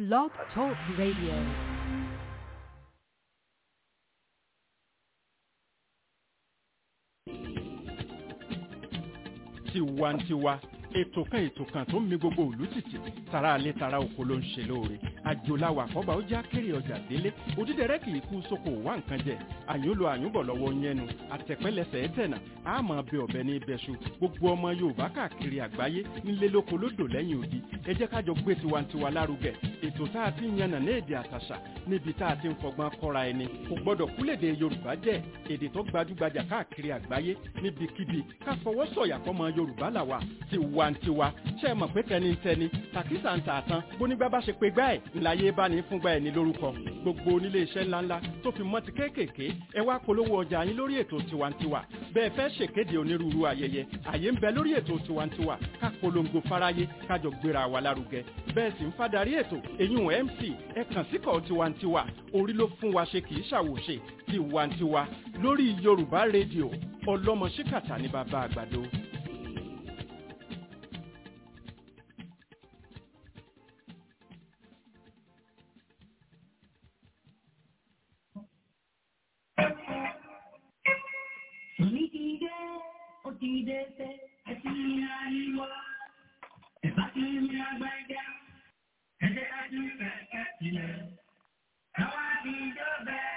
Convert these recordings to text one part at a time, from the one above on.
Blog Talk Radio. tiwantiwa ètò kan ètò kan tó ń mi gbogbo òlú tìtì tara alẹ́ tara oko ló ń ṣe lóore àjòláwà àkọ́bà ó já kéré ọjà délé òdídẹrẹ́ kì í kú sóko wá nǹkan jẹ àyúnlo àyúnbọ̀ lọ́wọ́ yẹnu àtẹ̀pẹ́lẹsẹ̀ ẹ̀tẹ̀nà àmọ́ bẹ ọ̀bẹ ní ibẹ̀ṣu gbogbo ọmọ yorùbá káàkiri àgbáyé nílé lóko lódò lẹ́yìn odi ẹ jẹ́ kájọ gbé tiwantiwa lárugẹ ètò tá a ti ń yànnà ní èdè àtàṣà níbi tá a ti ń fọgbọ́n kọ́ra ẹni kò gbọ́dọ̀ kúlèdè yorùbá jẹ́ èdè tó gbajúgbajà káàkiri àgbáyé níbikíbi ká fọwọ́ sọ̀yà fọmọ yorùbá làwà tiwantiwa ṣe é mọ̀ pé tẹnitẹni tàkísà ń tà tán bónígbà bá ṣe pé gbá ẹ̀ ńláyé bá ní fúngbà ẹ̀ ní lórúkọ gbogbo onílé iṣẹ́ ńláńlá tó fi mọ́ ti kéékèèké ẹ wá polówó ọjà yín lórí ètò tiwantiwa bẹ́ẹ̀ fẹ́ ṣèkéde onírúurú ayẹyẹ àyè ń bẹ lórí ètò tiwantiwa ká polongo fáráyé kájọ gbéra wa lárugẹ bẹ́ẹ̀ sì ń fadarí ètò èyún mc ẹ kàn síkọ̀ tiwantiwa orí ló fún wa ṣe kì í ṣàwòṣe tiwantiwa lórí yorùbá rédíò ọlọ́mọ ṣíkàtà ní bàbá àgbàdo. Sọ̀ní ti dé, ó ti dé sẹ́, àti àríwá. Ẹ̀bá tí mi àgbàjá, ẹ̀jẹ̀ àti kẹ̀kẹ́ sílẹ̀. Káwá ti jọ́bẹ̀.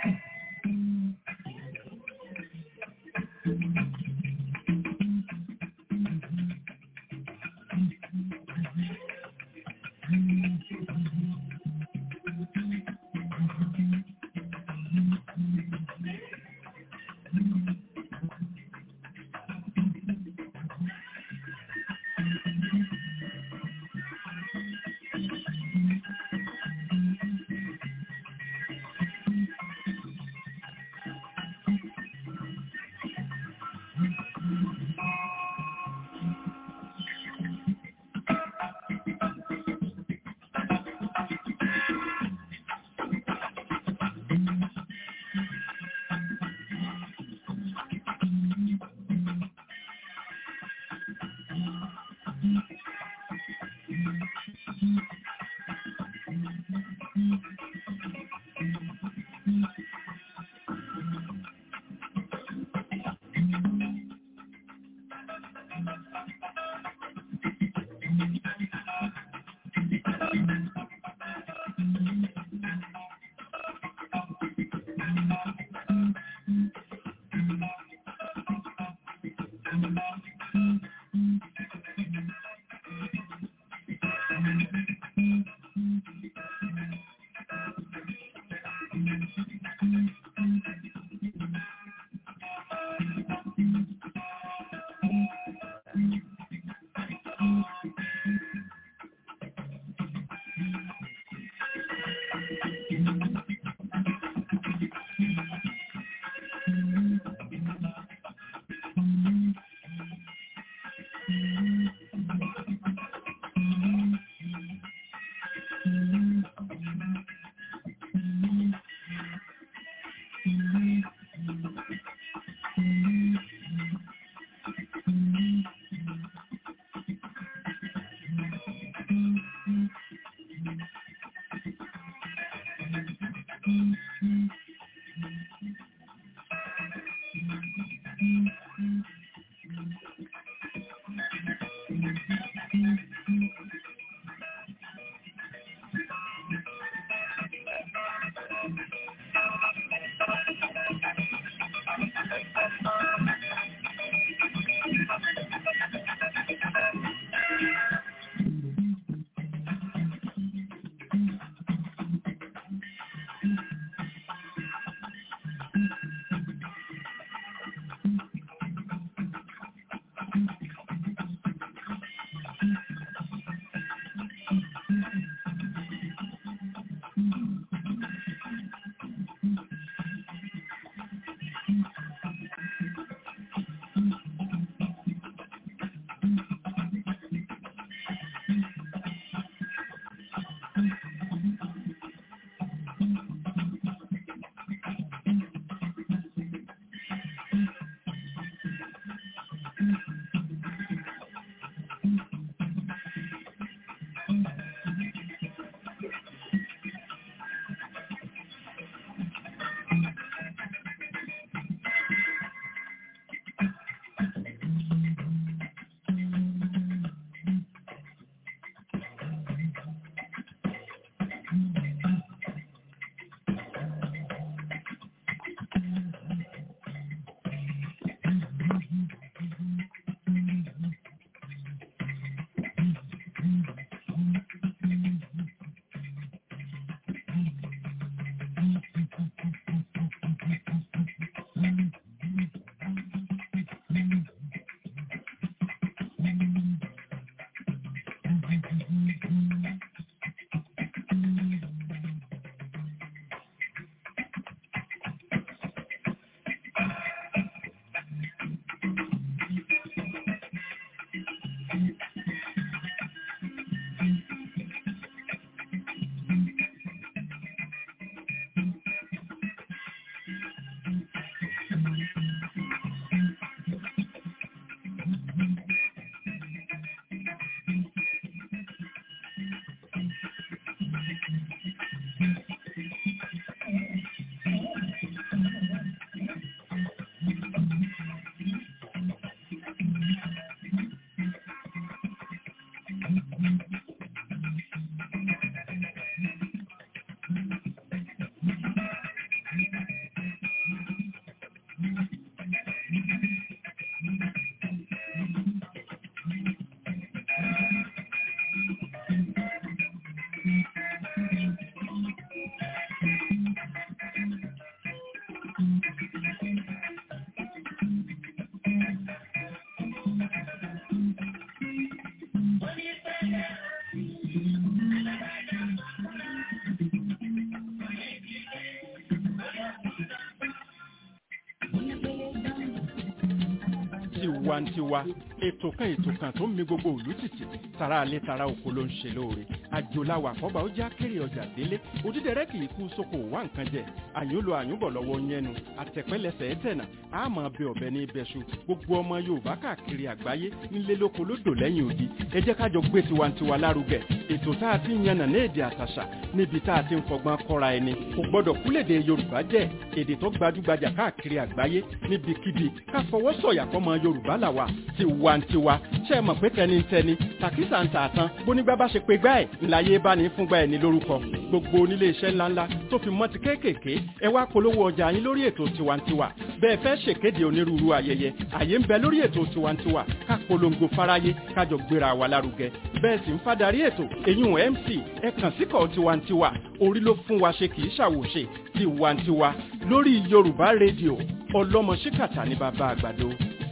tiwantiwa ètò kan ètò kan tó ń mi gbogbo òlú tìtì tara alẹ́ tara oko ló ń ṣe lóore àjòláwà àkọ́bà ó já kéré ọjà délé òdídẹrẹ́ kì í kú sóko wá nǹkan jẹ àyùnlò àyùnbọ̀ lọ́wọ́ yẹnu àtẹ̀pẹ́lẹsẹ̀ ẹ̀tẹ̀nà àmọ́ bẹ ọ̀bẹ ní ibẹ̀ṣu gbogbo ọmọ yorùbá káàkiri àgbáyé nílé lóko lódò lẹ́yìn odi ẹ jẹ́ kájọ gbé tiwantiwa lárugẹ ètò tá a ti ń yànnà ní èdè àtàṣà níbi tá a ti ń fọgbọ́n kọ́ra ẹni kò gbọ́dọ̀ kúlèdè yorùbá jẹ́ èdè tó gbajúgbajà káàkiri àgbáyé níbikíbi ká fọwọ́ sọ̀yà fọmọ yorùbá làwà tiwantiwa ṣe é mọ̀ pé tẹnitẹni tàkísà ń tààtàn bónígbà bá ṣe pé gbá ẹ̀ ńláyé bá ní fúngbà ẹ̀ ní lórúkọ gbogbo onílé iṣẹ́ ńláńlá tó fi mọ́ ti kéékèèké ẹ wá polówó ọjà yín lórí ètò tiwantiwa bẹ́ẹ̀ fẹ́ ṣèkéde onírúurú ayẹyẹ àyè ń bẹ lórí ètò tiwantiwa ká polongo fáráyé kájọ gbéra wa lárugẹ bẹ́ẹ̀ sì ń fadarí ètò èyún mc ẹ kàn síkọ̀ tiwantiwa orí ló fún wa ṣe kì í ṣàwòṣe tiwantiwa lórí yorùbá rédíò ọlọ́mọ ṣíkàtà ní bàbá àgbàdo.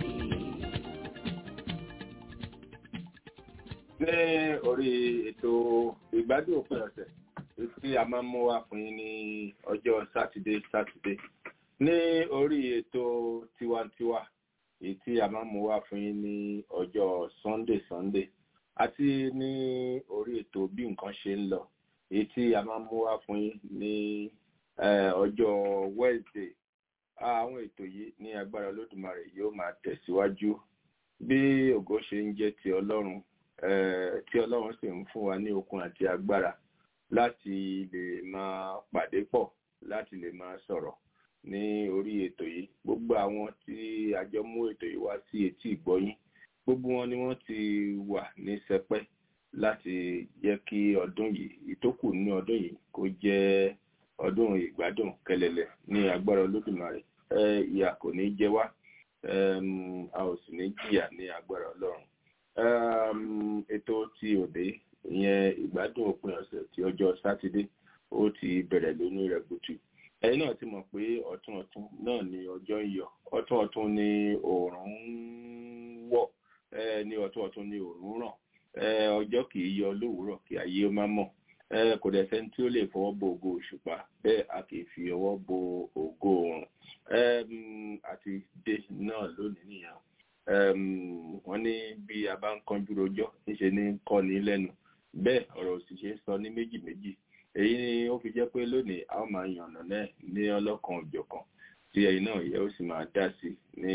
ní orí ètò ìgbádùn òpin ọ̀sẹ̀ tí a máa ń mú wá fún yín ní ọjọ́ sátidé sátidé ní orí ètò tiwantiwa èyí tí a máa ń mú wá fún yín ní ọjọ́ sunday sunday àti ní orí ètò bí nǹkan ṣe ń lọ èyí tí a máa ń mú wá fún yín ní ọjọ́ wednesday àwọn ètò yìí ní agbára olódùmarè yóò máa tẹ̀síwájú bí ògo ṣe ń jẹ́ ti ọlọ́run tí ọlọ́run sì ń fún wa ní okun àti agbára láti lè máa pàdé pọ̀ láti lè máa sọ̀rọ̀ ní orí ètò yìí gbogbo àwọn tí a jọ mú ètò yìí wá sí etí ìgbọ́yín gbogbo wọn ni wọ́n ti wà ní sẹpẹ́ láti jẹ́ kí ọdún yìí ìtókù ní ọdún yìí kó jẹ́ ọdún ìgbádùn kẹlẹlẹ ní agbára olódùmarè ìyà kò ní jẹ wá a ò sì ní jìyà ní agbára ọlọ́run ètò ti òde ìyẹn ìgbádùn òpin ọ̀sẹ̀ ti ọjọ́ sátidé ó ti bẹ̀rẹ̀ lónìí rẹ̀ gùtù ẹ̀yin náà ti mọ̀ pé ọ̀tún ọ̀tún náà ni ọjọ́ ń yọ ọ̀tún ọ̀tún ni òòrùn ń wọ̀ ní ọ̀tún ọ̀tún ni òòrùn ràn ọjọ́ kì í yọ lówùúrọ̀ kí ayé ó má mọ̀ kò dẹ̀ sẹ́ni tí ó lè fọwọ́ bo ògo òṣùpá bẹ́ẹ̀ a kì í fi ọwọ́ bo ògo oòrùn àti dé náà lónìí nìyẹn wọ́n ní bí a bá ń kánjú rojọ́ níṣe ní kọ́ ní lẹ́nu bẹ́ẹ̀ ọ̀rọ̀ òṣìṣẹ́ sọ ní méjì méjì èyí ni ó fi jẹ́ pé lónìí a ó máa yànnà náà ní ọlọ́kan òjọ̀kan tí ẹ̀yin náà yẹ ó sì máa dá sí ní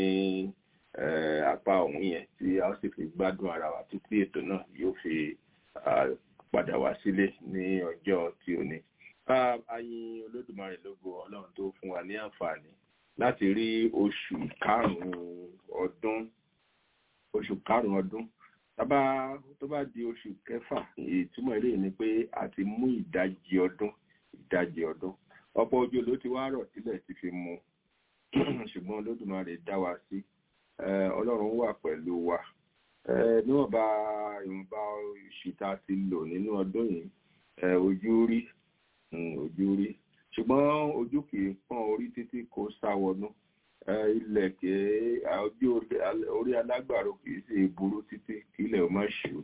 apá ọ̀hún yẹn tí a ó sì fi gbádùn ara wa títí ètò náà yóò fi padà wá sílé ní ọjọ́ tí ó ní. ayin olódùmarè lógo ọlọ́run tó fún wa ní àǹfààní láti rí oṣù karùn-ún ọdún oṣù karùn-ún ọdún tábà tó bá di oṣù kẹfà ìtumọ̀ eré ni pé a ti mú ìdajì ọdún ìdajì ọdún ọ̀pọ̀ ojú ló ti wá rọ̀ sílẹ̀ ti fi mu ṣùgbọ́n olódùmarè dá wa sí ọlọ́run wà pẹ̀lú wa níwọ̀nba ìwọ̀nba oṣù tá a ti lò nínú ọdún yìí ojú rí ojú rí ṣùgbọ́n ojú kì í pọ́n orí títí kó sáwọnú ilẹ̀ kì í ojú orí alágbàro kì í sì burú títí kí ilẹ̀ ó má ṣù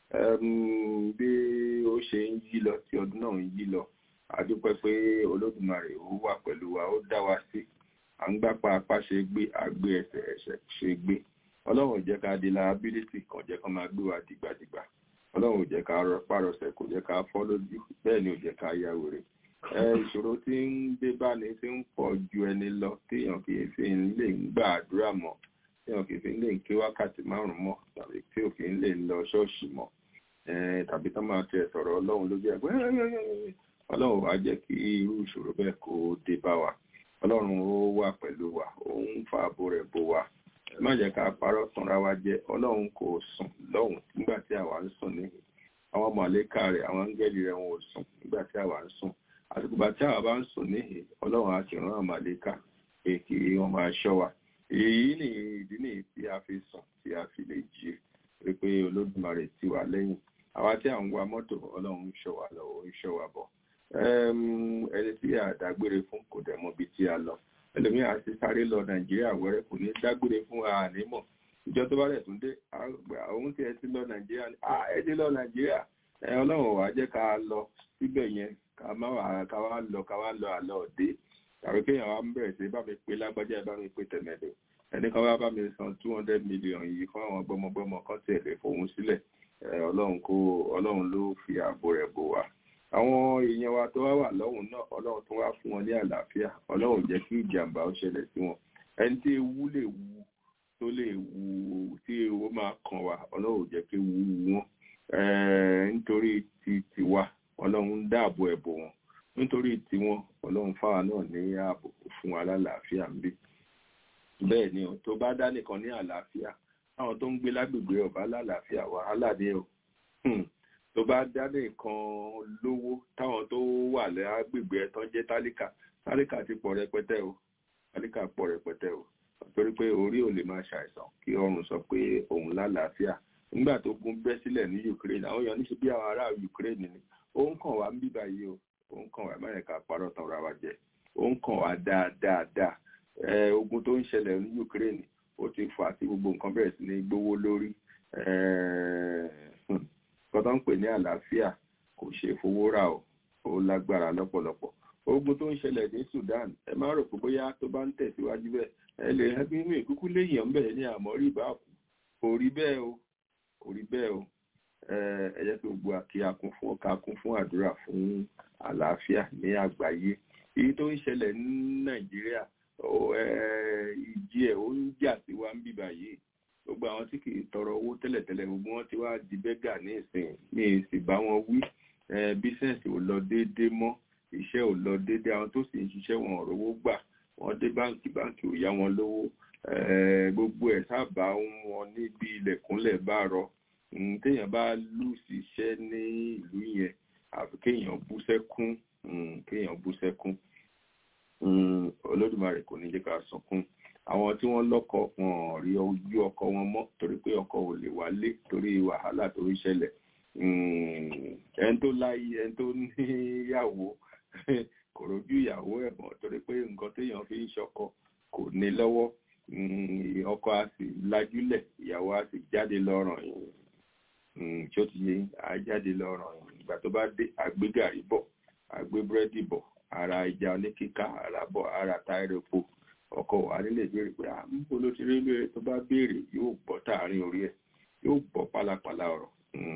bí ó ṣe ń yí lọ tí ọdún náà ń yí lọ àdúpẹ́ pé olódùmarè ó wà pẹ̀lú wa ó dá wa sí à ń gbápá apá ṣe gbé àgbé ẹsẹ̀ ẹsẹ̀ ṣe gbé ọlọ́run ò jẹ́ ká di liability kan jẹ́ ká máa gbé wa dìgbàdìgbà ọlọ́run ò jẹ́ ká pàrọ̀sẹ̀ kò jẹ́ ká fọ́ lójú bẹ́ẹ̀ ni ò jẹ́ ká ya wèrè ìṣòro tí ń dé bá ní tí ń pọ̀ ju ẹni lọ téèyàn kì í fi lè ń gbà àdúrà mọ́ téèyàn kì í fi lè ń ké wákàtí márùn-ún mọ́ tàbí tí ò kì í lè lọ ṣọ́ọ̀ṣì mọ́ tàbí tó máa tẹ sọ̀rọ̀ ọlọ́run lójú ẹgbẹ́ ọlọ́run wá jẹ́ kí irú ìṣòro bẹ́ẹ̀ kó dé bá wa ọlọ́run ó wà pẹ̀lú wa òun fa ààbò rẹ̀ bò wá má jẹ́ ká parọ́ tanra wa jẹ́ ọlọ́run kò sùn lọ́hùn nígbà tí àwa ń sùn níhìn àwọn mọ̀lẹ́kà rẹ̀ àwọn áńgẹ́lì rẹ̀ wọn ò sùn nígbà tí àwa ń sùn àsìkò bá tí àwa bá ń sùn níhìn ọlọ́run á sì rán àwọn mọ̀lẹ́kà pé kí wọ́n máa ṣọ́ wa èyí ni ìdí nìyí tí a fi sùn tí a fi lè jí pé pé olódùmarè ti wà lẹ́yìn àwa tí à ń wa mọ́tò ọlọ́run ń ṣọ́ wa lọ́wọ́ ń ṣọ́ wa bọ̀ ẹni tí a dágbére fún kò dẹ̀ mọ̀ bí tí a lọ ẹlòmíì á ti sáré lọ nàìjíríà wẹ́rẹ́ kò ní dágbére fún ànímọ̀ ìjọ tó bá rẹ̀ tún dé òun tí ẹ ti lọ nàìjíríà ẹ ti lọ nàìjíríà ẹ ọlọ́run wàá jẹ́ ká lọ síbẹ̀ yẹn ká má wà ká wá lọ ká wá lọ àlọ́ òde tàbí kéèyàn wá ń bẹ̀rẹ̀ sí bá mi pé lágbájá bá mi pé tẹ̀mẹ̀dọ̀ ẹni kan bá bá mi san two hundred million yìí fún àwọn gbọmọgbọmọ kan tẹ̀lé fòun sílẹ̀ ọlọ́run kó ọlọ́run ló fi ààbò rẹ̀ bò wá àwọn èèyàn wa tó wá wà lọ́hùn náà ọlọ́run tó wá fún wọn ní àlàáfíà ọlọ́run jẹ́ kí ìjàmbá ó ṣẹlẹ̀ sí wọn ẹni tí ewu lè wu tó lè wu tí ewu máa kàn wá ọlọ́run jẹ́ kí ewu wu wọn nítorí ti tiwa ọlọ́run ń dáàbò ẹ̀bò wọn nítorí tiwọn ọlọ́run fáwa náà ní ààbò fún wa lálàáfíà ń bí bẹ́ẹ̀ ni o tó bá dá nìkan ní àlàáfíà àwọn tó ń gbé lágbègbè ọba lálàáfíà wàhálà ni o tó bá dá nìkan lówó táwọn tó wà lágbègbè ẹ̀tàn jẹ́ tálíkà tálíkà ti pọ̀ rẹpẹtẹ o tálíkà pọ̀ rẹpẹtẹ o torí pé orí ò lè máa ṣàìsàn kí ọrùn sọ pé òun lálàáfíà nígbà tó gún bẹ́ sílẹ̀ ní Ukraine àwọn èèyàn níṣe bí àwọn ará Ukraine ni ó ń kàn wá ń bíbá yìí o ó ń kàn wá mẹ́rẹ̀ẹ́ká parọ́ tán ra wa jẹ ó ń kàn wá dáadáa ogun tó ń ṣẹlẹ̀ ní Ukraine ó ti fà tí gbogbo nǹkan bẹ̀rẹ̀ sí ní gbówó lórí nǹkan tó ń pè ní àlàáfíà kò ṣe fowó rà o ó lágbára lọ́pọ̀lọpọ̀ ogun tó ń ṣẹlẹ̀ ní Sudan ẹ má rò pé bóyá tó bá ń tẹ̀síwájú bẹ́ẹ̀ ẹ lè ẹbí inú ìkúkú léèyàn ń bẹ̀rẹ̀ ní àmọ́rí ìbáàkú kò rí bẹ́ẹ̀ o kò rí bẹ́ẹ̀ o ẹ jẹ́ kí gbogbo àkí akún fún ọkà kún fún àdúrà fún àlàáfíà ní àgbáyé èyí tó ń ṣẹlẹ̀ ní Nàìjíríà ìjì ẹ̀ ó ń jà sí wa ń bíbà yìí gbogbo àwọn tí kì í tọrọ owó tẹ́lẹ̀tẹ́lẹ̀ gbogbo wọn ti wá di bẹ́gà ní ìsìn ní ìsìn bá wọn wí bísẹ̀nsì ò lọ déédéé mọ́ iṣẹ́ ò lọ déédéé àwọn tó sì ń ṣiṣẹ́ wọn ò rówó gbà wọ́n dé báǹkì báǹkì ò yá wọn lówó gbogbo ẹ̀ sábà wọn níbi ilẹ̀kùnlẹ̀ bá rọ téèyàn bá lù síṣẹ́ ní ìlú yẹn àfi kéèyàn bú sẹ́kún kéèyàn bú sẹ́kún olódùmarè kò ní jẹ́ ká sọkún àwọn tí wọ́n lọ́kọ wọn rí ojú ọkọ wọn mọ́ torí pé ọkọ ò lè wálé torí wàhálà tó ń ṣẹlẹ̀ ẹni tó láyé ẹni tó níyàwó kò rójú ìyàwó ẹ̀ mọ́ torí pé nǹkan téèyàn fi ń ṣọkọ kò ní lọ́wọ́ ọkọ á sì lajúlẹ̀ ìyàwó á sì jáde lọ́rùn yìí tí ó ti yé á jáde lọ́rùn yìí ìgbà tó bá dé àgbégàrí bọ̀ àgbé búrẹ́dì bọ̀ ara ìjà oníkíkà ara bọ̀ ara táyà epo ọkọ wa nílé ìbéèrè pé àmúkò ló ti rí lóore tó bá béèrè yóò gbọ́ tààrin orí ẹ̀ yóò gbọ́ pálapàla ọ̀rọ̀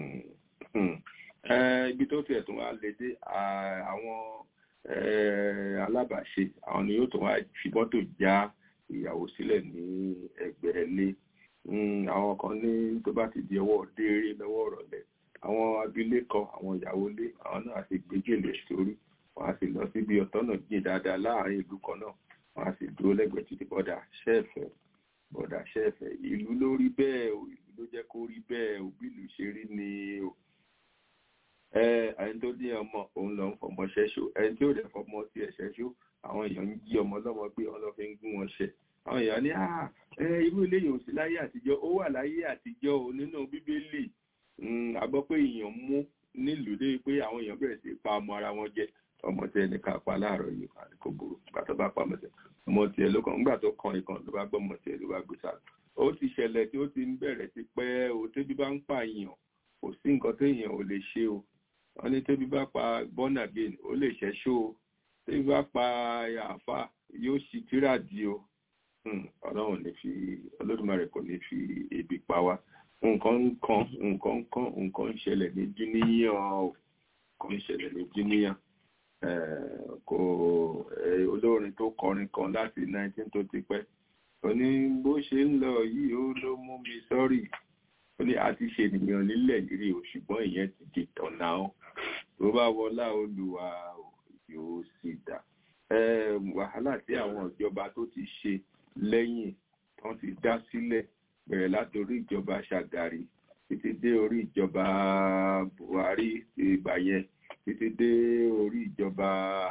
ibi tó tiẹ̀ tún wá lè dé àwọn alábàáṣe àwọn ni yóò tún wá fi mọ́tò já ìyàwó sílẹ̀ ní ẹgbẹ́ ilé àwọn kan ní tó bá ti di ọwọ́ dééré lọ́wọ́ ọ̀rọ̀lẹ́ àwọn abilékọ àwọn ìyàwó ilé àwọn náà ti gbégélé sórí wọn á sì lọ síbi ọ̀tọ́nà jìn dáadáa láàárín ìlú kan náà wọn á sì dúró lẹ́gbẹ̀ẹ́ títí bọ́dà ṣẹ́ẹ̀fẹ̀ bọ́dà ṣẹ́ẹ̀fẹ̀ ìlú ló rí bẹ́ẹ̀ o ìlú ló jẹ́ kó rí bẹ́ẹ̀ o bí ìlú ṣe rí ni o ẹni tó ní ọmọ òun lọ ń fọmọ ṣẹ́ṣó ẹni tí ó dẹ̀ fọmọ sí ẹ̀ ṣẹ́ṣó àwọn èèyàn ń jí ọmọ lọ́mọ pé wọn lọ fi ń gún wọn ṣẹ àwọn èèyàn ní irú ilé yìí ò sí láyé àtijọ́ ó wà láyé àtijọ́ o nínú bíbélì a gbọ́ pé èèyàn mú nílùú dé pé àwọn èèyàn bẹ̀rẹ̀ sí pa ọmọ ara wọn jẹ ọmọ tí ẹnì kan pa láàárọ̀ yìí kò burú nígbà tó bá pa ọmọ tẹ ọmọ tiẹ̀ ló kàn nígbà tó kàn ìkan ló bá gbọ́ ọmọ tiẹ̀ ló bá gbé sáà ó ti ṣẹlẹ̀ tí ó ti ń bẹ̀rẹ̀ sí pẹ́ o tẹ́bí bá ń pààyàn kò sí nǹkan téèyàn ò lè ṣe o wọ́n ní tẹ́bí bá pa born again ó lè ṣẹ́ṣó o tẹ́bí bá pa àáfà yóò ṣì tíra di o ọlọ́run ní fi olódùmarè kò ní fi ebi pa wá nǹkan ń kan nǹkan ń kan nǹkan ń ṣẹlẹ̀ ní jíníyàn o nǹkan ń ṣẹlẹ̀ ní jíníyàn kò olórin tó kọrin kan láti 19 tó ti pẹ́ ó ní bó ṣe ń lọ yìí ó ló mú mi sọ́rí ó ní àti ṣe ènìyàn nílẹ̀ yìí o ṣùgbọ́n ìyẹn ti di tọ̀nà ó tó bá wọlá olùwà yóò sì dà wàhálà tí àwọn ìjọba tó ti ṣe lẹ́yìn tán ti dá sílẹ̀ bẹ̀rẹ̀ láti orí ìjọba ṣàgàrí títí dé orí ìjọba buhari ìgbà yẹn títí dé orí ìjọba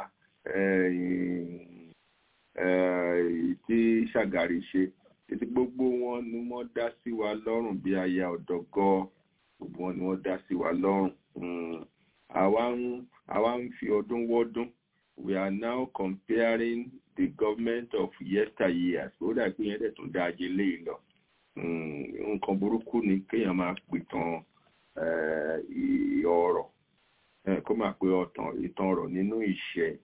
tí ṣàgàrí ṣe títí gbogbo wọn ni wọ́n dá sí wa lọ́rùn bí aya ọ̀dọ́gọ́ gbogbo wọn ni wọ́n dá sí wa lọ́rùn àwa ń fi ọdún wọ́dún we are now comparing the government of yesteryears ó dà pé yẹn dẹ̀ tún dá ajé léyìí lọ nǹkan burúkú ni kéèyàn máa pìtàn ọ̀rọ̀ kó máa pe ọ̀tàn ìtàn ọ̀rọ̀ nínú ìṣẹ́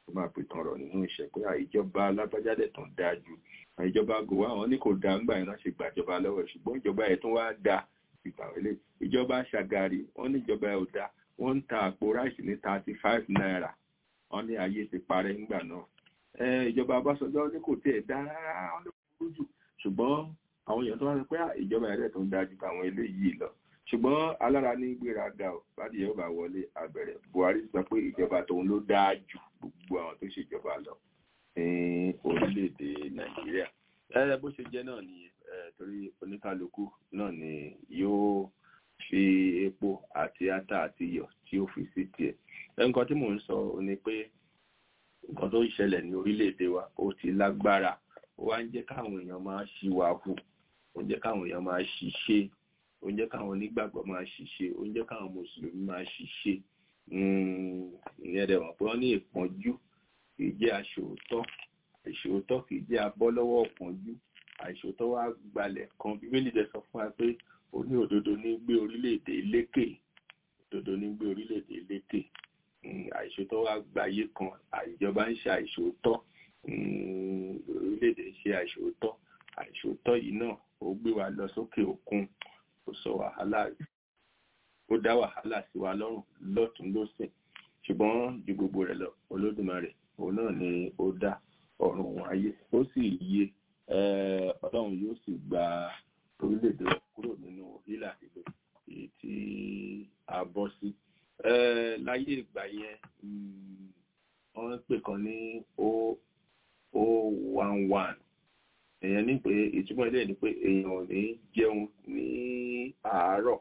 tó máa pè tán rọ̀ nínú ìṣẹ́ pé ìjọba alágbájádẹ̀ tán dáa ju ìjọba gòwá àwọn ní kò dáa ńgbà yẹn láti gbàjọba lọ́wọ́ ṣùgbọ́n ìjọba yẹn tún wá dáa ìgbàwọlé ìjọba ṣàgàrì wọ́n ní ìjọba ẹ̀ ò dáa wọ́n ń ta àpò ráìsì ní thirty five naira wọ́n ní ayé ti parẹ́ ńgbà náà ìjọba Ọbásanjọ́ ní kò tiẹ̀ dá rárá wọ́n ló burú jù ṣùgbọ́n àwọn èèyàn tó wá sọ pé ìjọba ẹ̀rẹ́ tó ń dájú àwọn eléyìí lọ ṣùgbọ́n alára ní gbéraga ò bádìí yóò bá wọlé àbẹ̀rẹ̀ Buhari sọ pé ìjọba tòun ló dáa jù gbogbo àwọn tó ṣèjọba lọ ní orílẹ̀-èdè Nàìjíríà ẹ bó ṣe jẹ́ náà nìyẹn torí oníkálukú náà ni yóò fi epo àti ata àti iyọ̀ tí ó fi sí tiẹ̀ nǹkan tí mò ń sọ ni pé nǹkan tó ń ṣẹlẹ̀ ní orílẹ̀-èdè wa ó ti lágbára ó wá ń jẹ́ káwọn èèyàn máa ṣìwà hù ó ń jẹ́ káwọn èèyàn máa ṣiṣẹ́ ó ń jẹ́ káwọn onígbàgbọ́ máa ṣiṣẹ́ ó ń jẹ́ káwọn mùsùlùmí máa ṣiṣẹ́ ìyẹn dẹ̀ wọ́n pé wọ́n ní ìpọ́njú kì í jẹ́ aṣòótọ́ àìṣòótọ́ kì í jẹ́ abọ́ lọ́wọ́ ọ̀pọ̀njú àìṣòótọ́ wá gbalẹ̀ kan bíbélì dẹ̀ sọ fún wa pé ó ní òdodo ní gbé orílẹ̀-èdè lékè òdodo ní gbé orílẹ̀-èdè lékè àìṣòótọ́ wá gbayé kan àìjọba ń ṣe àìṣòótọ́ orílẹ̀-èdè ń ṣe àìṣòótọ́ àìṣòótọ́ yìí náà ó gbé wa lọ sókè òkun ó sọ wàhálà ó dá wàhálà sí wa lọ́rùn lọ́tún lọ́sìn ṣùgbọ́n ju gbogbo rẹ̀ lọ olódùmarè òun náà ni ó dá ọ̀run ayé ó sì yé ọlọ́run yóò sì gba orílẹ̀-èdè kúrò nínú hílà ìlú èyí tí a bọ́ sí láyé ìgbà yẹn wọ́n pè kan ní o o one one èèyàn ní pé ìtumọ̀ ilé ni pé èèyàn ò ní jẹun ní àárọ̀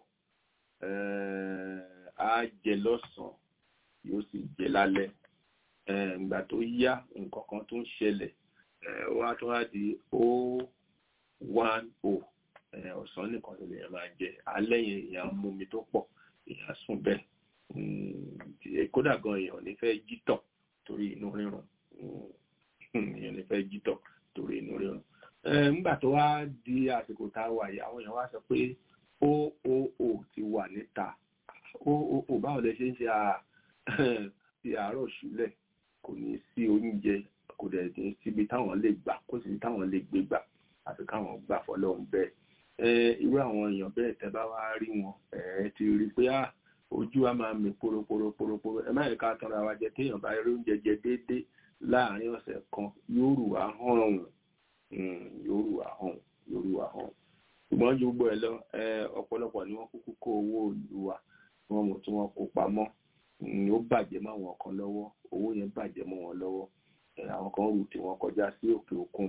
á jẹ lọ́sàn-án yóò sì jẹ lálẹ́ ìgbà tó yá nǹkan kan tó ń ṣẹlẹ̀ wá tó wá di o one o ọ̀sán nìkan ló lè máa jẹ alẹ́ yẹn èèyàn mú mi tó pọ̀ èèyàn sùn bẹ́ẹ̀ kódà gan èèyàn ní fẹ́ jítọ̀ torí inú rírun èèyàn ní fẹ́ jítọ̀ torí inú rírun nígbà tó wá di àsìkò tá a wà yìí àwọn èèyàn wá sọ pé o o o ti wà níta o o o báwo lẹ ṣe ń ṣe ti àárọ̀ ṣúlẹ̀ kò ní sí oúnjẹ kò dẹ̀ ní síbi táwọn lè gbà kó sì táwọn lè gbé gbà àfi káwọn gbà fọlọ́run bẹ́ẹ̀ irú àwọn èèyàn bẹ́ẹ̀ tẹ́ bá wá rí wọn ẹ ti rí pé ah ojú wa máa mi poroporoporoporo ẹ má yẹ ká tanra wa jẹ téèyàn bá rí oúnjẹ jẹ déédéé láàárín ọ̀sẹ̀ kan yóò rù wá hàn yóò rù wá hàn yóò rù wá hàn ṣùgbọ́n ju gbogbo ẹ lọ ọ̀pọ̀lọpọ̀ ni wọ́n kúkú kó owó ìlú wa wọ́n mọ̀ tí wọ́n kó pamọ́ ó bàjẹ́ mọ́ àwọn kan lọ́wọ́ owó yẹn bàjẹ́ mọ́ wọn lọ́wọ́ àwọn kan rù tí wọ́n kọjá sí òkè òkun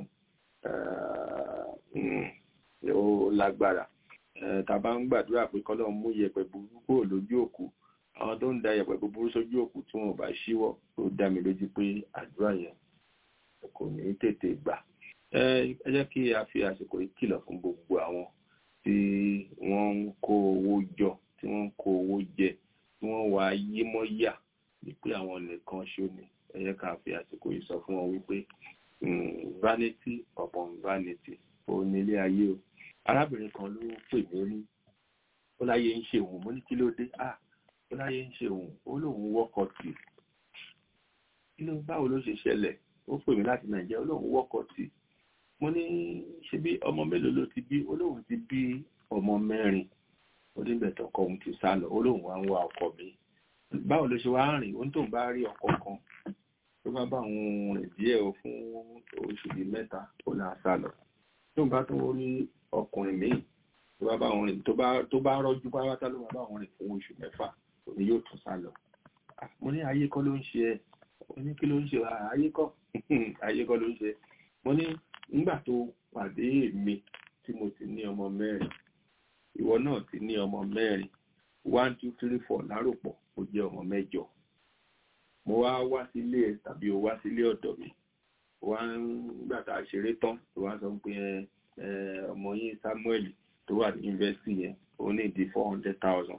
ó lágbára tá a bá ń gbàdúrà pé kọ́lọ́run mú yẹ̀pẹ̀ búburú kúrò lójú òkú àwọn tó ń da yẹ̀pẹ̀ búburú sójú òkú tí wọn ò bá ṣíwọ́ ó dá mi lójú pé àdúrà yẹn kò ní tètè gbà ẹ jẹ́ kí a fi àsìkò yìí kìlọ̀ fún gbogbo àwọn tí wọ́n ń kó owó jọ tí wọ́n ń kó owó jẹ tí wọ́n wá yé mọ́ yà wípé àwọn nìkan ṣó ni ẹ jẹ́ ká fi àsìkò yìí sọ fún wọn wípé vanity upon vanity òun ní ilé ayé o arábìnrin kan ló pè mí rí ó láyé ń ṣe òun mo ní kí ló dé ah ó láyé ń ṣe òun ó lóun wọ́kọ̀ tì kí ló báwo ló ṣe ṣẹlẹ̀ ó pè mí láti nàìjíríà ó lóun wọ́kọ̀ tì mo ní ṣe bí ọmọ mélòó ló ti bí ó lóun ti bí ọmọ mẹ́rin ó ní bẹ̀tọ̀ ọkọ òun ti sá lọ ó lóun wá ń wá ọkọ mi báwo ló ṣe wá rìn ó ní tóun bá rí ọkọ kan tó bá bá òun rìn díẹ̀ o fún oṣù bíi mẹ́ta ó náà sá lọ tóun bá tó rí ọkùnrin míì tó bá bá wọn rìn tó bá tó bá rọjú pátá ló máa bá wọn rìn fún oṣù mẹ́fà òní yóò tún sá lọ mo ní ayé kọ́ ló ń ṣe ẹ mo ní kí ló ń ṣe ayé kọ́ ayé kọ́ ló ń ṣe mo ní nígbà tó pàdé èmi tí mo ti ní ọmọ mẹ́rin ìwọ náà ti ní ọmọ mẹ́rin one two three four láròpọ̀ ó jẹ́ ọmọ mẹ́jọ mo wá wá sílé ẹ tàbí o wá sílé ọ̀dọ̀ mi wá nígbà tá a ṣeré tán tó wá sọ pé ẹ ọmọ yín Samuel tó wà ní yunifásitì yẹn ó ní di four hundred thousand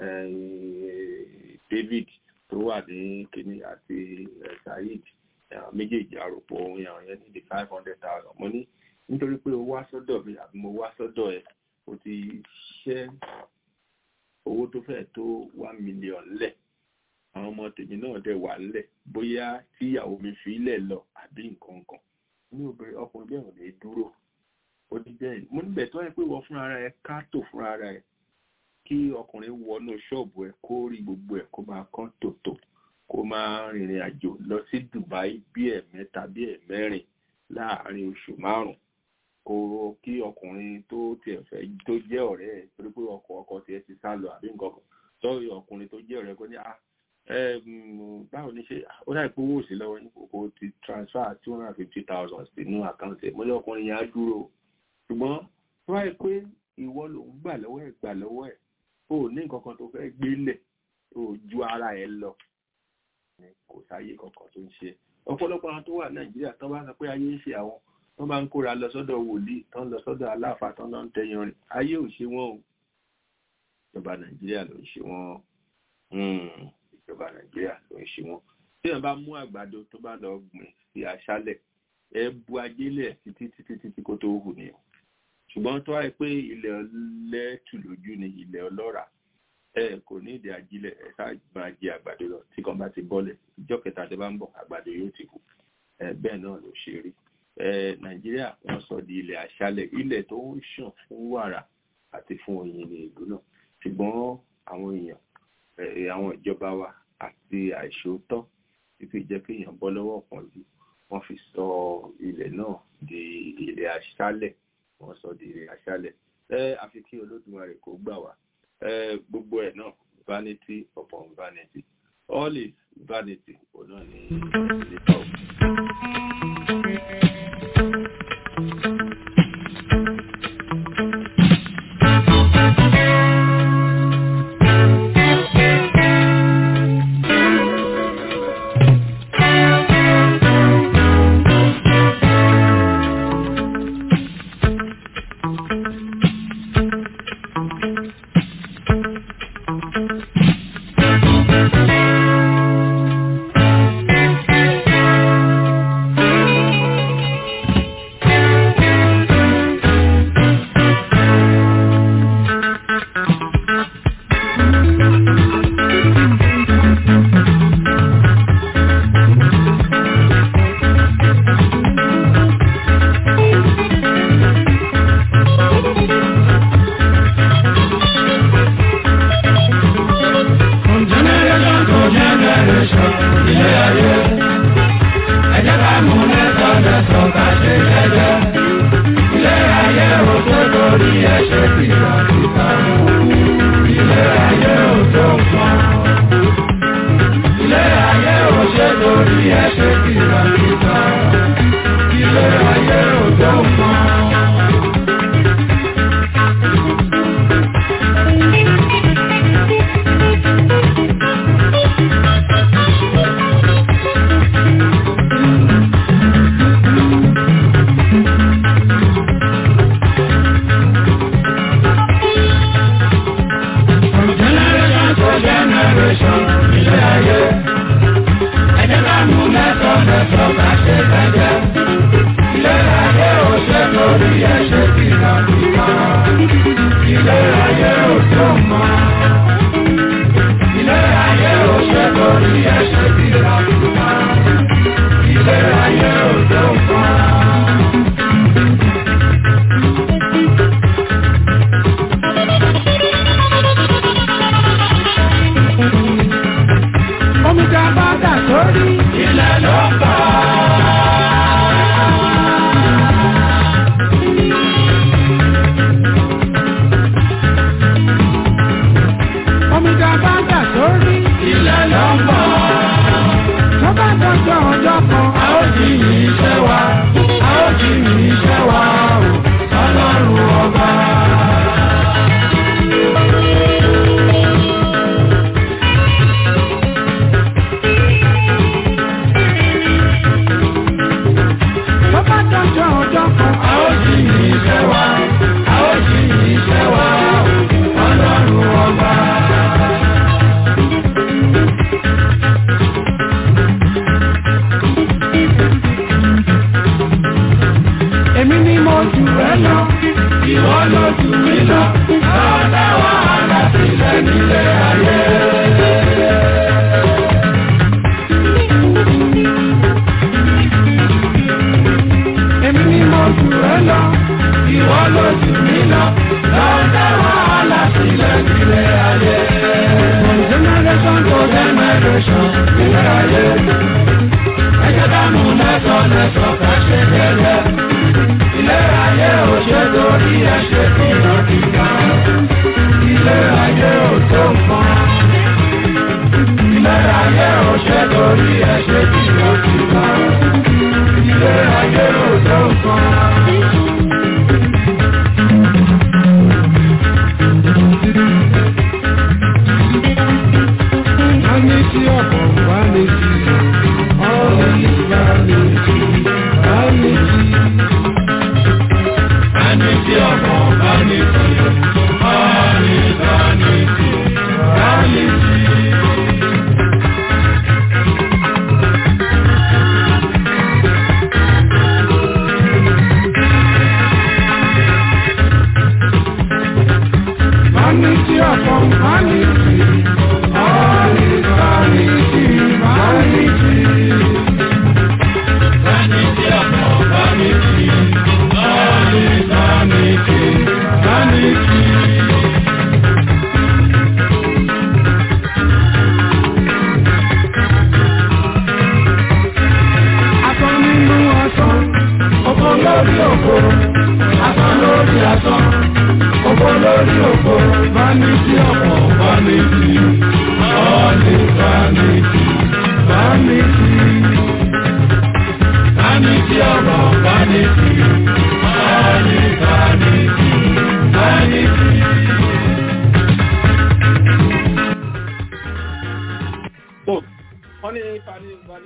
David tó wà ní kínní àti Saheed méjèèjì àròpọ̀ ohun yàrá yẹn ní di five hundred thousand mo ní nítorí pé o wá sọ́dọ̀ mi àbí mo wá sọ́dọ̀ ẹ̀ o ti ṣẹ́ owó tó fẹ́ tó one million lẹ̀ àwọn ọmọ tèmi náà dẹ̀ wà nílẹ̀ bóyá tí ìyàwó mi fi ilẹ̀ lọ àbí nǹkan kan ní obìnrin ọkùnrin bẹ́ẹ̀ ò lè dúró ó ní bẹ́ẹ̀ mo níbẹ̀ tó yẹ pé wọ́n fúnra rẹ̀ ká tò fúnra rẹ̀ kí ọkùnrin wọnú ṣọ́ọ̀bù ẹ̀ kó rí gbogbo ẹ̀ kó máa kán tòtò kó máa rìnrìn àjò lọ sí Dubai bí ẹ̀mẹ́ta bí ẹ̀mẹ́rin láàárín oṣù márùn-ún kó kí ọkùnrin tó tiẹ̀ fẹ́ tó jẹ́ ọ̀rẹ́ ẹ̀ torí pé ọkọ ọkọ tiẹ̀ ti sá lọ àbí nǹkan kan sọ́ọ̀rì ọkùnrin tó jẹ́ ọ̀rẹ́ kó ní ah báwo ni ṣe ó dà pé owó sí lọ́wọ́ ní kòkó ti transfer two hundred and fifty thousand sínú àkáǹtì ẹ̀ mo ní ọkùnrin yẹn á dúró ṣùgbọ́n tó wáyé pé ìwọ ló ń gbà lọ́wọ́ ẹ̀ gbà lọ́wọ́ ẹ̀ o ní nǹkan kan tó fẹ́ gbélẹ̀ o ju ara ẹ̀ lọ kò sáyé kankan tó ń ṣe ọ̀pọ̀lọpọ̀ àwọn tó wà nàìjíríà tán bá sọ pé ayé ń ṣe àwọn tán bá ń kóra lọ sọ́dọ̀ wòlíì tán lọ sọ́dọ̀ aláàfáà tán lọ ń tẹyan rìn ayé ò ṣe wọ́n o ìjọba nàìjíríà ló ń ṣe wọ́n ìjọba nàìjíríà ló ń ṣe wọ́n tí wọ́n bá mú àgbàdo tó bá lọ gbìn sí aṣálẹ̀ ẹ bu ajélẹ̀ títí títí títí kó tó hù nìyẹn ṣùgbọ́n tó wáyé pé ilẹ̀ ọlẹ́tù lójú ni ilẹ̀ ọlọ́ràá ẹ kò ní ìdí ajílẹ̀ ẹ ṣáà máa jẹ àgbàdo lọ tí kan bá ti bọ́lẹ̀ ìjọ́ kẹta tó bá ń bọ̀ àgbàdo yóò ti kù ẹ bẹ́ẹ̀ náà ló ṣe rí ẹ nàìjíríà wọ́n sọ di ilẹ̀ aṣálẹ̀ ilẹ̀ tó ń ṣàn fún wàrà àti fún oyin ní ìlú náà ṣùgbọ́n àwọn èèyàn àwọn ìjọba wa àti àìṣòótọ́ títí jẹ́ kí èèyàn bọ́ lọ́wọ́ kan jù wọ́n fi sọ ilẹ̀ náà di ilẹ̀ aṣálẹ̀ wọ́n sọ di ilẹ̀ aṣálẹ̀ ẹ àfi kí olódùmarè kó gbà wá gbogbo ẹ̀ náà vanity upon vanity all is vanity òun náà ní ìlẹ́tọ̀. Omi dá bá dà sórí ilẹ̀ lọ́pọ̀.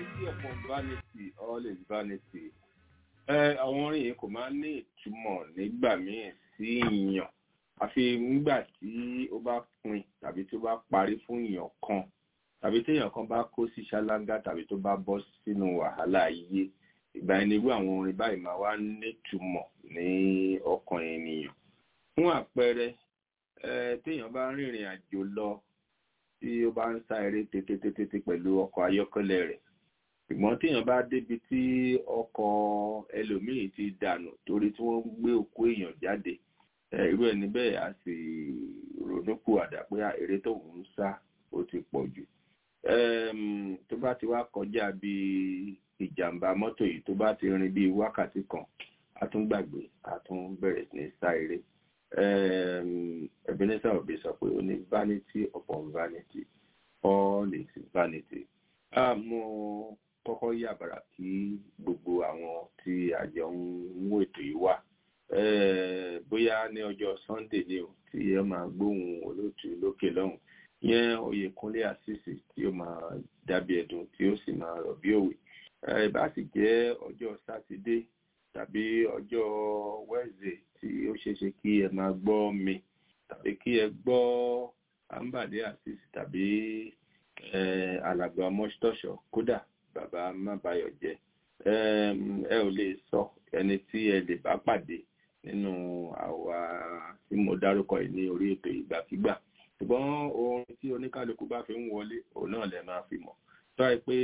vanity upon vanity all is vanity. ẹ àwọn orin yìí kò máa ń ní ìtumọ̀ nígbà míì sí ìyàn àfi nígbà tí ó bá pin tàbí tó bá parí fún ìyàn kan tàbí téèyàn kan bá kó sí ṣáláńgá tàbí tó bá bọ́ sínú wàhálà ayé ìgbà ẹni irú àwọn orin báyìí máa wá nítumọ̀ ní ọkàn ènìyàn fún àpẹẹrẹ ẹ téèyàn bá rìnrìn àjò lọ tí ó bá ń sá eré tètè pẹ̀lú ọkọ̀ ayọ́kẹ́lẹ́ rẹ̀ ṣùgbọ́n téèyàn bá débi tí ọkọ̀ ẹlòmíì ti dànù torí tí wọ́n gbé òkú èèyàn jáde irú ẹni bẹ́ẹ̀ á sì ronúkú àdá pé eré tó ń sá ó ti pọ̀ jù tó bá ti wá kọjá bí ìjàmbá mọ́tò yìí tó bá ti rin bí wákàtí kan a tún gbàgbé a tún bẹ̀rẹ̀ ní sá eré Ebenezer Obey sọ pé ó ní vanity upon vanity all is vanity. mo kọ́kọ́ yàbàrà kí gbogbo àwọn tí àjọ ń mú ètò yìí wá bóyá ní ọjọ́ Sunday ni o tí ẹ máa gbóhùn olóòtú lókè lọ́hùn yẹn Oyèkúnlé àṣìṣe tí ó máa dàbí ẹ̀dùn tí ó sì máa rọ̀ bí òwe ìbá sì jẹ́ ọjọ́ sátidé tàbí ọjọ́ Wednesday tí ó ṣeé ṣe kí ẹ máa gbọ́ mi tàbí kí ẹ gbọ́ Ambade àṣìṣe tàbí alàgbà mọ́ṣítọ́ṣọ̀ kódà bàbá mábàyọ̀ jẹ́ ẹ ò lè sọ ẹni tí ẹ lè bá pàdé nínú àwa tí mo dárúkọ yìí ní orí ètò ìgbàkigbà ṣùgbọ́n orin tí oníkálukú bá fi ń wọlé òun náà lè máa fi mọ̀ tó ẹ pé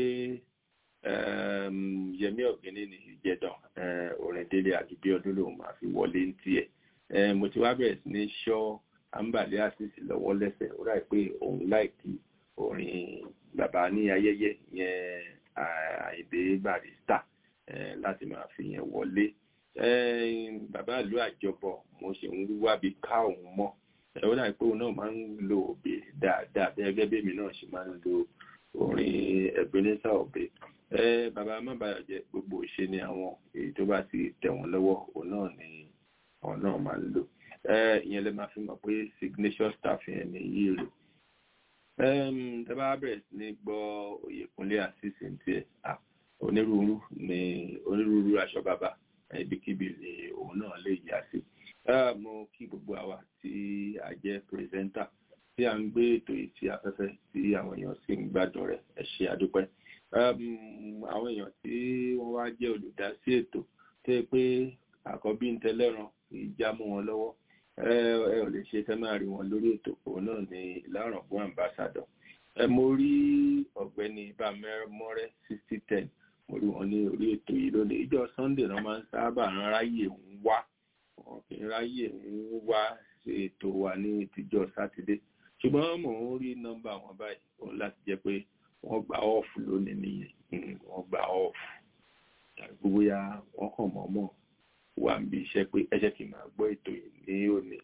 yẹmí ọ̀gbìnní ní ìjẹdàn orin délé àdúgbò ọdún lòun máa fi wọlé ní tiẹ̀ mo ti wá bẹ̀rẹ̀ sí ní ṣọ́ àǹbàlẹ́ àṣìṣe lọ́wọ́ lẹ́sẹ̀ ó ráì pé òun láìkí orin bàbá ní ayẹyẹ yẹn àìdè barista láti máa fi yẹn wọlé bàbá ìlú àjọbọ mo ṣe ń wábi ká òun mọ́ ó dàbí pé òun náà máa ń lo òbí dáadáa bí ẹgbẹ́ bèmi náà ṣe máa ń lo orin Ebenezer Obey bàbá mábàyọ̀ jẹ́ gbogbo ìṣe ni àwọn èyí tó bá ti tẹ̀ wọ́n lọ́wọ́ òun náà ni àwọn náà máa ń lò ìyẹn lè máa fi mọ̀ pé signature staff yẹn ni yìí rè tẹ́ bá bẹ̀rẹ̀ sí ní gbọ́ Oyèkúnlé àṣìṣe tiẹ̀ onírúurú ni onírúurú aṣọ bàbá ibikíbi ni òun náà lè yà sí mo kí gbogbo àwa tí a jẹ́ pírẹsẹ́ńtà tí a ń gbé ètò yìí sí afẹ́fẹ́ tí àwọn èèyàn sì ń gbádùn rẹ̀ ẹ ṣé àdúpẹ́ àwọn èèyàn tí wọ́n wá jẹ́ olùdásí ètò tó yẹ pé àkọ́bí ń tẹ́lẹ̀ràn ìjà mú wọn lọ́wọ́ ẹ ò lè ṣe fẹ́ máa rí wọn lórí ètò òun náà ní ìlàrán fún ambassador ẹ mo rí ọ̀gbẹ́ni bámẹ́rẹ́mọ́rẹ́ sixty ten mo rí wọn ní orí ètò yìí lónìí ìjọ sunday náà máa ń sábà ráyè ń wá wọn kì í ráyè ń wá ṣe ètò wa ní ìtìjọ sátidé ṣùgbọ́n mò ń rí nọ́mbà wọn báyìí òun láti jẹ́ pé wọ́n gba off lónìí nìyẹn wọ́n gba off tàbí bóyá wọ́n kàn mọ́mọ́ wà ń bí iṣẹ́ pé ẹ̀ṣẹ̀ kì í máa gbọ́ ètò yìí ní òní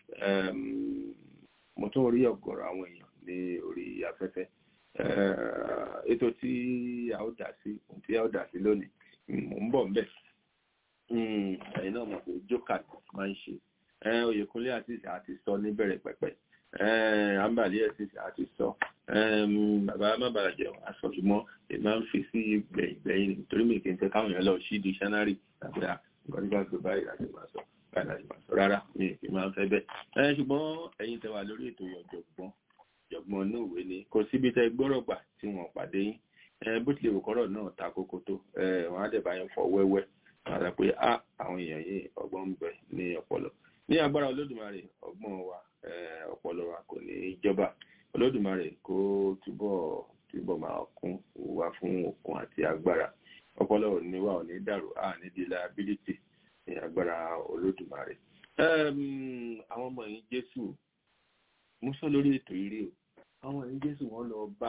mo tún rí ọ̀gọ̀rọ̀ àwọn èèyàn ní orí afẹ́fẹ́ ètò tí a ó dá sí tí a ó dá sí lónìí mò ń bọ̀ ń bẹ̀ ẹ̀yin náà mọ̀ pé jókà máa ń ṣe Oyèkúnlé àti àti sọ níbẹ̀rẹ̀ pẹ̀pẹ̀ àǹbàlí ẹ̀sìn àti sọ bàbá má bàrà jẹun aṣọ ṣùgbọ́n èmi máa ń fi sí gbẹ̀yìn nítorí mi kì í fẹ́ káwọn èèyàn lọ sí dictionary tàbí nǹkan nígbà tó báyìí láti máa sọ báyìí láti máa sọ rárá mi kì í máa ń fẹ́ bẹ́ẹ̀ ṣùgbọ́n ẹ̀yin tẹ́ wà lórí ètò ọ̀jọ̀gbọ́n ọ̀jọ̀gbọ́n inú ìwé ni kò síbi tẹ́ gbọ́rọ̀ gbà tí wọ́n pàdé yín bó tilẹ̀ wò kọ́rọ̀ náà ta kókó tó wọ́n á dẹ̀ bá yín fọ wẹ́wẹ́ wọ́n á sọ pé á àwọn èèyàn yìí ọgbọ́n ń bẹ ní ọpọlọ ní agbára olódùmarè ọgbọ́n wa ọpọlọ wa kò ní í jọba olódùmarè kó túbọ̀ túbọ̀ máa kún wa fún okun àti agbára ọpọlọ òní wa ò ní dàrú a ní di liability ní agbára olódùmarè àwọn ọmọ yìí jésù mú sọ lórí ètò ìrí o àwọn ẹ̀yìn jésù wọ́n lọ bá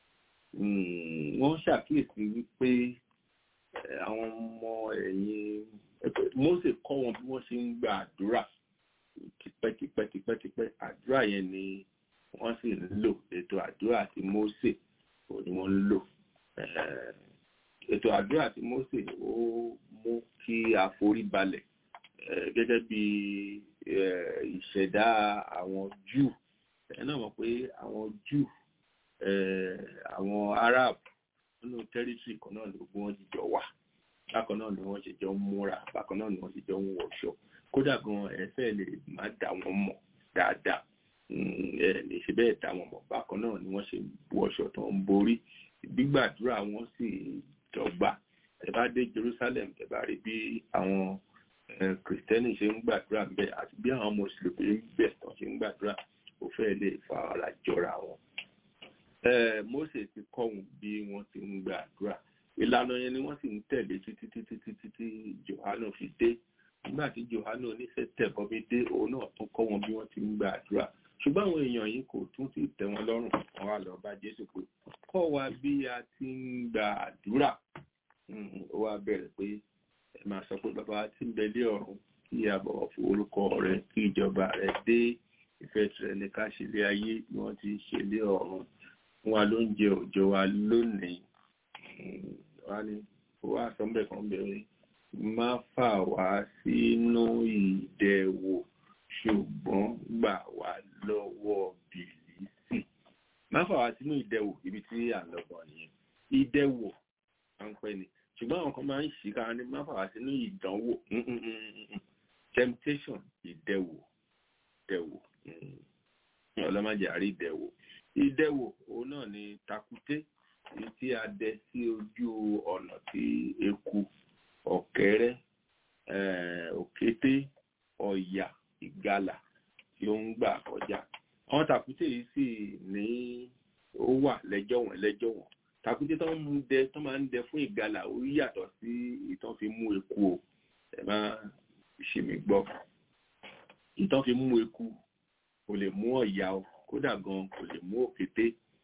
wọ́n ṣàkíyèsí wípé àwọn ọmọ ẹ̀yìn Mósè kọ́ wọn bí wọ́n ṣe ń gba àdúrà tipẹ́tipẹ́tipẹ́tipẹ́ àdúrà yẹn ni wọ́n sì ń lò ètò àdúrà àti Mósè ò ní wọ́n ń lò ètò àdúrà àti Mósè ó mú kí àforíbalẹ̀ gẹ́gẹ́ bí ìṣẹ̀dá àwọn Júù ẹ náà mọ̀ pé àwọn Júù àwọn Arab nínú tẹ́rítírì kan náà ló gbé wọn jíjọ wà bákan náà ni wọ́n ṣe jọ ń múra bákan náà ni wọ́n ṣe jọ ń wọṣọ kódà gan ẹ̀fẹ́ lè má dá wọn mọ̀ dáadáa ẹ lè ṣe bẹ́ẹ̀ dá wọn mọ̀ bákan náà ni wọ́n ṣe wọṣọ tó ń borí gbígbàdúrà wọn sì dọ́gba ẹ bá dé Jerusalem ẹ bá rí bí àwọn kìrìtẹ́nì ṣe ń gbàdúrà ń bẹ àti bí àwọn mùsùlùmí ń bẹ tán ṣe ń gbàdúrà ó fẹ́ lè fa ara jọra wọn. Mósè ti kọ́ wọn bí wọ́n ti ń gbàdúrà ìlànà yẹn ni wọ́n sì ń tẹ̀lé títí títí títí tí Jòhánù fi dé nígbà tí Jòhánù oníṣẹ́ tẹ̀bọmi dé òun náà tún kọ́ wọn bí wọ́n ti ń gbàdúrà ṣùgbọ́n àwọn èèyàn yìí kò tún ti tẹ́ wọn lọ́rùn wọn wá lọ bá Jésù pé kọ́ wa bí a ti ń gbàdúrà ó wá bẹ̀rẹ̀ pé ẹ máa sọ pé bàbá tí ń bẹ lé ọ̀run kí a bọ̀wọ̀ fún orúkọ rẹ kí ìjọba rẹ dé ìfẹ́ tirẹ̀ ní ká ṣe lé ayé bí wọ́n ti ṣe lé ọ̀run fún wa lóúnjẹ òòjọ́ wa lónìí wá ní ó wá sọ bẹ́ẹ̀ kan bẹ̀rẹ̀ má fà wá sínú ìdẹwò ṣùgbọ́n gbà wá lọ́wọ́ bìlísì má fà wá sínú ìdẹwò ibi tí à ń lọ bọ̀ nìyẹn ìdẹwò máa ń pẹ́ ni ṣùgbọ́n àwọn kan máa ń ṣì kára ní má fà wá sínú ìdánwò temptation ìdẹwò ìdẹwò ọlọ́mọdé àrí ìdẹwò ìdẹwò òun náà ni takùté èyí tí a dẹ sí ojú ọ̀nà tí eku ọ̀kẹ́rẹ́ òkété ọ̀yà ìgalà tí ó ń gbà kọjá àwọn tàkúté yìí sì ní ó wà lẹ́jọ́ wọn lẹ́jọ́ wọn tàkúté tó ń dẹ tó máa ń dẹ fún ìgalà ó yàtọ̀ sí ìtàn fi mú eku o ẹ má ṣe mí gbọ́ ìtàn fi mú eku kò lè mú ọ̀yà o kódà gan kò lè mú òkété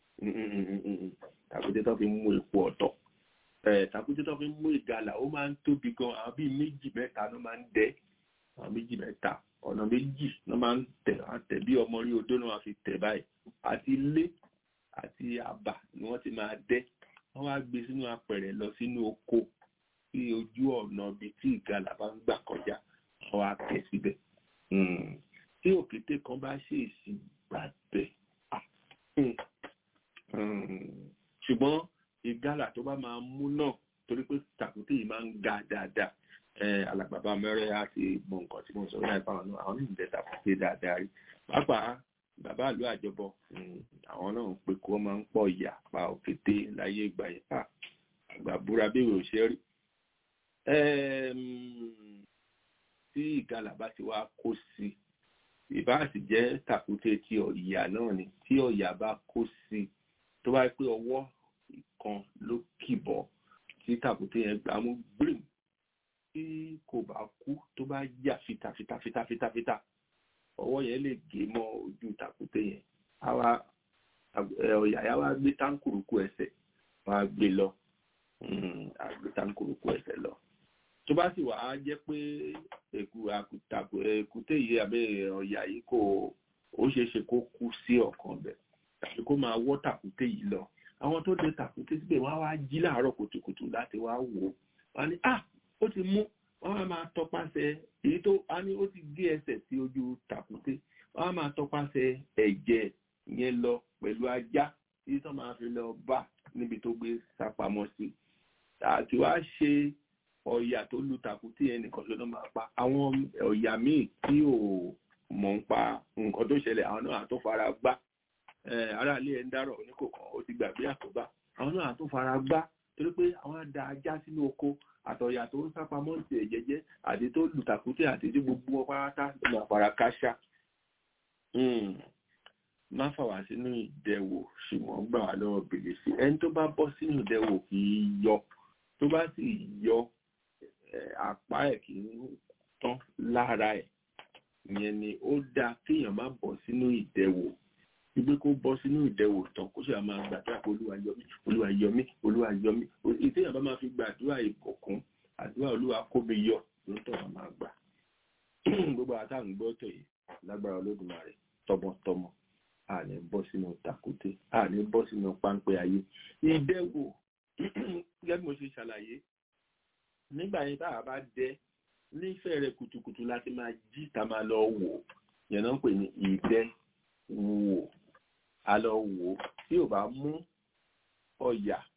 tàkúté tó fi mú epo ọ̀tọ̀ tàkúté tó fi mú ìgalà ó máa ń tóbi gan àwọn bíi méjì mẹ́ta ló máa ń dẹ́ àwọn méjì mẹ́ta ọ̀nà méjì ló máa ń tẹ̀ àtẹ̀ bí ọmọ rí odó náà fi tẹ̀ báyìí àti ilé àti àbà ni wọ́n ti máa dẹ́ wọ́n wá gbé sínú apẹ̀rẹ̀ lọ sínú oko sí ojú ọ̀nà ibi tí ìgalà bá ń gbà kọjá wọ́n wá tẹ̀ síbẹ̀ tí òkété kan bá ṣèèṣì gbàgbẹ́ ṣùgbọ́n ìgalà tó bá máa mú náà torí pé tàkúté yìí máa ń ga dáadáa alàgbàbà mẹ́rẹ́ àti mọ nǹkan tí mo sọ láì fáwọn náà àwọn níbi tàkúté dáadáa rí pàápàá bàbá ìlú àjọbọ àwọn náà ń pe kó máa ń pọ̀ ìyà pa òkété láyé ìgbà yẹn fà àgbà búra bí ìwé òṣèré rí tí ìgalà bá ti wá kó sí ìbá sì jẹ́ tàkúté tí ọ̀yà náà ni tí ọ̀yà bá kó sí tó bá pé ọwọ́ ìkan ló kìbọ̀ tí tàkúté yẹn gbà mú gbìm tí kò bá kú tó bá yà fitafitafitafita ọwọ́ yẹn lè gé mọ́ ojú tàkúté yẹn àwa ọ̀yà yà wá gbé táǹkùrùkù ẹsẹ̀ wá gbé lọ àgbé táǹkùrùkù ẹsẹ̀ lọ tó bá sì wà á jẹ́ pé èkúté yìí àbẹ́ ọ̀yà yìí kò ó ṣeé ṣe kó kú sí ọ̀kan bẹ̀ tàbí kó máa wọ́ tàkúté yìí lọ àwọn tó dé tàkúté síbẹ̀ wọ́n á wá jí láàárọ̀ kùtùkùtù láti wá wò ó wọ́n á ní ah ó ti mú wọ́n á máa tọpasẹ̀ èyí tó á ní ó ti gé ẹsẹ̀ sí ojú tàkúté wọ́n á máa tọpasẹ̀ ẹ̀jẹ̀ yẹn lọ pẹ̀lú ajá tí tó máa fi lọ bá níbi tó gbé sápamọ́ sí àti wá ṣe ọ̀yà tó lu tàkúté yẹn nìkan ló máa pa àwọn ọ̀yà míì tí ò mọ̀ ń pa nǹkan tó ṣẹlẹ̀ àwọn náà tó fara gbá aráàlú ẹ̀ ń dárọ̀ oníkòkan ó ti gbàgbé àkóbá àwọn náà tó fara gbá torí pé àwọn àdá ajá sínú oko àtọ̀yà tó ń sápamọ́ ti ẹ̀jẹ̀jẹ́ àti tó lu tàkúté àti tí gbogbo wọn pátá ló máa fara káṣá má fà wá sínú ìdẹwò ṣùgbọ́n gbà wá lọ́wọ́ bèrè sí ẹni tó bá bọ́ sínú ìdẹwò kì í yọ tó bá sì yọ apá ẹ̀ kì í tán lára ẹ̀ ìyẹn ni ó dáa kéèyàn má bọ́ sínú ìdẹwò wípé kó bọ́ sínú ìdẹwò tán kó sì máa gbàdúrà pé olúwa yọ mí olúwa yọ mí olúwa yọ mí ìtẹ́yàn bá máa fi gbàdúrà ìbùkún àdúrà olúwa kó mi yọ ló tọ̀ wá máa gbà gbogbo àtàwọn gbọ́ tọ̀ yìí lágbára olódùmarè tọmọtọmọ a ní bọ́ sínú tàkúté a ní bọ́ sínú páńpẹ́ ayé ìdẹwò gẹ́gẹ́ bí mo ṣe ṣàlàyé nígbà yẹn tá a bá dẹ nífẹ̀ẹ́ rẹ̀ kùtùkùtù láti máa jí ta máa lọ wò yẹn náà ń pè ní ìdẹ wò a lọ wò tí ò bá mú ọ̀yà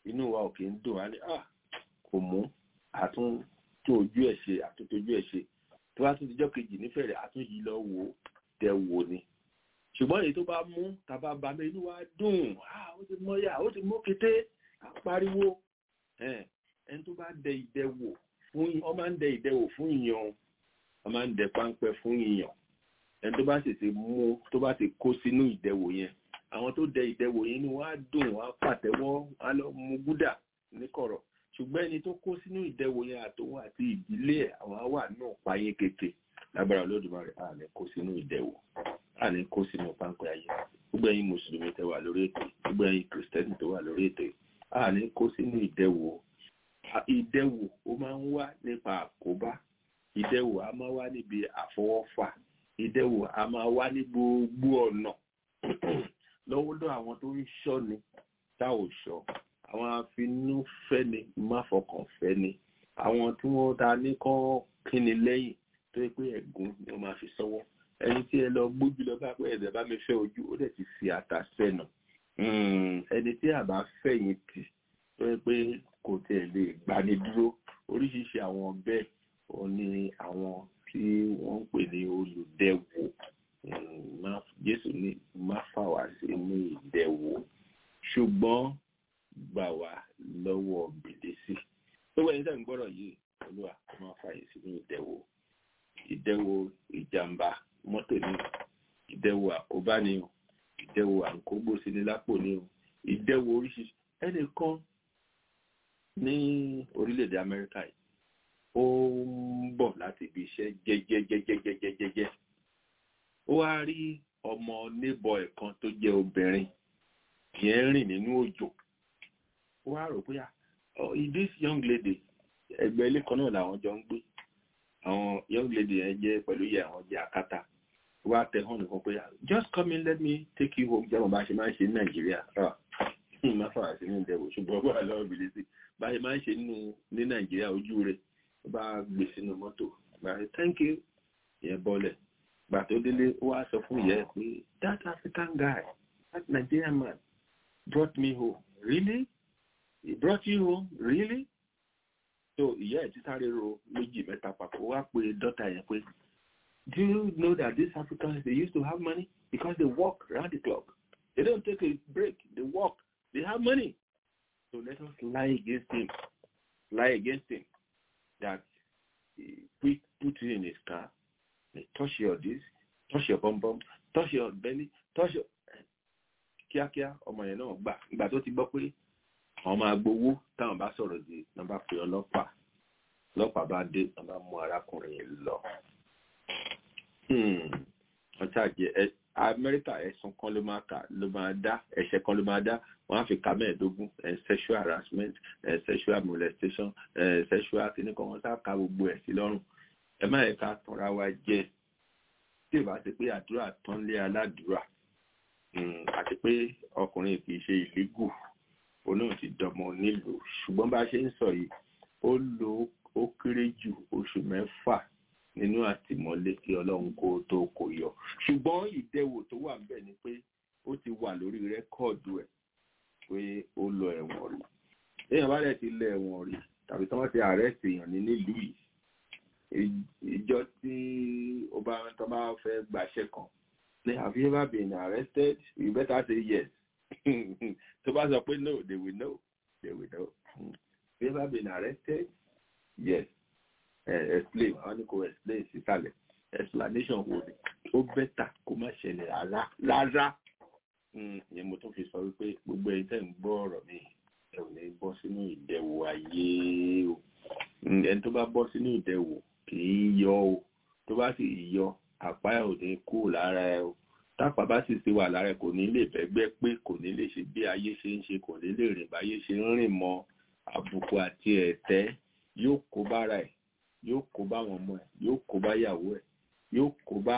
inú wa ò kì í dùn á ní à kò mú àtún tó ojú ẹ̀ ṣe àtúntò ojú ẹ̀ ṣe tó bá tún dijọ́ kejì nífẹ̀ẹ́ àtún yìí lọ wò ó tẹ wò ni ṣùgbọ́n èyí tó bá mú tàbá bá mi inú wa dùn ó ti mọ́yà ó ti mú kété pariwo ẹni tó bá dẹ ìdẹwò fún ọ máa ń dẹ ìdẹwò fún ìyàn ọ máa ń dẹ páńpẹ́ fún ìyàn ẹni tó bá sì ti mú tó bá ti kó sínú ìdẹwò yẹn àwọn tó dẹ ìdẹwò yẹn inú wa dùn wá pàtẹ́wọ́ á lọ mú gúdà níkọ̀rọ̀ ṣùgbọ́n ẹni tó kó sínú ìdẹwò yẹn àtòun àti ìdílé ẹ̀ àwọn á wà náà páyé kété lágbára olódùmarè à ní kó sínú ìdẹwò à ní kó sínú páńpẹ́ ayé gbogbo ẹ̀yin mùsùlùmí tẹ́ wà lórí ètò gbogbo ẹ̀yin kìrìsìtẹ́nì tó wà lórí ètò à ní kó sínú ìdẹwò ìdẹwò ó máa ń wá nípa àkóbá ìdẹwò a máa wá níbi àfọwọ́fà ìdẹwò a máa wá ní gbogbo ọ̀nà lọ́wọ́dọ̀ àwọn tó ń ṣọ́ni tá ò ṣọ́ àwọn afinúfẹ́ni máfọkànfẹ́ni àwọn tí wọ́n ta ní kán kíni lẹ́yìn tó yẹ pé ẹ̀gún ni wọ́n máa fi sọ́wọ́ ẹni tí ẹ lọ gbójú lọ bá pé ẹ̀dẹ̀ bá mi fẹ́ ojú ó dẹ̀ ti fi ata sẹ́nu ẹni tí àbá fẹ̀yìn tì tó yẹ pé kò tiẹ̀ lè gbani dúró oríṣiríṣi àwọn bẹ́ẹ̀ ò ní àwọn tí wọ́n ń pè ní olùdẹ̀wò jésù ní má fà wá sínú ìdẹ̀wò ṣùgbọ́n gbà wá lọ́wọ́ bìlísì tó wẹ́n tẹ̀ ń gbọ́rọ̀ yìí olúwa kó má fà yín sínú ìdẹ̀wò ìdẹ̀wò ìjàmbá mọ́tò ni ìdẹ̀wò àkóbá ni o ìdẹ̀wò àǹkógbó sí ni lápò ni o ìdẹ̀wò oríṣiríṣi ẹnìkan ní orílẹ̀-èdè amẹ́ríkà yìí ó ń bọ̀ láti ibi iṣẹ́ jẹ́jẹ́jẹ́jẹ́jẹ́jẹ́jẹ́ ó wá rí ọmọ nébọ̀ ẹ̀ kan tó jẹ́ obìnrin yẹn rìn nínú òjò ó wá rò pé this young lady ẹgbẹ́ ilé kan náà làwọn jọ ń gbé àwọn young lady yẹn jẹ́ pẹ̀lú yẹ àwọn jẹ́ àkátà ó wá tẹ hàn nìkan pé just come in let me take you home jẹ́wọ̀n bá ṣe máa ń ṣe ní nàìjíríà má fà sí ní ìdẹ̀wò ṣùgbọ́n wà lọ́wọ́ bìlísì bá ṣe máa ń ṣe nínú ní nàìjíríà ojú rẹ̀ ó bá gbé sínú mọ́tò bá ṣe thank you ìyẹn bọ́lẹ̀ gbà tó délé ó wá sọ fún ìyá ẹ̀ pé that african guy that nigerian man brought me home really he brought you home really so ìyá ẹ̀ ti sáré ro méjì mẹ́ta papọ̀ wá pé dọ́tà yẹn pé do you know that these africans they used to have money because they work round the clock they don't take a break they work they have money so let us lie against him lie against him that he put, put it in his car they touch your this touch your bum bum touch your belly touch your kíákíá ọmọ yẹn náà gbà ìgbà tó ti gbọ́ pé àwọn máa gbowó táwọn bá sọ̀rọ̀ di náà bá pe ọlọ́pàá ọlọ́pàá bá dé náà bá mú arákùnrin yẹn lọ. wọ́n ṣàjẹ́ amẹ́ríkà ẹ̀sùn kan ló máa kà ló máa dá ẹ̀ṣẹ̀ kan ló máa dá wọ́n á fi kà mẹ́ẹ̀ẹ́dógún sexual harassment sexual molestation sexual kìnnìkan wọ́n sá ka gbogbo ẹ̀ sí lọ́rùn ẹ má yẹ ká tanra wa jẹ tí ìbá ti pé àdúrà tán lé aládùúrà àti pé ọkùnrin kì í ṣe ìlégù òun náà ti dọmọ nílùú ṣùgbọ́n bá a ṣe ń sọ yìí ó lo ó kéré jù oṣù mẹ́fà nínú àtìmọ́lé kí ọlọ́run kó tó kó yọ ṣùgbọ́n ìdẹwò tó wà ń bẹ̀ ni pé ó ti wà lórí rẹ́kọ̀dù ẹ̀ pé ó lọ ẹ̀wọ̀n rí èèyàn bá dẹ̀ ti lọ ẹ̀wọ̀n rí tàbí tí wọ́n ti àrẹ́sì èèyàn ní nílùú yìí ìjọ tí ó bá tó bá fẹ́ gbàṣẹ kan ní have you ever been arrested you better say yes tó bá sọ pé no they will know they will know have you ever been arrested yes uh, explain àwọn ní kò explain sísàlẹ̀ explanation wo ni ó bẹ́tà kó má ṣẹlẹ̀ rárá rárá ìyẹn mo tún fi sọ wípé gbogbo ẹ̀yin tẹ́ ń gbọ́ ọ̀rọ̀ mi ẹ ò ní bọ́ sínú ìdẹ̀wò ayé o ẹni tó bá bọ́ sínú ìdẹ̀wò kì í yọ o tó bá sì yọ àpá ẹ̀ ò ní kú lára ẹ o tápá bá sì ti wà lára ẹ kò ní lè bẹ́gbẹ́ pé kò ní lè ṣe bí ayé ṣe ń ṣe kò ní lè rìn báyé ṣe ń rìn mọ́ àbùkù àti ẹ̀tẹ́ yóò kó bára ẹ̀ yóò kó bá àwọn ọmọ ẹ̀ yóò kó bá ìyàwó ẹ̀ yóò kó bá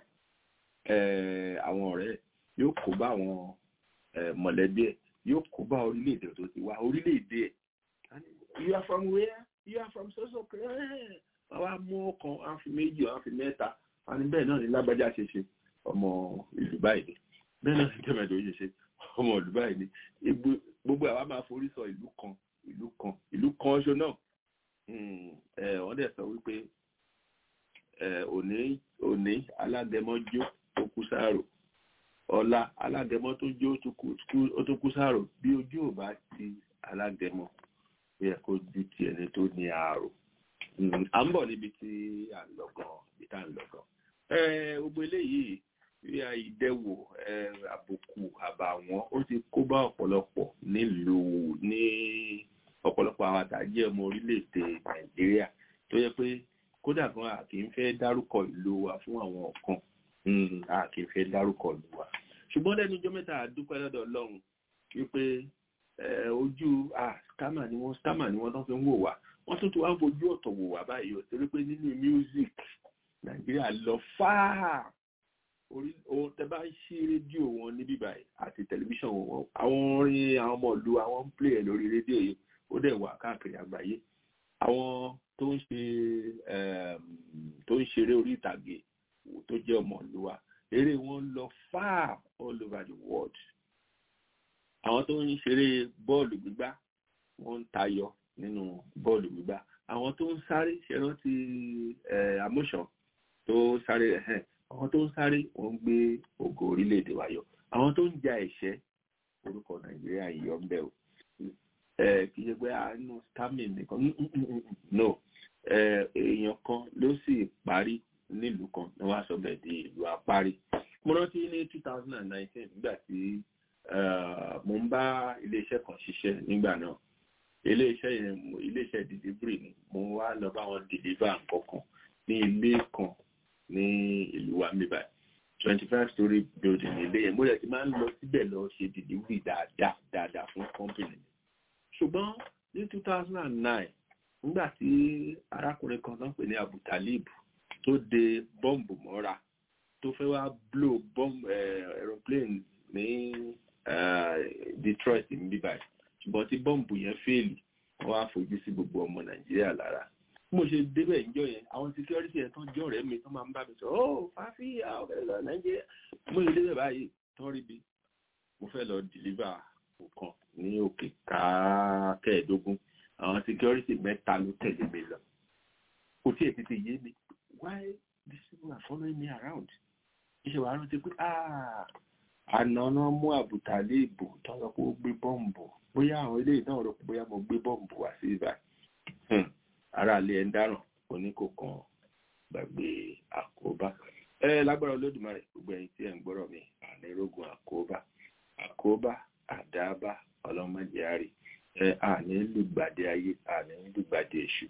àwọn ọ̀rẹ́ ẹ̀ yóò kó bá àwọn mọ̀lẹ́bí ẹ̀ yóò kó bá orílẹ̀-èdè tó ti wá orílẹ̀-èdè ẹ̀ you are from where you are from so so clear wọ́n wá mú ọkàn wọ́n fi méjì wọ́n fi mẹ́ta wọ́n ní bẹ́ẹ̀ náà ní lágbájá ṣe ṣe ọmọ ìlú báyìí ni bẹ́ẹ̀ náà ní tẹ́mẹ̀dọ̀ ṣe ṣe ọmọ ìlú báyìí ni gbogbo àwa máa forí sọ ìlú kan ìlú kan ìlú kan ṣo náà wọ́n dẹ̀ sọ wípé òní òní alágẹmọ jó ó kú sáàrò ọ̀la alágẹmọ tó jó ó tó kú sáàrò bí ojú ò bá ti alágẹmọ ó yẹ kó ju ti ẹni tó ní àárò à ń bọ̀ níbi tí à ń lọ gan ibi tá à ń lọ gan gbogbo eléyìí bí ìdẹ́wò àbùkù àbàwọ́n ó ti kó bá ọ̀pọ̀lọpọ̀ nílùú ní ọ̀pọ̀lọpọ̀ àwọn àtàjẹ́ ọmọ orílẹ̀-èdè nàìjíríà tó yẹ pé kódà gan a kì í fẹ́ dárúkọ ìlú wa fún àwọn kan a kì í fẹ́ dárúkọ ìlú wa ṣùgbọ́n lẹ́nu ọjọ́ mẹ́ta àdúpẹ́ lọ́dọ̀ ọlọ́run wípé ojú scammer ni wọ́n scammer ni wọ́n tán fi ń wò wá wọ́n tún ti wá ń fojú ọ̀tọ̀ wò wá báyìí ó torí pé nínú music nàìjíríà lọ fáà orí ohun tẹ bá ń ṣí rédíò wọn níbí báyìí àti tẹlifíṣàn wọn àwọn orin àwọn ọmọ ìlú àwọn ń play ẹ lórí rédíò yìí ó dẹ̀ wà káàkiri àgbáyé àwọn tó ń ṣe tó ń ṣeré orí ìtàgé tó jẹ́ ọmọ ìlú wa eré wọn lọ far all over the world àwọn tó ń ṣeré bọ́ọ̀lù gbígbá wọ́n ń tayọ nínú bọ́ọ̀lù gbígbá àwọn tó ń sáré ṣẹrántí amóṣàn tó sáré ẹ̀hẹ́n àwọn tó ń sáré wọ́n ń gbé ògo orílẹ̀-èdè wa yọ àwọn tó ń ja ẹ̀ṣẹ́ orúkọ nàìjíríà yìí ọ̀ ń bẹ̀ o kì í ṣe pé àánú stamin nìkan no èèyàn kan ló sì parí nílùú kan ní wàá sọ bẹ́ẹ̀ di ìlú apárí mo rántí ní two thousand and nineteen nígbà tí mo ń bá iléeṣẹ́ kan ṣiṣẹ́ nígbà náà iléeṣẹ́ yẹn iléeṣẹ́ delivery ni mo wá lọ bá wọn deliver nǹkan kan ní ilé kan ní ìlú wa mi báyìí twenty five story building ilé yẹn mo rẹ̀ ti máa ń lọ síbẹ̀ lọ ṣe delivery dáadáa dáadáa fún company ṣùgbọ́n ní two thousand and nine nígbà tí arákùnrin kan náà pè ní Abu Talib tó de bọ́ǹbù mọ́ra tó fẹ́ wá blow bomb aeroplane ní Detroit ní bíbáyìí ṣùgbọ́n tí bọ́ǹbù yẹn fèèlì wọ́n á fojú sí gbogbo ọmọ Nàìjíríà lára mo ṣe débẹ̀ ìjọ yẹn àwọn security ẹ̀ tán jọ rẹ̀ mi tán máa ń bá mi sọ ó fàáfíà ọ̀fẹ́ lọ nàìjíríà mo ṣe débẹ̀ báyìí tán rí bi mo fẹ́ lọ deliver nǹkan ní òkè káàkẹ́ẹ̀dógún àwọn security mẹ́ta ló tẹ̀lé mi lọ kò tí ì tètè yé mi why these people are following me around iṣẹ́ wàá rántí pé àná náà mú àbùtálé ìbò tán lọ pé ó gbé bọ́ǹbù bóyá àwọn eléyìí náà rò pé bóyá mo gbé bọ́ǹbù wá sí ibà ara ilé ẹ̀ ń dáràn oníkòkan gbàgbé àkóbá ẹ lágbára olódùmarè gbogbo ẹ̀yin tí ẹ ń gbọ́rọ̀ mi ànírógun àkóbá àkóbá àdábá ọlọ́mọdé àrí ẹ àní lùgbàdé ayé àní lùgbàdé èṣù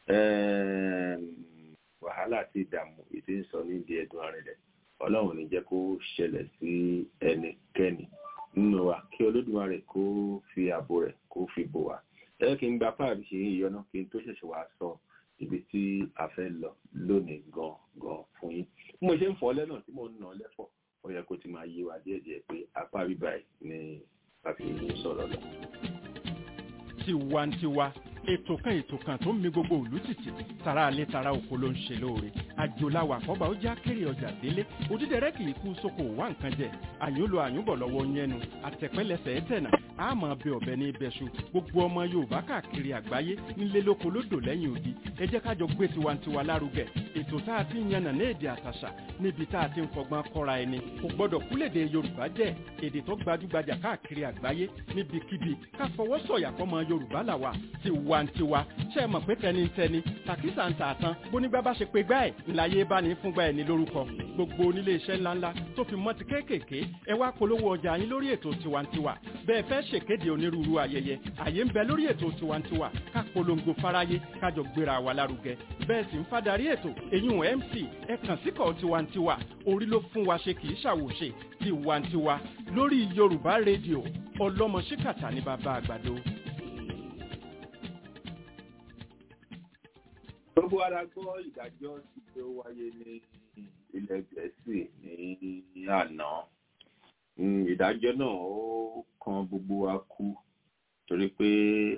wàhálà àti ìdààmú ètò ìsọ ní ìdí ẹ̀dùn arìnrẹ̀ ọlọ́run ní jẹ́ kó ṣẹlẹ̀ sí ẹnikẹ́ni nínú wa kí olódùmarè kó fi ààbò rẹ̀ kó fi bò wá ẹ kí n gba páàbí ṣe ìyọnà kí n tó ṣẹ̀ṣẹ̀ wá sọ ibi tí a fẹ́ lọ lónìí gan gan fún yín bí mo ṣe ń fọ́ lẹ́nà tí mo ń nà lẹ́fọ̀ ó yẹ kó ti máa yé wa díẹ̀díẹ̀ pé apá bíbá ẹ̀ ni a fi ń sọ̀rọ̀ lọ. tiwantiwa ètò kan ètò kan tó ń mi gbogbo òlú títì tara alẹ́ tara oko ló ń ṣe lóore àjòláwà kọ́ba ó já kéré ọjà délé òdídẹrẹ́ kì í kú sóko wá nǹkan jẹ àyúnlo àyúnbọ̀ lọ́wọ́ yẹnu àtẹ̀pẹ́lẹsẹ̀ ẹ̀tẹ̀nà àmọ́ bẹ ọ̀bẹ ní ibẹ̀ṣu gbogbo ọmọ yorùbá káàkiri àgbáyé nílé lóko lódò lẹ́yìn odi ẹ jẹ́ ká jọ gbé tiwantiwa lárugẹ ètò tá a ti ń yànnà ní èdè àtàṣà níbi tá a ti ń fọgbọ́n kọ́ra ẹni kò gbọ́dọ̀ kúlèdè yorùbá jẹ́ èdè tó gbajúgbajà káàkiri àgbáyé níbikíbi ká fọwọ́ sọ̀yà fọmọ yorùbá làwà tiwantiwa ṣe é mọ̀ pé tẹnitẹni tàkísà ń tà tán bónígbà bá ṣe pé gbá ẹ̀ ńláyé bá ní fúngbà ẹ̀ ní lórúkọ gbogbo onílé iṣẹ́ ńláńlá tó fi mọ́ ti kéékèèké ẹ wá polówó ọjà yín lórí ètò tiwantiwa bẹ́ẹ̀ fẹ́ ṣèkéde onírúurú ayẹyẹ àyè ń bẹ lórí ètò tiwantiwa ká polongo fáráyé kájọ gbéra wa lárugẹ bẹ́ẹ̀ sì ń fadarí ètò èyún mc ẹ kàn síkọ̀ tiwantiwa orí ló fún wa ṣe kì í ṣàwòṣe tiwantiwa lórí yorùbá rédíò ọlọ́mọ ṣíkàtà ní bàbá àgbàdo. gbogbo ara gbọ́ ìdájọ́ tí ó wáyé ní ilẹ̀ gẹ̀ẹ́sì ní àná ìdájọ́ náà ó kan gbogbo wa kú torí pé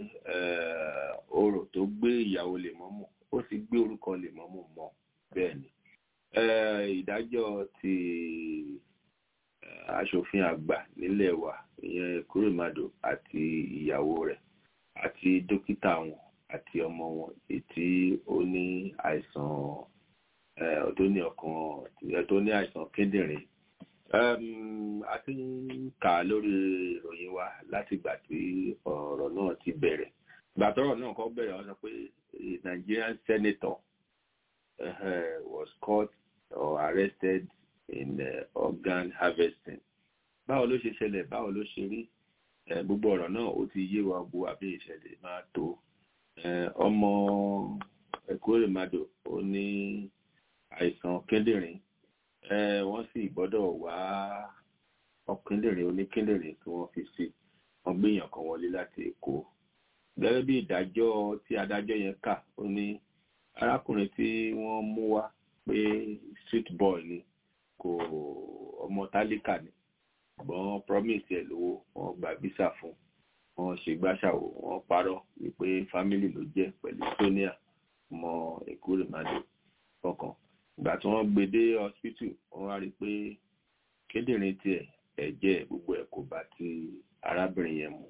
orò tó gbé ìyàwó lèmọ́mù ó sì gbé orúkọ lèmọ́mù mọ́ bẹ́ẹ̀ ni ìdájọ́ ti aṣòfin àgbà nílẹ̀ wa ìyẹn kúròmàdò àti ìyàwó rẹ̀ àti dókítà wọn àti ọmọ wọn ètí ó ní àìsàn tó ní ọkàn tó ní àìsàn kíndìnrín a ti ń kà lórí ìròyìn wa láti ìgbà tí ọ̀rọ̀ náà ti bẹ̀rẹ̀ ìgbà tọ́rọ̀ náà kọ́ bẹ̀rẹ̀ wọ́n sọ pé a Nigerian senator uh, was caught or arrested in uh, organ harvesting báwo ló ṣe ṣẹlẹ̀ báwo ló ṣe rí gbogbo ọ̀rọ̀ náà ó ti yé wa bu àbí ìṣẹ̀lẹ̀ máa tó ọmọ Ẹ̀kúrèmàdò ó ní àìsàn kíndìnrín wọ́n sì gbọ́dọ̀ wá ọkíndìnrín oníkíndìnrín tí wọ́n fi sí wọ́n gbéyàn kan wọlé láti Èkó gẹ́gẹ́ bí ìdájọ́ tí adájọ́ yẹn kà ó ní arákùnrin tí wọ́n mú wá pé street boy ni kò ọmọ tálíkà ni ṣùgbọ́n promise ẹ̀ lówó wọ́n gba visa fún wọ́n ṣe gbàṣàwò wọ́n parọ́ wípé family ló jẹ́ pẹ̀lú sonia ọmọ Ẹ̀kúrèmàdò kọ̀ọ̀kan ìgbà tí wọ́n gbé dé hospital wọ́n wá rí i pé kíndìnrín tiẹ̀ ẹ̀jẹ̀ gbogbo ẹ̀ kò bá ti arábìnrin yẹn mu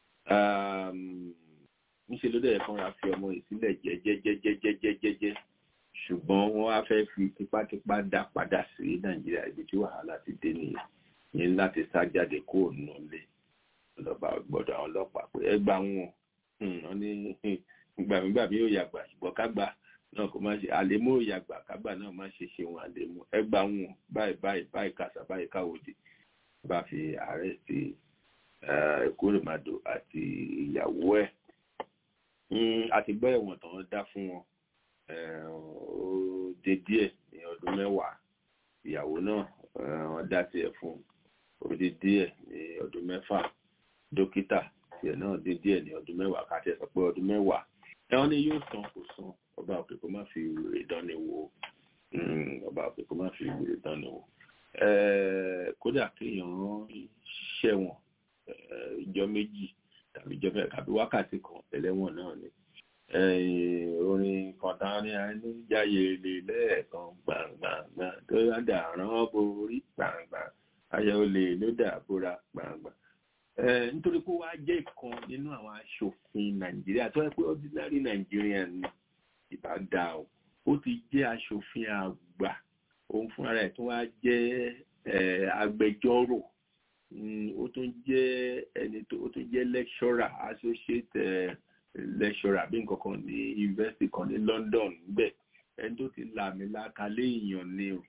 níṣẹ́ ló dẹ̀ kọ́ra fi ọmọ yìí sílẹ̀ jẹ́jẹ́jẹ́jẹ́jẹ́jẹ́jẹ́ ṣùgbọ́n wọ́n wá fẹ́ fi tipátipá dá padà sí nàìjíríà ibi tí wàhálà ti dé nìyẹn ní láti sá jáde kó nù lé lọ́ba gbọ́dọ̀ àwọn ọlọ́pàá pé ẹ gbà wọn wọn ní gbàmígbàmí yóò yàgbà ṣùgbọ́n kágbà náà kò má ṣe àlèmó yóò yàgbà kágbà náà má ṣe ṣe wọn àlèmó ẹ gbà wọn báyìí báyìí báyìí kàṣà báyìí káwòdì bá fi àrẹ́sì Ẹ̀kúrèmàdò àti ìyàwó ẹ̀ àti gbọ́ ẹ̀wọ̀n tán dá fún wọn ó dé díẹ̀ ní ọdún mẹ́wàá ìyàwó náà wọ́n dá tiẹ̀ fún ó dé díẹ̀ ní ọdún mẹ́fà dókítà tiẹ̀ náà dé díẹ̀ ní ọdún mẹ́wàá káàtì sọ pé ọdún mẹ́wàá ẹ̀wọ̀n ni yóò san kò san ọba òkè kó má fi wèrè dánni wò ọba òkè kó má fi wèrè dánni wò kódà kéèyàn ṣẹ̀wọ̀n ìjọ méjì tàbí ìjọ mẹ́ta tàbí wákàtí kan ẹlẹ́wọ̀n náà ni orin kọ̀ọ̀tàn ní ẹni jáyé lè lẹ́ẹ̀kan gbàngbàngbà tó dàrán borí gbàngbà ayọ̀ olè ló dà bóra gbàngbà. nítorí pé wàá jẹ́ ìkan nínú àwọn aṣòfin nàìjíríà tó yẹ pé ordinary Nigerian ni ìbá dá o ó ti jẹ́ aṣòfin àgbà òun fúnra rẹ̀ tó wá jẹ́ agbẹjọ́rò ó tún jẹ́ ẹni tó ó tún jẹ́ lecturer associate lecturer bí nǹkan kan ní university kan ní London níbẹ̀ ẹni tó ti làmì lákàlẹ́ èèyàn ni o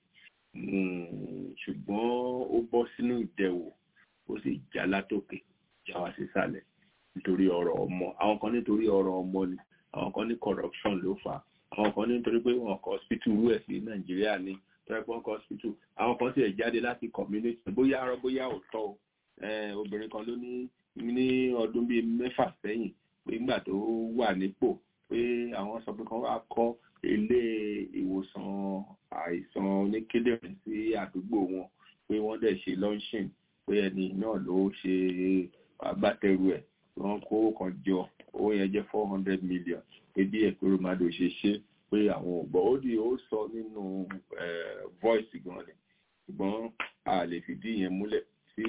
ṣùgbọ́n ó bọ́ sínú ìdẹ̀wò ó sì já látòkè já wá sísàlẹ̀ nítorí ọ̀rọ̀ ọmọ àwọn kan nítorí ọ̀rọ̀ ọmọ ni àwọn kan ní corruption ló fà á àwọn kan nítorí pé wọn kọ hospital rú ẹ̀ sí Nàìjíríà ni tọ́jú pé wọ́n kọ hospital àwọn kan sì ẹ̀ jáde láti community bóyá arọ bóyá òótọ́ o obìnrin kan ló ní ní ọdún bíi mẹ́fà sẹ́yìn pé nígbà tó wà nípò pé àwọn sọ pé kan wá kọ́ ilé ìwòsàn àìsàn oníkíndìnrín sí àdúgbò wọn pé wọ́n dẹ̀ ṣe launching pé ẹni náà ló ṣe agbátẹrù ẹ̀ wọ́n kó kan jọ owó yẹn jẹ́ four hundred million pé bí Ẹ̀kúrèmàdò ṣe ṣe pé àwọn ò gbọ́ ó di ó sọ nínú voice gan ni ṣùgbọ́n a lè fìdí yẹn múlẹ̀ tí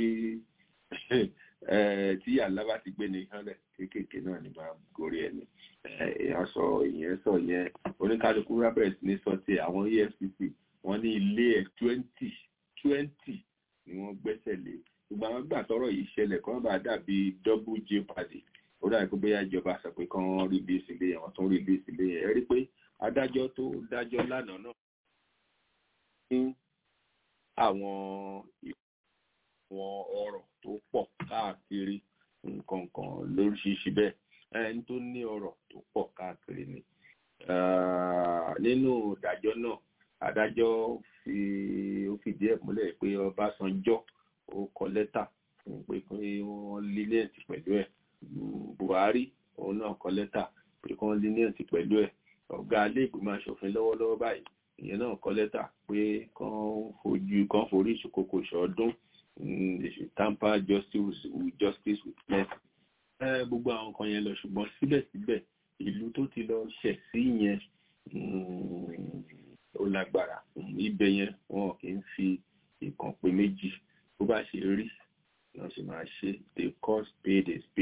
tí alábà ti gbé ní hànlẹ̀ kéékèèké náà ni máa gorí ẹni èèyàn sọ ìyẹn sọ yẹn oníkálukú robert ní sọ ti àwọn EFCC wọ́n ní ilé ẹ̀ twenty twenty ni wọ́n gbẹ́sẹ̀ lé gbogbo àwọn gbà tọ́rọ̀ yìí ṣẹlẹ̀ kọ́ bá dàbí double jeopardy ó dàbí pé bóyá ìjọba sọ pé kán release ilé yẹn wọ́n tún release ilé yẹn ẹ rí pé adájọ́ tó dájọ́ lánàá náà ní àwọn àwọn ọ̀rọ̀ tó pọ̀ káàkiri nǹkan kan lóríṣiríṣi bẹ́ẹ̀ ẹni tó ní ọ̀rọ̀ tó pọ̀ káàkiri ni nínú ìdájọ́ náà adájọ́ fi ó fìdí ẹ̀ múlẹ̀ pé Ọbásanjọ́ ó kọ lẹ́tà fún pé kí wọ́n lílẹ̀ǹtì pẹ̀lú ẹ̀ Buhari òun náà kọ lẹ́tà pé kí wọ́n lílẹ̀ǹtì pẹ̀lú ẹ̀ ọ̀gá ilé ìgbìmọ̀ asòfin lọ́wọ́lọ́wọ́ báyìí ìyẹn náà kọ lẹ́tà pé kán fojú kán forí ìṣòkòkò ṣọdún they should tamper justice with justice with mercy. gbogbo àwọn kan yẹn lọ ṣùgbọ́n síbẹ̀síbẹ̀ ìlú tó ti lọ ṣẹ̀ sí yẹn ó lágbára ibẹ̀ yẹn wọn kì í fi ìkàn pé méjì bó bá ṣe rí náà sì máa ṣe the cost paid is paid.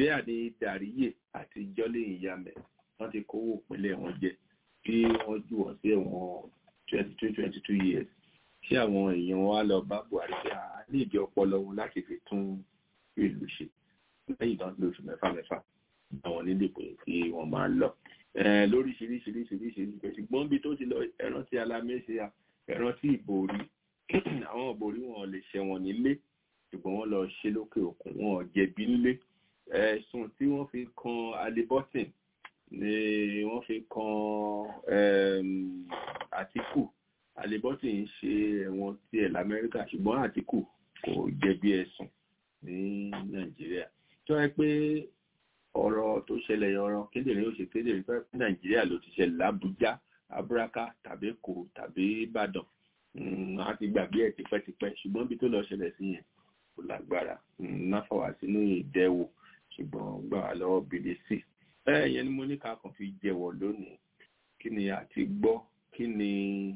bẹ́ẹ̀ ni dàríyè àti jọ́lé ìyàmẹ̀ wọ́n ti kówó ìpínlẹ̀ wọn jẹ kí wọ́n jù wọ́n sí ẹ̀wọ̀n twenty two twenty two years kí àwọn èèyàn wa lọ bá buhari pé a ní ìdí ọpọlọ wọn láti fi tún ìlú ṣe lẹ́yìn náà lóṣù mẹ́fà mẹ́fà àwọn nílé pé kí wọ́n máa lọ lóríṣiríṣiríṣiríṣiríṣi ṣùgbọ́n bí tó ti lọ ẹran tí alámẹ́sẹ̀ ẹran tí ìbòrí àwọn ìbòrí wọn lè ṣẹ̀wọ̀n nílé ṣùgbọ́n wọ́n lọ ṣe lókè òkun wọn jẹ̀bi nílé ẹ̀sùn tí wọ́n fi kan alibọ́sìn ni wọ́n fi kan àtìkù alibọ́sìn ń ṣe ẹ̀wọ̀n tiẹ̀ lamẹ́ríkà ṣùgbọ́n àtìkù kò jẹ̀bi ẹ̀sùn ní nàìjíríà tó yẹ pé ọ̀rọ̀ tó ṣẹlẹ̀ ọ̀rọ̀ kédèrè ó ṣe kédèrè fẹ́ fún nàìjíríà ló ti ṣẹlẹ̀ lábújá abúráká tàbí èkó tàbí ìbàdàn a ti gbàgbé ẹ̀ tipẹ́tipẹ́ ṣùgbọ́n bí tó lọ ṣẹlẹ̀ sí yẹn kò lágbára náfà wá sínú ìdẹ́wò ṣùgbọ́n gbà wá lọ́wọ́ bìlẹ̀ sí ẹ yẹn ni mo ní ká kàn fi jẹ́wọ́ lónìí kí ni a ti gbọ́ kí ni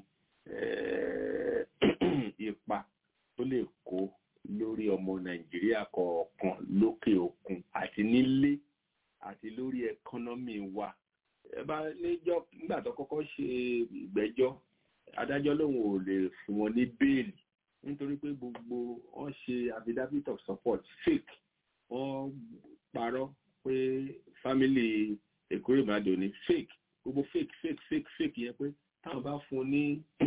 ipa tó lè kó lórí ọmọ nàìjíríà kọ̀ọ̀kan lókè òkun àti nílé àti lórí ẹkọ́nọ́mì wa ẹ bá níjọ́ nígbà tó kọ́kọ́ ṣe ìgbẹ́jọ́ adájọ́ lòun ò lè fún wọn ní bẹ́ẹ̀lì nítorí pé gbogbo wọn ṣe affidavit of support fake wọn parọ́ pé family Ekweremadu ní fake gbogbo fake fake fake fake yẹn pé táwọn bá fún ní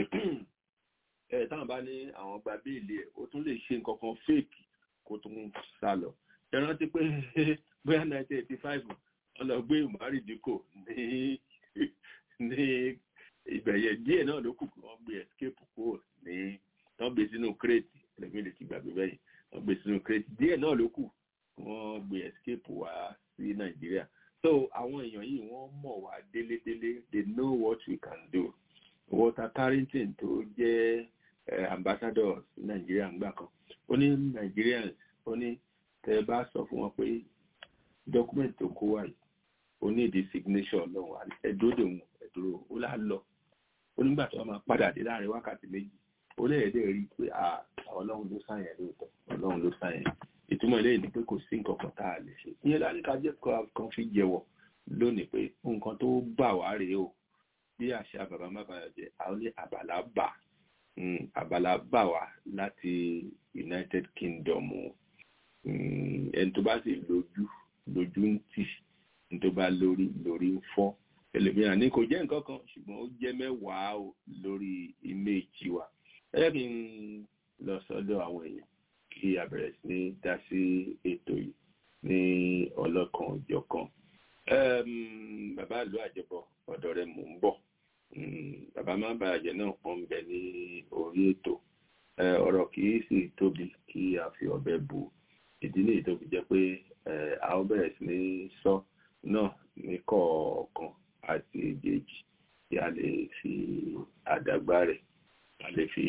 ẹ táwọn bá ní àwọn gba béèlì ẹ ó tún lè ṣe nǹkan kan fake kó tún sá lọ ẹ rántí pé bóyá nineteen eighty five wọn lọ gbé Umari Dikko ní ní ìbẹ̀yẹ díẹ̀ náà ló kù kí wọ́n gbé escape kúrò ní wọ́n gbé sínú crate ẹlẹ́gbẹ́ lè ti gbàgbé bẹ́yìn wọ́n gbé sínú crate díẹ̀ náà ló kù kí wọ́n gbé escape wá sí Nàìjíríà so àwọn èèyàn yìí wọ́n mọ̀ wá délédélé they know what we can do Walter Carrington tó jẹ́ ambassador Nàìjíríà ńgbà kan ó ní Nigerians ó ní tẹ́ bá sọ fún wọn pé document tó kó wáyé ó ní ìdí signature ọlọ́run ẹ̀dúró dè wọ́n ẹ̀dúró ó lá lọ ó nígbà tó wọ́n máa padà dé láàrin wákàtí méjì ó lẹ́yẹ̀dẹ́ rí i pé ọlọ́run ló sáyẹn lóòótọ́ ọlọ́run ló sáyẹn ìtumọ̀ eléyìí ni pé kò sí nǹkan kan tá a lè ṣe ìyẹn láti ká jẹ́ kan fi jẹ́wọ́ lónìí pé nǹkan tó bà wá rèé o bí àṣà bàbá má bàa jẹ àwọn ní àbàlá bà àbàlá bà wá láti United Kingdom ẹni tó bá sì lójú lójú ń tì ní tó bá lórí lórí ń fọ́ ẹlòmíràn ní kò jẹ́ nǹkan kan ṣùgbọ́n ó jẹ́ mẹ́wàá lórí ìméjì wa ẹ jẹ́ kí n lọ sọ́dọ̀ àwọn èèyàn kí a bẹ̀rẹ̀ sí ní dá sí ètò yìí ní ọlọ́kan òjọ̀kan bàbá ìlú àjẹbọ ọ̀dọ̀ rẹ̀ mò ń bọ̀ bàbá má bàjẹ́ náà pọ́n ń bẹ ní orí ètò ọ̀rọ̀ kì í sì tóbi kí a fi ọ̀bẹ bù ìdí nìyí tó fi jẹ́ pé a ó bẹ̀rẹ̀ sí ní sọ náà ní kọ̀ọ̀kan àti èjèèjì tí a lè fi àdàgbà rẹ̀ a lè fi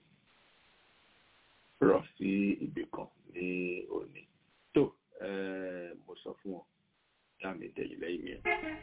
rọ̀ sí ibì kan ní òní tó mo sọ fún wọn dá mi tẹ̀yìn lẹ́yìn yẹn.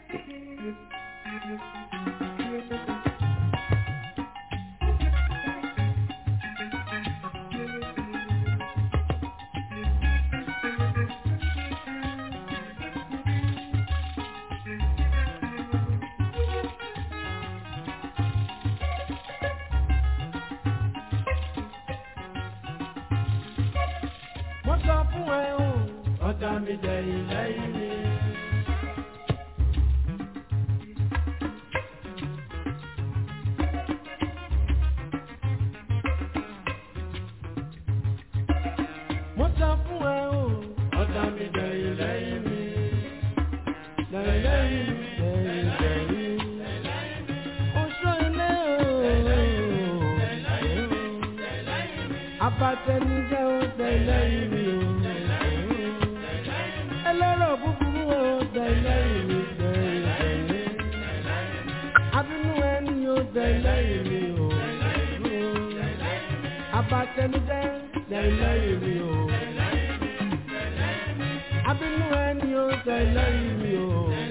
Mo sọ fún ẹ o, ọ̀tá mi tẹ̀yìn lẹ́yìn mi. Mo sọ fún ẹ o, ọ̀tá mi tẹ̀yìn lẹ́yìn mi. Tẹ̀yìn lẹ́yìn mi, tẹ̀yìn lẹ́yìn mi. Oṣù ilé o, abatẹnijẹ́ o, tẹ̀yìn lẹ́yìn mi o. Ẹlẹ́rọ̀ búburú o, tẹ̀yìn lẹ́yìn mi, tẹ̀yìn lẹ́yìn mi. Abínú ẹni o, tẹ̀yìn lẹ́yìn mi o. Abatẹnijẹ́ tẹ̀yìn lẹ́yìn mi o. Abínú ẹni o, tẹ̀yìn lẹ́yìn mi o.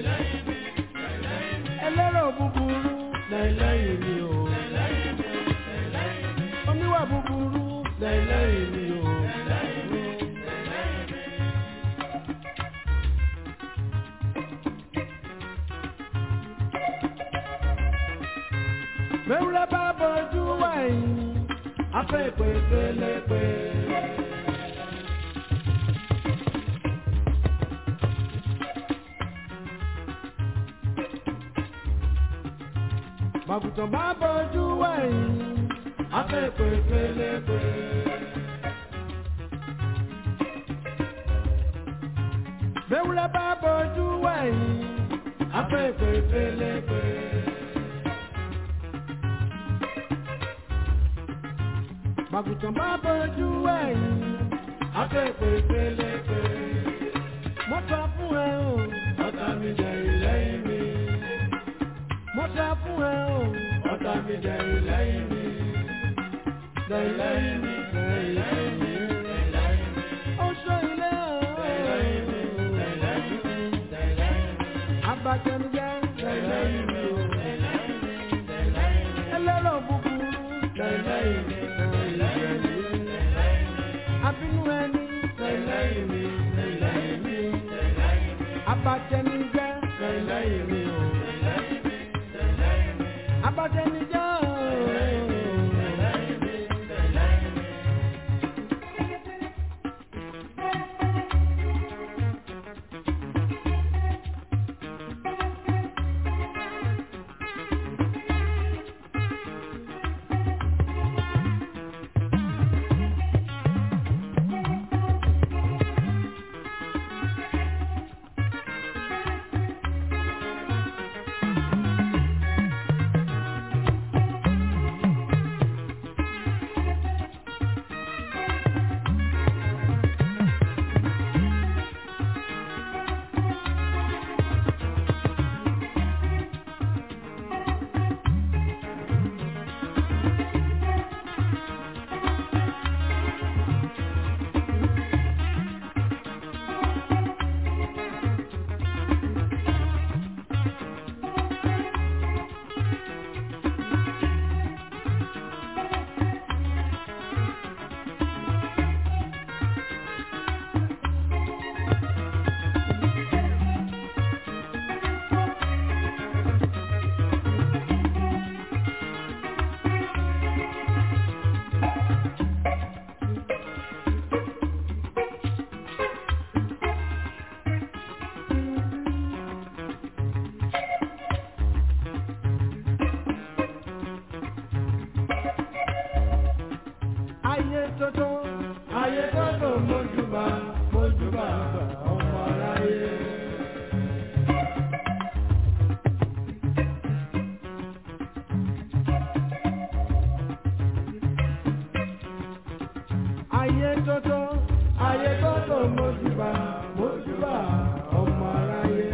Ẹlẹ́rọ̀ búburú tẹ̀yìn lẹ́yìn mi o. Oníwà búburú tẹ̀yìn lẹ́yìn mi o. Mẹ́wúrẹ́ bá bójú wẹ̀yìn, afẹ́ pé pélepé. Màgùtàn bá bójú wẹ̀yìn, afẹ́ pé pélepé. Mẹ́wúrẹ́ bá bójú wẹ̀yìn, afẹ́ pé pélepé. Màgùtàn bá bójú ẹ̀yìn, afẹ́fẹ́ pélepé. Mo sọ fún ẹ o, ọ̀tá mi jẹ ìlẹ́yìn mi. Mo sọ fún ẹ o, ọ̀tá mi jẹ ìlẹ́yìn mi. Jẹ ìlẹ́yìn mi, jẹ ìlẹ́yìn mi, jẹ ìlẹ́yìn mi. Ó sọ ilé o. Jẹ ìlẹ́yìn mi, jẹ ìlẹ́yìn mi, jẹ ìlẹ́yìn mi. Abatẹnujẹ, jẹ ìlẹ́yìn mi o. Jẹ ìlẹ́yìn mi, jẹ ìlẹ́yìn mi. Ẹlẹ́rọ̀ búburú, jẹ ìlẹ́yìn mi abínú ẹni lẹ́yìn mi lẹ́yìn mi abatẹnijẹ́ lẹ́yìn mi o abatẹnijẹ́ o. ayé tótó ayé tótó mójúbà mójúbà ọmọ aráyé. ayé tótó ayé tótó mójúbà mójúbà ọmọ aráyé.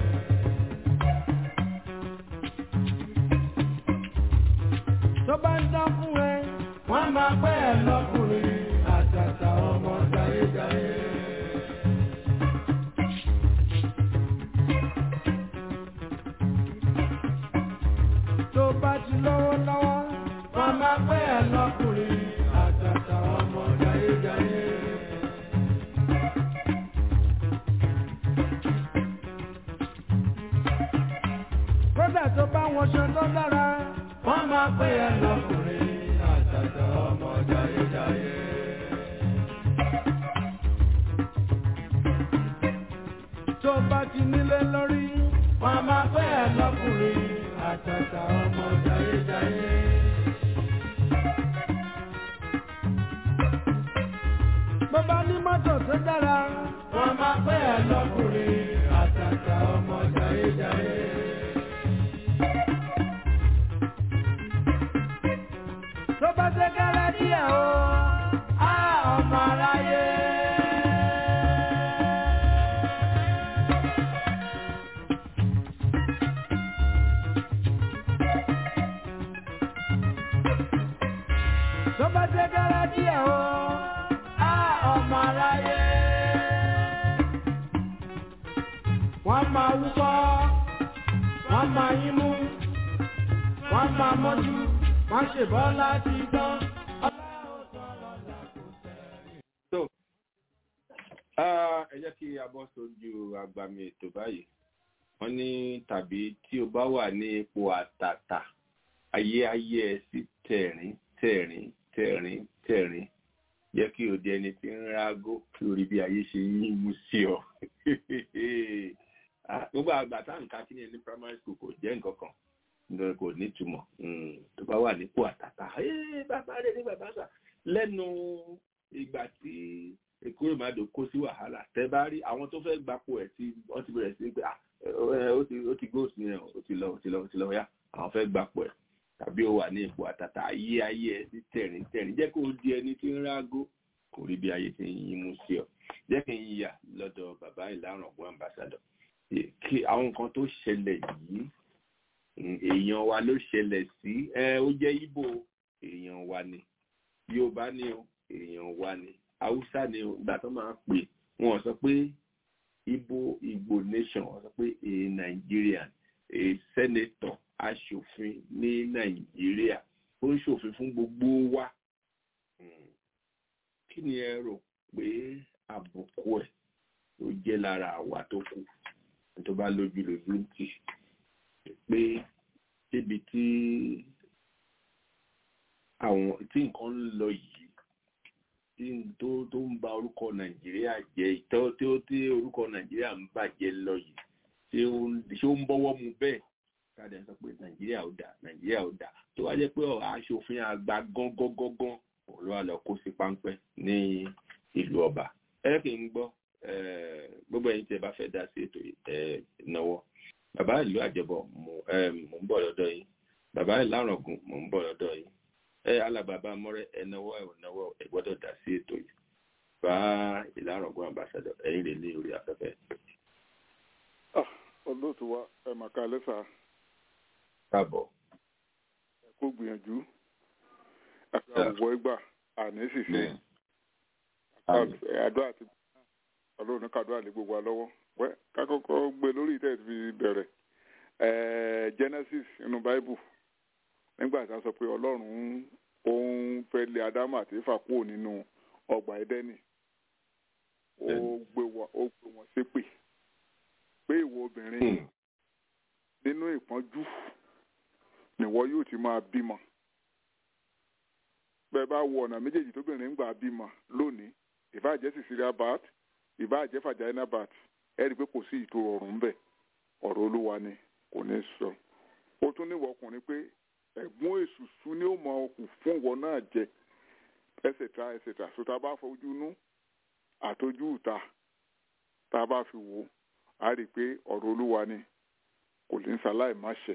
tó bá ń dán fún ẹ wọ́n máa pẹ́ ẹ lọ́kùnrin àtàtà ọmọ jayéjayé. tó bá ti lọ́wọ́ lọ́wọ́ wọ́n máa pẹ́ ẹ lọ́kùnrin àtàtà ọmọ jayéjayé. kódà tó bá wọn ṣe tó dára wọ́n máa pẹ́ ẹ lọ́kùnrin àtàtà ọmọ jayéjayé. tó bá ti nílé lórí wọ́n máa pẹ́ ẹ lọ́kùnrin àtàtà ọmọ jayéjayé. bó bá ní mọ́tò tó dára wọ́n máa pẹ́ ẹ lọ́kùnrin àtàtà ọmọ jayéjayé. tó bá ṣe kẹ́rẹ́ díẹ̀ o á ọmọ aráyé. tó bá ṣe kẹ́rẹ́ díẹ̀ o á ọmọ aráyé. wọ́n máa wúkọ́ wọ́n máa yín mú wọ́n máa mọ́jú wọ́n ṣe bọ́ láti gbọ́. So, ah, ẹ jẹ́ kí a bọ́ sójú agbami ètò báyìí. Wọ́n ní tàbí tí o bá wà ní ipò àtàtà ayé ayé ẹ sí tẹ̀rín tẹ̀rín tẹ̀rín tẹ̀rín jẹ́ kí o di ẹni tí ń rágó kí o rí bí ayé ṣe yín mú sí ọ. gbogbo àgbà tá à ń ka kí ni ní primary school kò jẹ́ nǹkan kan nítorí kò nítumọ̀ tó bá wà nípò àtàtà bàbá rẹ̀ ní bàbá sà lẹ́nu ìgbà tí èkúrò màdò kó sí wàhálà tẹ bá rí àwọn tó fẹ́ gbapò ẹ̀ tí wọ́n ti bẹ̀rẹ̀ sí pé ó ti góòsì ní ẹ̀ ó ti lọ ó ti lọ ó ti lọ yá àwọn fẹ́ gbapò ẹ̀ tàbí ó wà ní ipò àtàtà ayé ayé ẹ sí tẹ̀rín tẹ̀rín jẹ́ kó di ẹni tí ń rágó kò rí bí ayé ti ń yín mú sí ọ jẹ́ kí n yíyà lọ́dọ̀ bàbá ìlànà ọ̀gbọ́n ambassadọ̀ kí àwọn nǹkan tó ṣẹlẹ̀ yìí èèyàn wa ló ṣẹlẹ̀ sí ẹ ó jẹ́ Ìgbò èèyàn wa ni Yorùbá ni o èèyàn wa ni Haúsá ni o ìgbà tó máa pè wọ́n sọ pé Ìgbò Ìgbò nation wọ́n sọ pé a Nigerian a senator aṣòfin ní nàìjíríà ó ń ṣòfin fún gbogbo wa kí ni ẹ rò pé àbùkù ẹ ló jẹ́ lára àwa tó kù tó bá lójú lójú ń tì pé débi tí àwọn tí nǹkan ń lọ yìí tí tó tó ń ba orúkọ nàìjíríà jẹ́ tó tó tí orúkọ nàìjíríà ń bàjẹ́ lọ yìí ṣé ó ń bọ́wọ́ mu bẹ́ẹ̀ káàdì sọ pé nàìjíríà ò dáa nàìjíríà ò dáa tó wá jẹ́ pé aṣòfin àgbà gángangangan òun ló wà lọ kó sí páńpẹ́ ní ìlú ọba ẹ kì í gbọ́ gbogbo ẹ̀yin tí ẹ bá fẹ́ dá sí ètò ìnáwó bàbá ìlú àjẹbọ mò ń bọ̀ lọ́dọ̀ yín bàbá ìlàrọ̀gùn mò ń bọ̀ lọ́dọ̀ yín ẹ alábàbà mọ́rẹ́ ẹ náwó ẹ náwó ẹ gbọ́dọ̀ dá sí ètò yìí bá ìlàrọ̀gùn àmbàsádọ̀ ẹ̀yin lè ní orí afẹ́fẹ́. olóòtú wa ẹ̀ màkà lẹ́sà káàbọ̀. ẹ kó gbìyànjú àti àwùwọ ìgbà àní ṣìṣe àdó àti ọlọ́run ní kàdó àlè gbogbo àlọ́wọ́ wẹ́ ká kọ́kọ́ gbé lórí ìtẹ́ fi bẹ̀rẹ̀ Genesis inú Bible nígbà tí a sọ pé ọlọ́run òun fẹ́ lé Ádámù àti Éfà kúrò nínú ọgbà Édẹ́nì ó gbé wọn ṣépè pé ìwọ obìnrin nínú ìpọ́njú nìwọ yóò ti máa bímọ bẹ́ẹ̀ bá wo ọ̀nà méjèèjì tóbìnrin ń gbà bímọ lónìí ìbáàjẹ́ Cesarean birth ìbáàjẹ́ vaginal birth ẹ rí i pé kò sí ìtò ọ̀rùn bẹ́ẹ̀ ọ̀rọ̀ olúwa ni kò ní sọ ó tún níwọ̀ ọkùnrin pé ẹ̀gbọ́n èṣùṣù ni ó mọ okùn fún ìwọ náà jẹ ẹsẹ̀ta ẹsẹ̀ta so tá a bá fojú inú àtọjú ìta tá a bá fi wò ó a rí i pé ọ̀rọ̀ olúwa ni kò ní sáláì má ṣe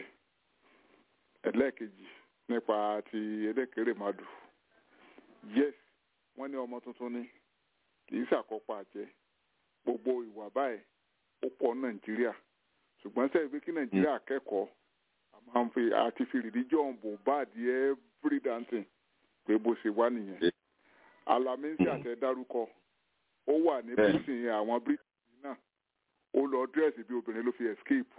ẹlẹ́ẹ̀kejì nípa ti ẹlẹ́kẹ̀rẹ̀ madu yes wọ́n ní ọmọ tuntun ni kì í ṣàkópa àjẹ́ gbogbo ìwà báyìí ó pọ̀ nàìjíríà ṣùgbọ́n sẹ́yìn pé kí nàìjíríà kẹ́kọ̀ọ́ máa ń fi àti fi religion bò báàdì every dancing pé bó ṣe wá nìyẹn alamisi àtẹ dárúkọ ó wà ní prison àwọn britain náà ó lọ dírẹ́sì bí obìnrin ló fi escape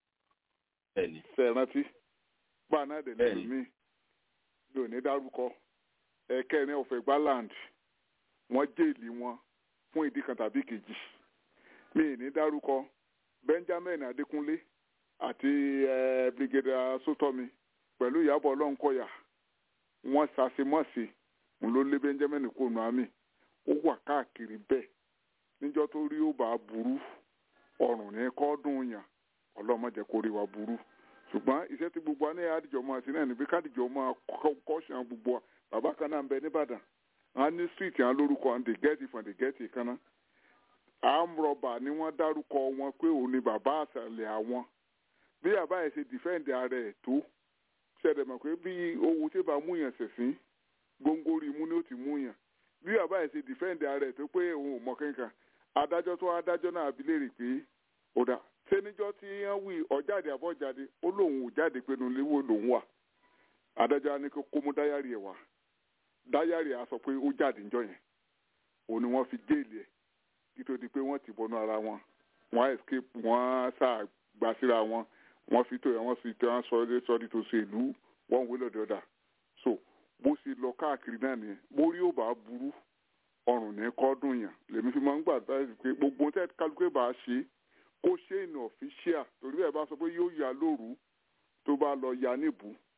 fẹ̀rántí bá náà dẹ̀ lẹ́nu mi mi ò ní dárúkọ ẹ̀kẹ́rin ọ̀fẹ́ gbaland wọ́n jèèlì wọn fún ìdí kan tàbí kejì mi ì ní dárúkọ benjamin adékúnlé àti brigadier sótọ́mi pẹ̀lú ìyàbọ̀ ọlọ́nkọ̀yà wọ́n ṣàṣemọ́sí ń ló lé benjamin kóònù àmì ó wà káàkiri bẹ́ẹ̀ níjọ́ tó rí ó bá burú ọrùn ní kọ́ọ́dún yàn ọlọ́mọdé kó rí wa burú ṣùgbọ́n iṣẹ́ tí gbogbo aní àdìjọ máa ṣe náà níbi kádìjọ máa kọ́ṣàn gbogbo wa bàbá kan náà ń bẹ nìbàdàn wọn ní street yẹn lórúkọ and they get it from they get it kan náà àmrọ̀bà ni wọ́n dárúkọ wọn pé òun ni bàbá àṣàlẹ̀ àwọn bí bàbá yẹn ṣe defend ara ẹ̀ tó ṣẹlẹ̀ mọ̀ pé bí owó tí bá mú yàn ṣẹ̀sìn góńgóri imú ni ó ti mú yàn bí bàbá yẹn ṣe defend ara ẹ̀ tó pé òun ò mọ kankan adájọ́ tó adájọ́ náà abilérè pé ọ̀dà ṣé níjọ́ tí wọ́n wí ọ̀jáde àbọ̀jáde ó lóun ò jáde pé nu léwó lòun wà adájọ́ á ní kó kó mú dáyàrí ẹ̀ wá dáyàrí á sọ pé ó jáde níjọ́ yẹn òun ni wọ́n fi jéèlì ẹ̀ kí tó di pé wọ́n ti bọnú ara wọn wọ́n escape wọ́n sá gbà síra wọn wọ́n fi tó yẹn wọ́n fi tó yẹn sọ ẹ́ sọ́ọ́dí tó ṣe ìlú wọ́n wé lọ́dọ̀ ọ̀dà so bó ṣe lọ káàkiri náà nìyẹn mórí ò bá burú ọrùn ní kọ́dún yàn lèmi fi máa ń gbà báyìí pé gbogbo tẹ́ kálukú bá ṣe kó ṣe ìnà ọ̀fíṣíà torí bẹ́ẹ̀ bá sọ pé yóò yà lóru tó bá lọ ya níbù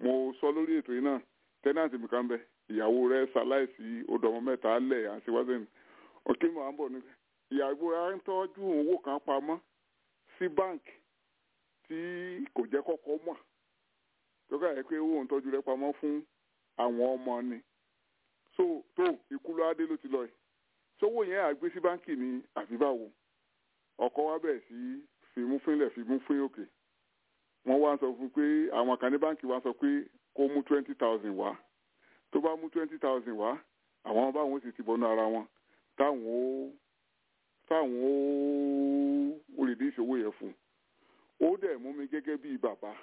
mo sọ lórí ètò yìí náà tẹ́nàtì mi kan bẹ ìyàwó rẹ̀ ṣaláìsí odò ọmọ mẹ́ta lẹ̀ àṣewáṣẹ́ ni òkè mọ̀ à ń bọ̀ ní ìyàwó rẹ̀ ń tọ́jú owó kan pamọ́ sí báǹkì tí kò jẹ́ kọ́kọ́ mọ̀ tó kà yẹ pé owó ń tọ́jú rẹ̀ pamọ́ fún àwọn ọmọ ni so tó ikú ló adé ló ti lọ yìí sówó yẹn àgbé sí báǹkì ní àbíbáwo ọkọ wa bẹ̀rẹ̀ sí fimú fínlẹ̀ fimú fín òkè wọ́n wá sọ fún pé àwọn kan ní báǹkì wa sọ pé kó mú twenty thousand wá tó bá mú twenty thousand wá àwọn báwọn sì ti bọnú ara wọn táwọn ó táwọn ó rìdí ìṣòwò yẹn fún ó dẹ̀ mú mi gẹ́gẹ́ bíi bàbá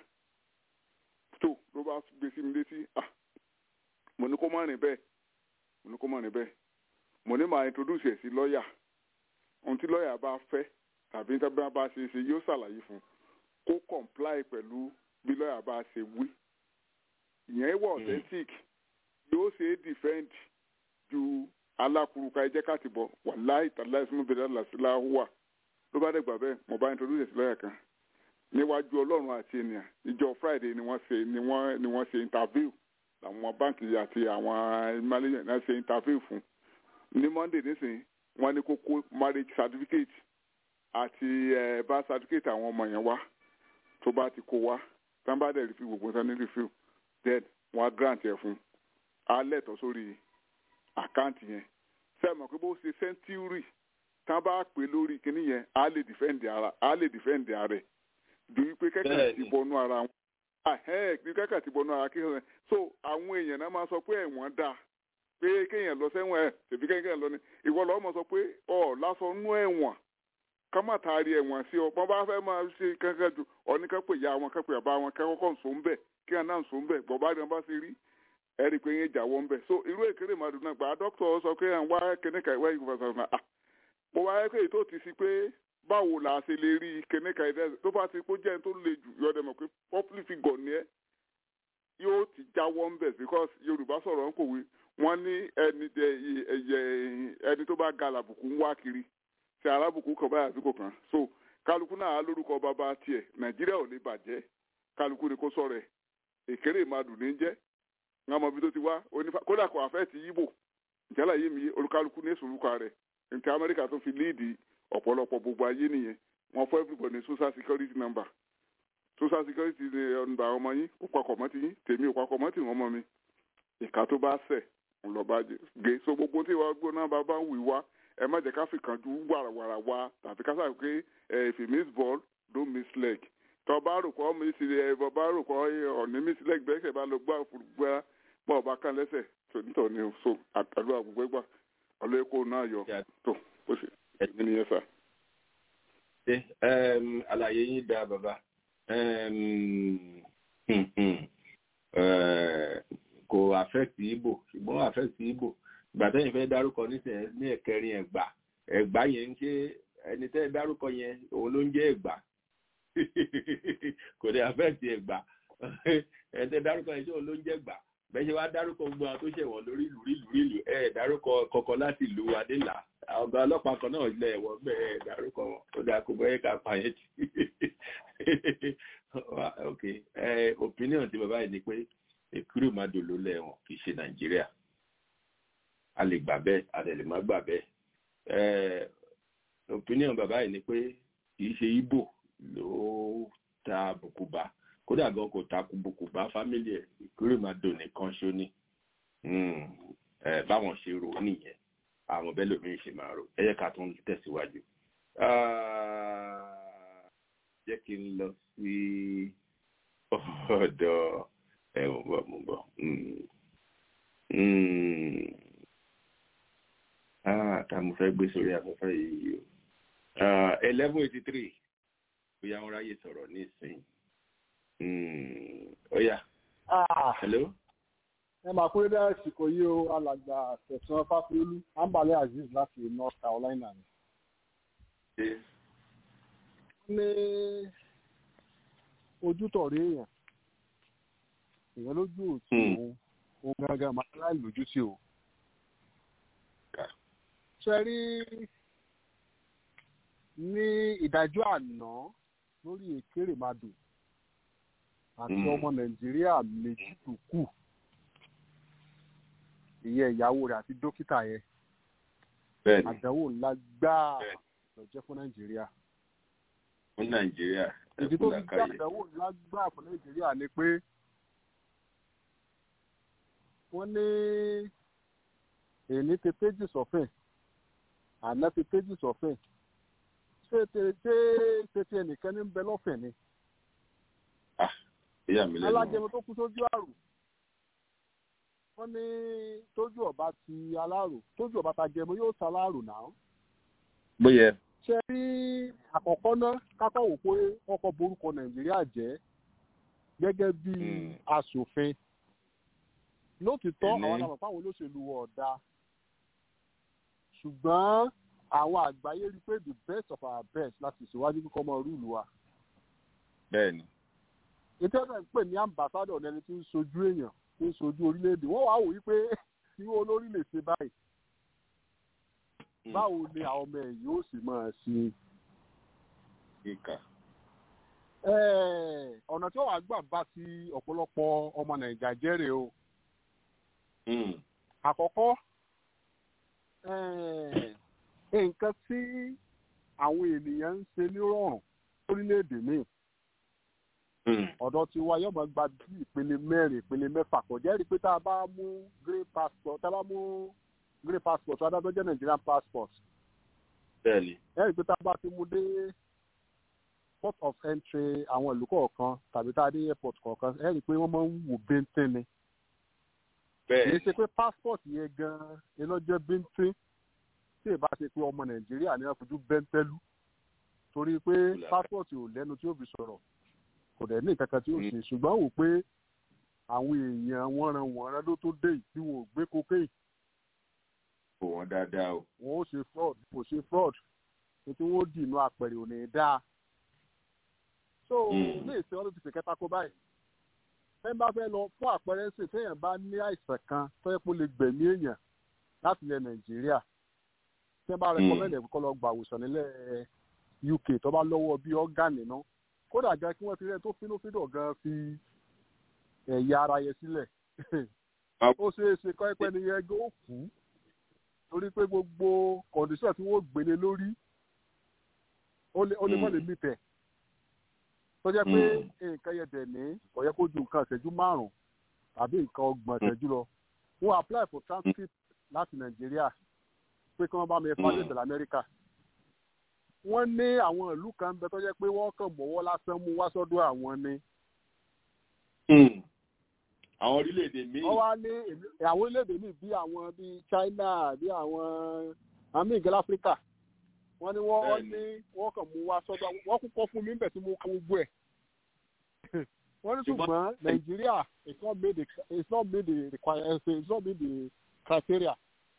tó ló bá gbé sí mi létí ah mo ní kó má rìn bẹ́ẹ̀ mo ní kó má rìn bẹ́ẹ̀ mo ní màá introduce ẹ̀ sí lọ́ọ̀yà ohun tí lọ́ọ̀yà bá fẹ́ tàbí tí wọ́n bá ṣe ṣe yóò ṣàlàyé fún kó comply pẹ̀lú bí lọ́ọ̀yà bá ṣe wí ìyẹn wà authentic yóò ṣe é defend ju alákùrúkà ẹjẹ́ káàtì bọ̀ wàláì tàláì sínú bẹ̀rẹ̀ làṣìlá wà ló bá dẹ̀gbà bẹ́ẹ̀ mo bá introduce ẹ̀ sí lọ́ọ̀yà kan níwájú ọlọ́run àti ènìyàn ìjọ friday ni wọ́n ṣe ni wọ́n ni wọ́n ṣe interview àwọn báǹkì àti àwọn manager náà ṣe interview fún ní monday nísìnyí wọ́n ní kó kó marriage certificate àti ẹ̀ bá certificate àwọn ọmọ yẹn wá tó bá ti kó wá tán bá dẹ̀ rìfíw gbogbo tán ní rìfíw then wọ́n á grant ẹ̀ fún alẹ́ tọ́ sórí àkáǹtì yẹn sẹ́mi pé bó ṣe century tán bá pè lórí kinní yẹn á lè defend ara á lè defend ara rẹ̀ ju wípé kẹ́kẹ́ ti bọnú ara wọn bí kẹ́kẹ́ ti bọnú ara kí wọn so àwọn èèyàn náà máa sọ pé ẹ̀wọ̀n dáa pé kéèyàn lọ sẹ́wọ̀n ẹ̀ tèmi kéèyàn lọ ni ìwọ lọ́wọ́ máa sọ pé ọ̀ lásán nú ẹ̀wọ̀n ká má taari ẹ̀wọ̀n sí ọ bọ́n bá fẹ́ máa ṣe kankan ju ọ̀ní ká pè ya wọn ká pè àbá wọn ká kọ́kọ́ nsọ ń bẹ̀ kí wọn náà nsọ ń bẹ̀ bọ́n bá rí wọn bá ṣe rí ẹ rí i pé yẹn jáwọ́ ń bẹ̀ so irú èkéré màdùn náà gbà dókítà sọ pé à ń wá kíníkà ìwé ìfọ̀sọ̀ náà à mo wáyé pé ètò ti sí pé báwo la ṣe lè rí kíníkà ìdẹ́ tó bá ti kó jẹ́ tó le jù yọ̀dẹ̀ mọ̀ pé public figure ni ẹ́ yóò ti jáwọ́ ń bẹ̀ because Yorùbá sọ̀rọ̀ ń kòwé wọ́n ní ẹni ẹni tó bá ga làbùkù ń wá kiri ṣe alábùkù kan báyà sí kò kàn so kálukú náà á lórúkọ bàbá tiẹ̀ nàìjíríà ò lè bàjẹ́ kálukú ni kò sọ̀rọ̀ ẹ̀ èkéré ìmadùn ní jẹ́ ń àmọ́ ibi tó ti wá onífà kódà kò àfẹ́ ti yíbò ìjálá yé mi olúkálukú ní èsòlùkà rẹ̀ nǹkan amẹ́ríkà tó fi líìdì ọ̀pọ̀lọpọ̀ gbogbo ayé nìyẹn wọ́n fọ́ everybody ní social security number social security ní ọ̀nà àwọn ọmọ yín ó papọ̀ mọ́ ti yín tèmi ò papọ̀ mọ́ ti wọ́n mọ́ mi ìka tó bá ṣẹ̀ ń lọ bá gé so gbogbo tí wàá gbóná bá bá ń wì wá ẹ má jẹ́ ká fi kàn ju wàràwàrà wá tàbí ká sàrò pé if you miss ball don't miss leg tọ́ bá rò pọ̀ miss ẹ bọ́ bá rò pọ̀ ọ̀ní miss leg bẹ́ẹ̀ kẹ́ bá lọ gbá gbá bọ́ ọba kan lẹ́sẹ̀ tó nítorí ní so àtàlù àgbègbè gbà ọlọ́ẹ̀kọ́ náà yọ tó ó sì ẹ̀mí nìyẹn sà. ṣe àlàyé yín dáa bàbá kò affect Igbo ṣùgbọ́n affect Igbo gbàtẹ́yìn fẹ́ dárúkọ nísìnyẹn ní ẹ̀kẹrin ẹ̀gbá ẹ̀gbá yẹn ń ṣe ẹni tẹ́ dárúkọ yẹn òun ló ń jẹ́ ẹ̀gbá kò dé affect ẹ̀gbá ẹni tẹ́ dárúkọ yẹn ṣé òun ló ń jẹ́ ẹ̀gbá bẹ́ẹ̀ ṣe wá dárúkọ gbogbo àwọn tó ṣẹ̀wọ̀n lórí ìlú ìlú ìlú ẹ̀ dárúkọ kọ̀ọ̀kan láti ìlú adélà ọ̀gá ọlọ́pàá kan náà lẹ̀ ẹ̀wọ̀n bẹ́ẹ̀ ẹ̀ dárúkọ wọn ó dáa kó bẹ́ẹ̀ ká pa yẹn tì ok opinion ti bàbá yìí ni pé èkúrò má dòló lẹ́wọ̀n kì í ṣe nàìjíríà a lè gbà bẹ́ẹ̀ a lè má gbà bẹ́ẹ̀ opinion bàbá yìí ni pé kì í ṣe Ìgbò ló ta àbùkù bá kódà gan kò ta àbùkù bá fámìlì ẹ̀ ìkúrò má dò nìkan ṣó ni báwọn ṣe rò ó nìyẹn àwọn bẹ́ẹ̀ lómi ṣe máa rò ẹ yẹ ká tún tẹ̀síwájú jẹ́ kí n lọ sí ọ̀dọ̀ ẹ̀wọ̀n bọ̀ mo bọ̀ tá mo fẹ́ gbé sórí afẹ́fẹ́ yìí o eleven eighty three bóyá wọn ráyè sọ̀rọ̀ ní ìsìn ọ̀yà hello. ẹ máa kúrẹ́ dá àsìkò yìí o alàgbà tẹ̀sán fáfiolú ambale azeez láti north carolina ni. ní ojútọ̀rí èèyàn èèyàn lójú òtí òun òun gangan máa láì lójú sí o. ṣe rí ní ìdájọ́ àná lórí Èkérèmàdò àti Mm. ọmọ nàìjíríà méjì tó kù ìyẹn ìyàwó rẹ̀ àti dókítà yẹn bẹ́ẹ̀ ni àdánwò ńlá gbáà Bẹ́ẹ̀. ló jẹ́ fún nàìjíríà fún nàìjíríà ẹ ìdí kú tó fi jẹ́ làkàyè àdánwò ńlá gbáà fún nàìjíríà ni pé wọ́n ní èní ti péjì sọ́fìn àná ti péjì sọ́fìn ṣé ṣé ṣé tètè ẹnìkan ní ń bẹ lọ́fìn ni ah ìyá mi lẹ́nu alájẹmọ tó kú sójú àrùn wọ́n ní tójú ọba ti alárò tójú ọba ta jẹmọ yóò ta alárò náà bóyá ṣe rí àkọ́kọ́ náà kákọ́ wò pé ọkọ̀ borúkọ nàìjíríà jẹ́ gẹ́gẹ́ bí Mm. aṣòfin lótìtọ́ Ẹni. àwọn àmọ̀ fáwọn olóṣèlú ọ̀dà ṣùgbọ́n àwọn àgbáyé rí i pé the best of our best láti ṣèwádìí kíkọ́ ọmọ rúùlù wa bẹ́ẹ̀ ni ètò ẹ̀sẹ̀ ń pè ní ambassadọ̀ ní ẹni tí ń sojú èèyàn tí ń sojú orílẹ̀-èdè wọ́n wàá wò wípé irú olórí lè ṣe báyìí Mm. báwo ni àwọn ọmọ ẹ̀ yóò sì máa ṣe kíkà Ẹ̀, ọ̀nà tí wọ́n wàá gbà bá ti ọ̀pọ̀lọpọ̀ ọmọ nàìjà jẹ́rè o Mm. àkọ́kọ́ ẹ̀, nǹkan tí àwọn ènìyàn ń ṣe nírọ̀rùn lórílẹ̀‐èdè míì Mm. ọ̀dọ̀ tí wa yóò máa gba bí ìpele mẹ́rin ìpele mẹ́fà kò jẹ́ rí i pé tá a bá mú green passport tá a bá mú green passport adájọ́ jẹ́ Nigerian passport bẹ́ẹ̀ ni ẹ rí i pé tá a bá ti mú dé port of entry àwọn ìlú kọ̀ọ̀kan tàbí tá a dé airport kọ̀ọ̀kan ẹ rí i pé wọ́n máa ń wò bíntín ni kì bẹ́ẹ̀ í ni ṣe pé passport yẹn gan-an iná jẹ́ bíntín tí ìbá ṣe pé ọmọ Nàìjíríà ni wọ́n fojú bẹ́ńtẹ́lú torí pé Ìlànà. passport ò lẹ́nu tí ó fi sọ̀rọ̀ kò dẹ̀ ní kankan tí ó Mm. ṣe ṣùgbọ́n wò pé àwọn èèyàn wọ́n ran wọ́n rán ló tó dé yìí tí wọn ò gbé cocaine kò wọ́n dáadáa o wọn ó ṣe fraud kò ṣe fraud ní tí wọ́n dì inú apẹ̀rẹ̀ ò ní dáa so Mm. ní ìsìn ọdún ti fi kẹta kó báyìí ẹ bá fẹ́ lọ fún àpẹẹrẹ sí téèyàn bá ní àìsàn kan tó yẹ kó lè gbẹ̀mí èèyàn láti ilẹ̀ nàìjíríà tí wọ́n bá rẹkọmẹ́ndì ẹ̀ kó lọ gbà àwòsàn nílẹ̀ uk tó bá lọ́wọ́ bí ọ́gánì náà kódà gan kí wọ́n fi rẹ́ tó fínúfíndọ̀ gan fi ẹ̀yà ara yẹn sílẹ̀ ó ṣeé ṣe kọ́ ẹ̀pẹ́ ni yẹn ó kú torí pé gbogbo kọ̀ǹdíṣọ̀ tí wọ́n gbélé lórí ó lè ó lè mọ̀ lè mí tẹ̀ tó jẹ́ pé nǹkan yẹn dẹ̀ ní kò yẹ kó ju nǹkan ìṣẹ́jú márùn-ún tàbí nǹkan ọgbọ̀n ìṣẹ́jú lọ wọ́n apply for transcript láti nàìjíríà pé kí wọ́n bá mi fáwọn ìbẹ̀rẹ̀ amẹ́ríkà wọ́n ní àwọn ìlú kan bẹ tó jẹ́ pé wọ́n kàn mọ́wọ́ lásán mú wá sọ́dọ̀ àwọn ni Mm. àwọn orílẹ̀-èdè míì wọ́n wá ní èmi- àwọn orílẹ̀-èdè míì bí àwọn bíi China bí àwọn àmì ìgẹ́lẹ́ Áfíríkà wọ́n ní wọ́n wọ́n ní wọ́n kàn mú wá sọ́dọ̀ àwọn- wọ́n kúkọ́ fún mi níbẹ̀ tí mo kọ gbogbo ẹ̀ wọ́n ní ṣùgbọ́n Nàìjíríà it's not made the it's not made the require it's not made the criteria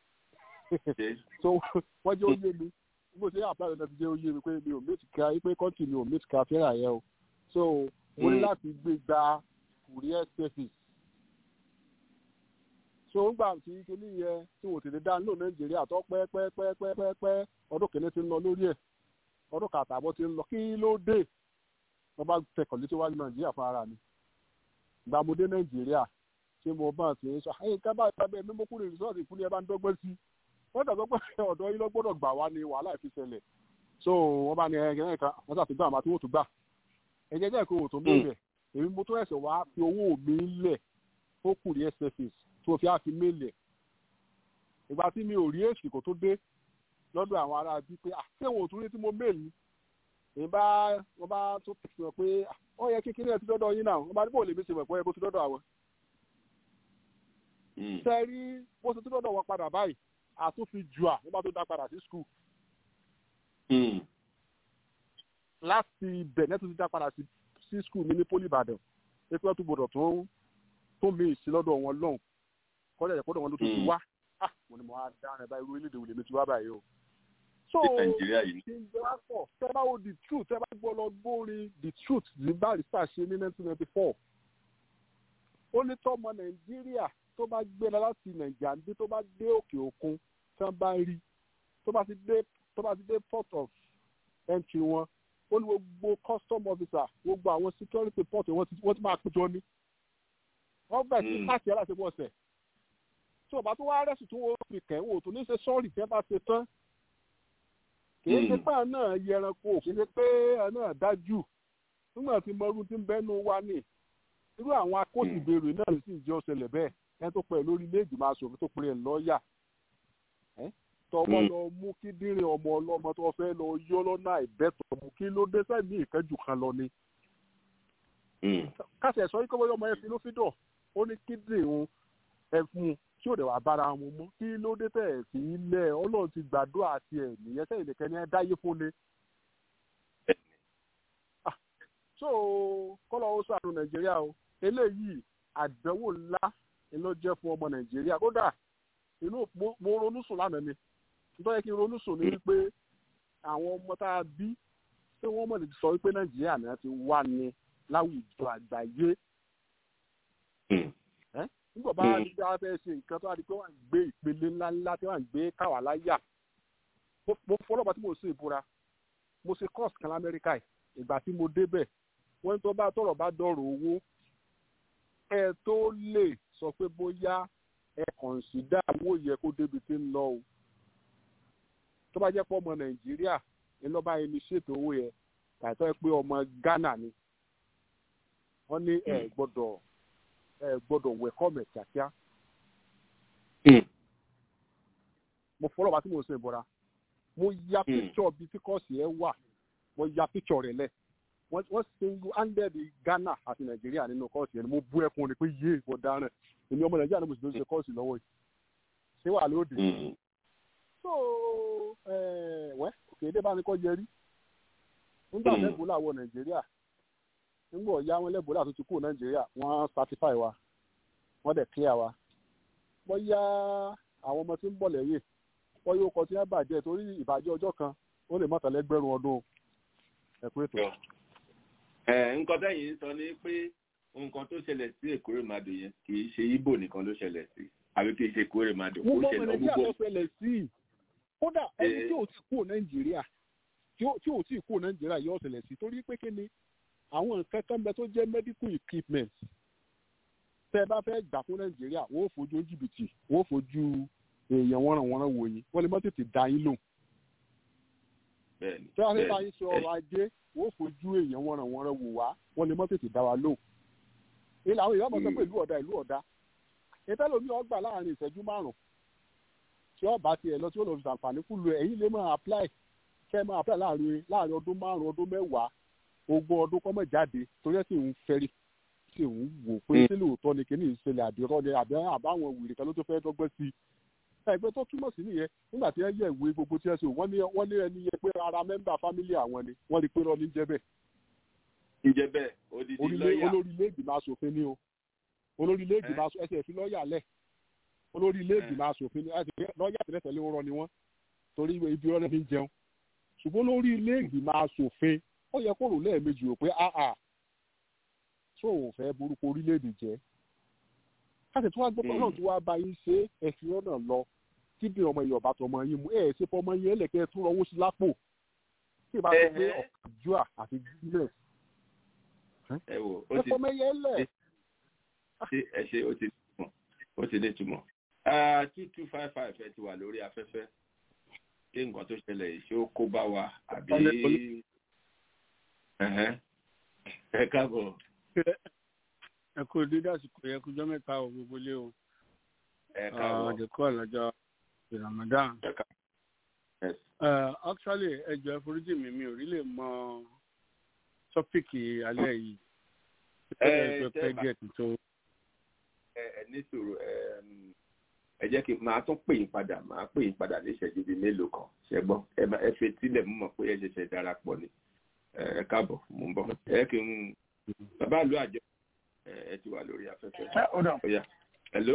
ṣe so wọ́n jẹ́ oyé mi bó ṣe apply lọ́dọ̀ ti jẹ́ oyé mi pé mi ò meet criteria pé country mi ò meet criteria yẹn o so mo ní Mm. láti gbé gba courier service so ń gbà tí kinní yẹn tí wò tètè dá nílò nàìjíríà tó pẹ́ pẹ́ pẹ́ pẹ́ pẹ́ pẹ́ ọdún kìíní ti ń lọ lórí ẹ̀ ọdún kàtàbọ̀ ti ń lọ kí ló dé wọ́n bá tẹkọ̀ létí wájú nàìjíríà fún ara mi ìgbà mo dé nàìjíríà tí mo bá ti ń sọ ẹ̀yìn ká bá ìpàdé mímú kúrò rìsọ́ọ̀tì ìpínlẹ̀ ẹ bá ń dọ́gbọ́n sí wọ́n dàgbọ́ pé ọ̀dọ́ yín lọ gbọ́dọ̀ gbà wá ní wàhálà ìfi ṣẹlẹ̀ so wọ́n bá ní ẹ̀yìn kan wọ́n ṣàtìgbà àmà tí wọ́n tún gbà ẹ̀jẹ̀ jẹ́ kó o tó mẹ́rẹ̀ èmi mo tó ẹ̀sẹ̀ wá fi owó mi lẹ̀ ó kù ní sfs tó fi á fi mélẹ̀ ìgbà tí mi ò rí èsì kò tó dé lọ́dọ̀ àwọn ará bí pé àtẹ̀wọ̀n òtún rí tí mo méèlì èyí bá wọ́n bá tó fi hàn pé ó yẹ kékeré ẹ̀ ti dọ́dọ̀ yín náà wọ́n bá ní bò lè mi ṣe mọ̀ pé ó yẹ kó ti dọ́dọ̀ àwọn. Mm. ṣe rí bó ṣe ti dọ́dọ̀ wọn padà báyìí àtúnfi jù à wọ́n bá tó dá padà sí skul Mm. láti ibẹ̀ nẹ́tù ti dá padà sí sí skul mi ní poli ìbàdàn pé kí wọ́n tún gbọdọ̀ tó tó mi sí lọ́dọ̀ wọn lọ́hùn kọ́lẹ̀ ẹ̀kọ́ lọ́wọ́ ló tún ti Mm. wá ah mo ní mo á dáhùn ẹ̀ báyìí orílẹ̀-èdè wo lèmi ti wá báyìí o. so ṣé nàìjíríà yìí kí n jẹ́ wá pọ̀ tẹ́ bá wo the truth tẹ́ bá gbọ́ lọ gbórin the truth ní barrister ṣe ní nineteen ninety four ó ní tọ́mọ nàìjíríà tó bá gbéra láti nàìjíríà ní tó bá dé òkè òkun tí wọ́n bá rí tó bá ti dé tó bá ti dé port of entry wọn ó ní gbogbo custom officer gbogbo àwọn security port wọ́n ti wọ́n ti máa péjọ ní wọ́n bẹ̀ sí Mm. káàkiri aláṣepọ̀ ọ̀sẹ̀ tí ọba tó wá rẹ́sì tí wọ́n fi kẹ́ wò tó ní ṣe sọ́ọ̀rì tẹ́ bá ṣe tán kì í ṣe Mm. pé àwọn náà yẹranko kì í ṣe pé àwọn náà dájú nígbà tí mọ́rú ti ń bẹ́nu wa ní irú àwọn akóṣìbèrè náà sì jẹ́ ọ̀sẹ̀lẹ̀ bẹ́ẹ̀ ẹni tó pẹ̀ lórí ilé ìgbìmọ̀ asòfin tó pè é lọ́ọ̀yà tọwọ́ Mm. lọ mú kíndìnrín ọmọ ọlọ́mọ tó fẹ́ lọ yọ lọ́nà àìbẹ́tọ̀ mú kí ló dé sẹ́ni ìkẹ́jù kan lọ ni Mm. kásẹ̀ sọ yìí kọ́ bóyá ọmọ ẹ fi ló fi dọ̀ ó ní kíndìnrín òun ẹ̀fun tí ò dẹ̀ wá bára wọn mú kí ló dé tẹ̀ sí ilẹ̀ ọlọ́run ti gbàdúrà àti ẹ̀ nìyẹn sẹ́yìn nìkan ni ẹ dáyé fún ni. Ah, so kọ́lọ̀ ó sàánú nàìjíríà o eléyìí àdánwò ńlá ni ló jẹ́ fún ọmọ nàìjíríà kódà inú mo mo ronú sùn lánàá ni nítorí yẹ kí n ronú sùn ní wípé àwọn ọmọ tá a bí pé wọ́n mọ̀ lè sọ wípé nàìjíríà náà ti wà ní láwùjọ àgbáyé Mm. nígbà bá Mm. rí bí a fẹ́ ṣe nǹkan tó wá di pé wọ́n á gbé ìpele ńláńlá tí wọ́n á gbé káwá láyà mo mo fọlọ́pàá tí mo ṣe ìbúra mo ṣe course kan lamẹ́ríkà yìí ìgbà tí mo débẹ̀ wọ́n ní tó bá tọ̀rọ̀ bá dọ̀rọ̀ owó ẹ tó lè sọ pé bóyá ẹ kọ̀ǹsídà owó yẹ kó débi tí ń lọ o tó bá jẹ́ pé ọmọ nàìjíríà ní lọ́ba ẹni ṣètò owó yẹ tàìtọ́ ẹ pé ọmọ ghana ni wọ́n ní ẹ gbọ́dọ̀ ẹ gbọ́dọ̀ wẹ̀kọ́ mẹ̀ kíákíá Mm. mo fọlọ́ bá tí mo ṣe ìbọra mo ya Mm. píkṣọ̀ bíi tí kọ́ọ̀sì ẹ wà mo ya píkṣọ̀ rẹ̀ lẹ̀ wọ́n wọ́n single handed ghana àti nàìjíríà nínú kọ́ọ̀sì yẹn ni mo bú ẹkún ni pé yé ìwọ dáràn èmi ọmọ nàìjíríà ni mo sì ló ṣe kọ́ọ̀sì lọ́wọ́ yìí ṣé wà lóde. Mm. so ẹ wẹ́ òkèdè bá ní kọ́ yẹrí nígbà Mm. lẹ́bùlà wọ nàìjíríà nígbà ọ̀yá wọn lẹ́bùlà tó ti kú nàìjíríà wọ́n certify wa wọ́n dẹ̀ clear wa wọ́n yá àwọn ọmọ tí ń bọ̀ lẹ́yìn wọ́n yóò kọ tí wọ́n bàjẹ́ torí ìbàjẹ́ ọjọ́ kan ó lè mọ̀tàlẹ́gbẹ̀rún ọdún ẹ̀kú ètò. ẹ nǹkan tẹ́yìn sọ ni pé nǹkan tó ṣẹlẹ̀ sí èkórèmàdò yẹn kì í ṣe ibo nìkan ló ṣẹlẹ̀ sí àbí kì í ṣe èkórèmàdò ó gbogbo ọmọ ṣẹlẹ̀ nàìjíríà gbogbo ló ṣẹlẹ̀ sí i kódà ẹni Eh. tí ò tí kúrò nàìjíríà tí ò tí ò tí kúrò nàìjíríà yóò ṣẹlẹ̀ sí i torí pé kí ni àwọn nǹkan kan bẹ tó jẹ́ medical equipment tẹ́ ẹ bá fẹ́ gbà fún nàìjíríà wọ́n ò fojú jìbìtì wọ́n ò fojú èèyàn wọ́nranwọ́nran wò yín wọ́n lè má tètè dá yín lò bẹ́ẹ̀ni tí wọ́n fẹ́ bá bẹ́ẹ̀ni, yín sọ ọrọ̀ ajé wọ́n ò fojú èèyàn wọ́nranwọ́nran wò wá wọ́n lè má tètè dá wa lò ilé àwọn èèyàn mọ̀ sọ pé ìlú ọ̀dà ìlú ọ̀dà ìtẹ́lómi ọgbà láàrin ìṣẹ́jú márùn-ún tí ọba tiẹ̀ lọ tí ó lọ fi ṣàǹfààní fún lu ẹ̀yìn lè máa apply kẹ́ ẹ máa apply láàrin láàrin ọdún márùn-ún ọdún mẹ́wàá ogún ọdún kọ́mọ̀ jáde torí ẹ̀ sì ń fẹ́rí sì ń wò pé Mm. sí lóòótọ́ ni kìíní ìṣẹ̀lẹ̀ àbírọ́ ni àbí àbáwọn wèrè kan ló tó fẹ́ dọ́gbẹ́ sí i ẹgbẹ́ tó túmọ̀ sí nìyẹn nígbà tí wọ́n yẹ ìwé gbogbo tí wọ́n ṣe wọ́n ní wọ́n ní ẹni yẹ pé ara mẹ́mbà fámílì àwọn ni wọ́n rí pé rọ́ ní jẹ́ bẹ́ẹ̀ ǹjẹ́ bẹ́ẹ̀ odidi orílẹ̀ lọ́ọ̀yà olórí ilé ìgbìmọ̀ asòfin ni o olórí ilé ìgbìmọ̀ asòfin ẹsẹ̀ fi lọ́ọ̀yà lẹ̀ olórí ilé ìgbìmọ̀ asòfin ni ẹsẹ̀ lọ́ọ̀yà tẹ́lẹ̀ tẹ́lẹ̀ ń rọ ni wọ́n torí ibi ọ̀rẹ́ fi ń jẹun ṣùgbọ́n olórí ilé ìgbìmọ̀ asòfin ó yẹ kó rò lẹ́ẹ̀mejì rò pé áà tó òun fẹ́ burúkú orílẹ̀-èdè jẹ́ káṣí tí wọ́n gbọ́ pé Mm. náà tí wọ́n bá yín ṣe ẹ̀sìn ọ̀nà lọ kí bí ọmọ yìí ọ̀bá tọmọ yín mú ẹ̀ ṣe fọmọ yín ẹlẹ́kẹ́ tó rọwọ́ sí lápò tí ì bá sọ pé Ẹhẹ́. ọ̀kàjúà àti guinness ẹ wò ó ẹ ti fọmọ yẹn lẹ̀ ṣe ẹ ṣe ó ti túmọ̀ ó ti ní túmọ̀ two two five five ẹ ti wà lórí afẹ́fẹ́ ṣé nǹkan tó ṣẹlẹ̀ yìí ṣé ó kó bá wa àbí Ọlẹ́- ọlẹ́- Ẹhẹ́. ẹ káàbọ̀ ẹ kú dídá àsìkò yẹ kújọ mẹ́ta ò gbogbo lé o ẹ káàbọ̀ ọdẹkọ ọlọjọ ramadan ẹ káàbọ̀ Yes. Uh, actually ẹjọ ẹforíjì mi mi ò rí lè mọ tọpíkì alẹ́ yìí Ẹ, ẹ ṣé pẹ bá- díẹ̀ tó ẹ ẹ ní sùúrù ẹ um, ẹ jẹ́ kí n máa tún pè yín padà máa pè yín padà ní ìṣẹ́jú bíi mélòó kan ṣe gbọ́ ẹ má- ẹ fetílẹ̀ mú mọ̀ pé ẹ ṣẹ̀ṣẹ̀ darapọ̀ ni ẹ ẹ káàbọ̀ mò ń bọ̀ ẹ kí n bàbá ìlú àjọ ẹ ẹ ti wà lórí afẹ́fẹ́ Ẹ ọ̀dà ó yá hello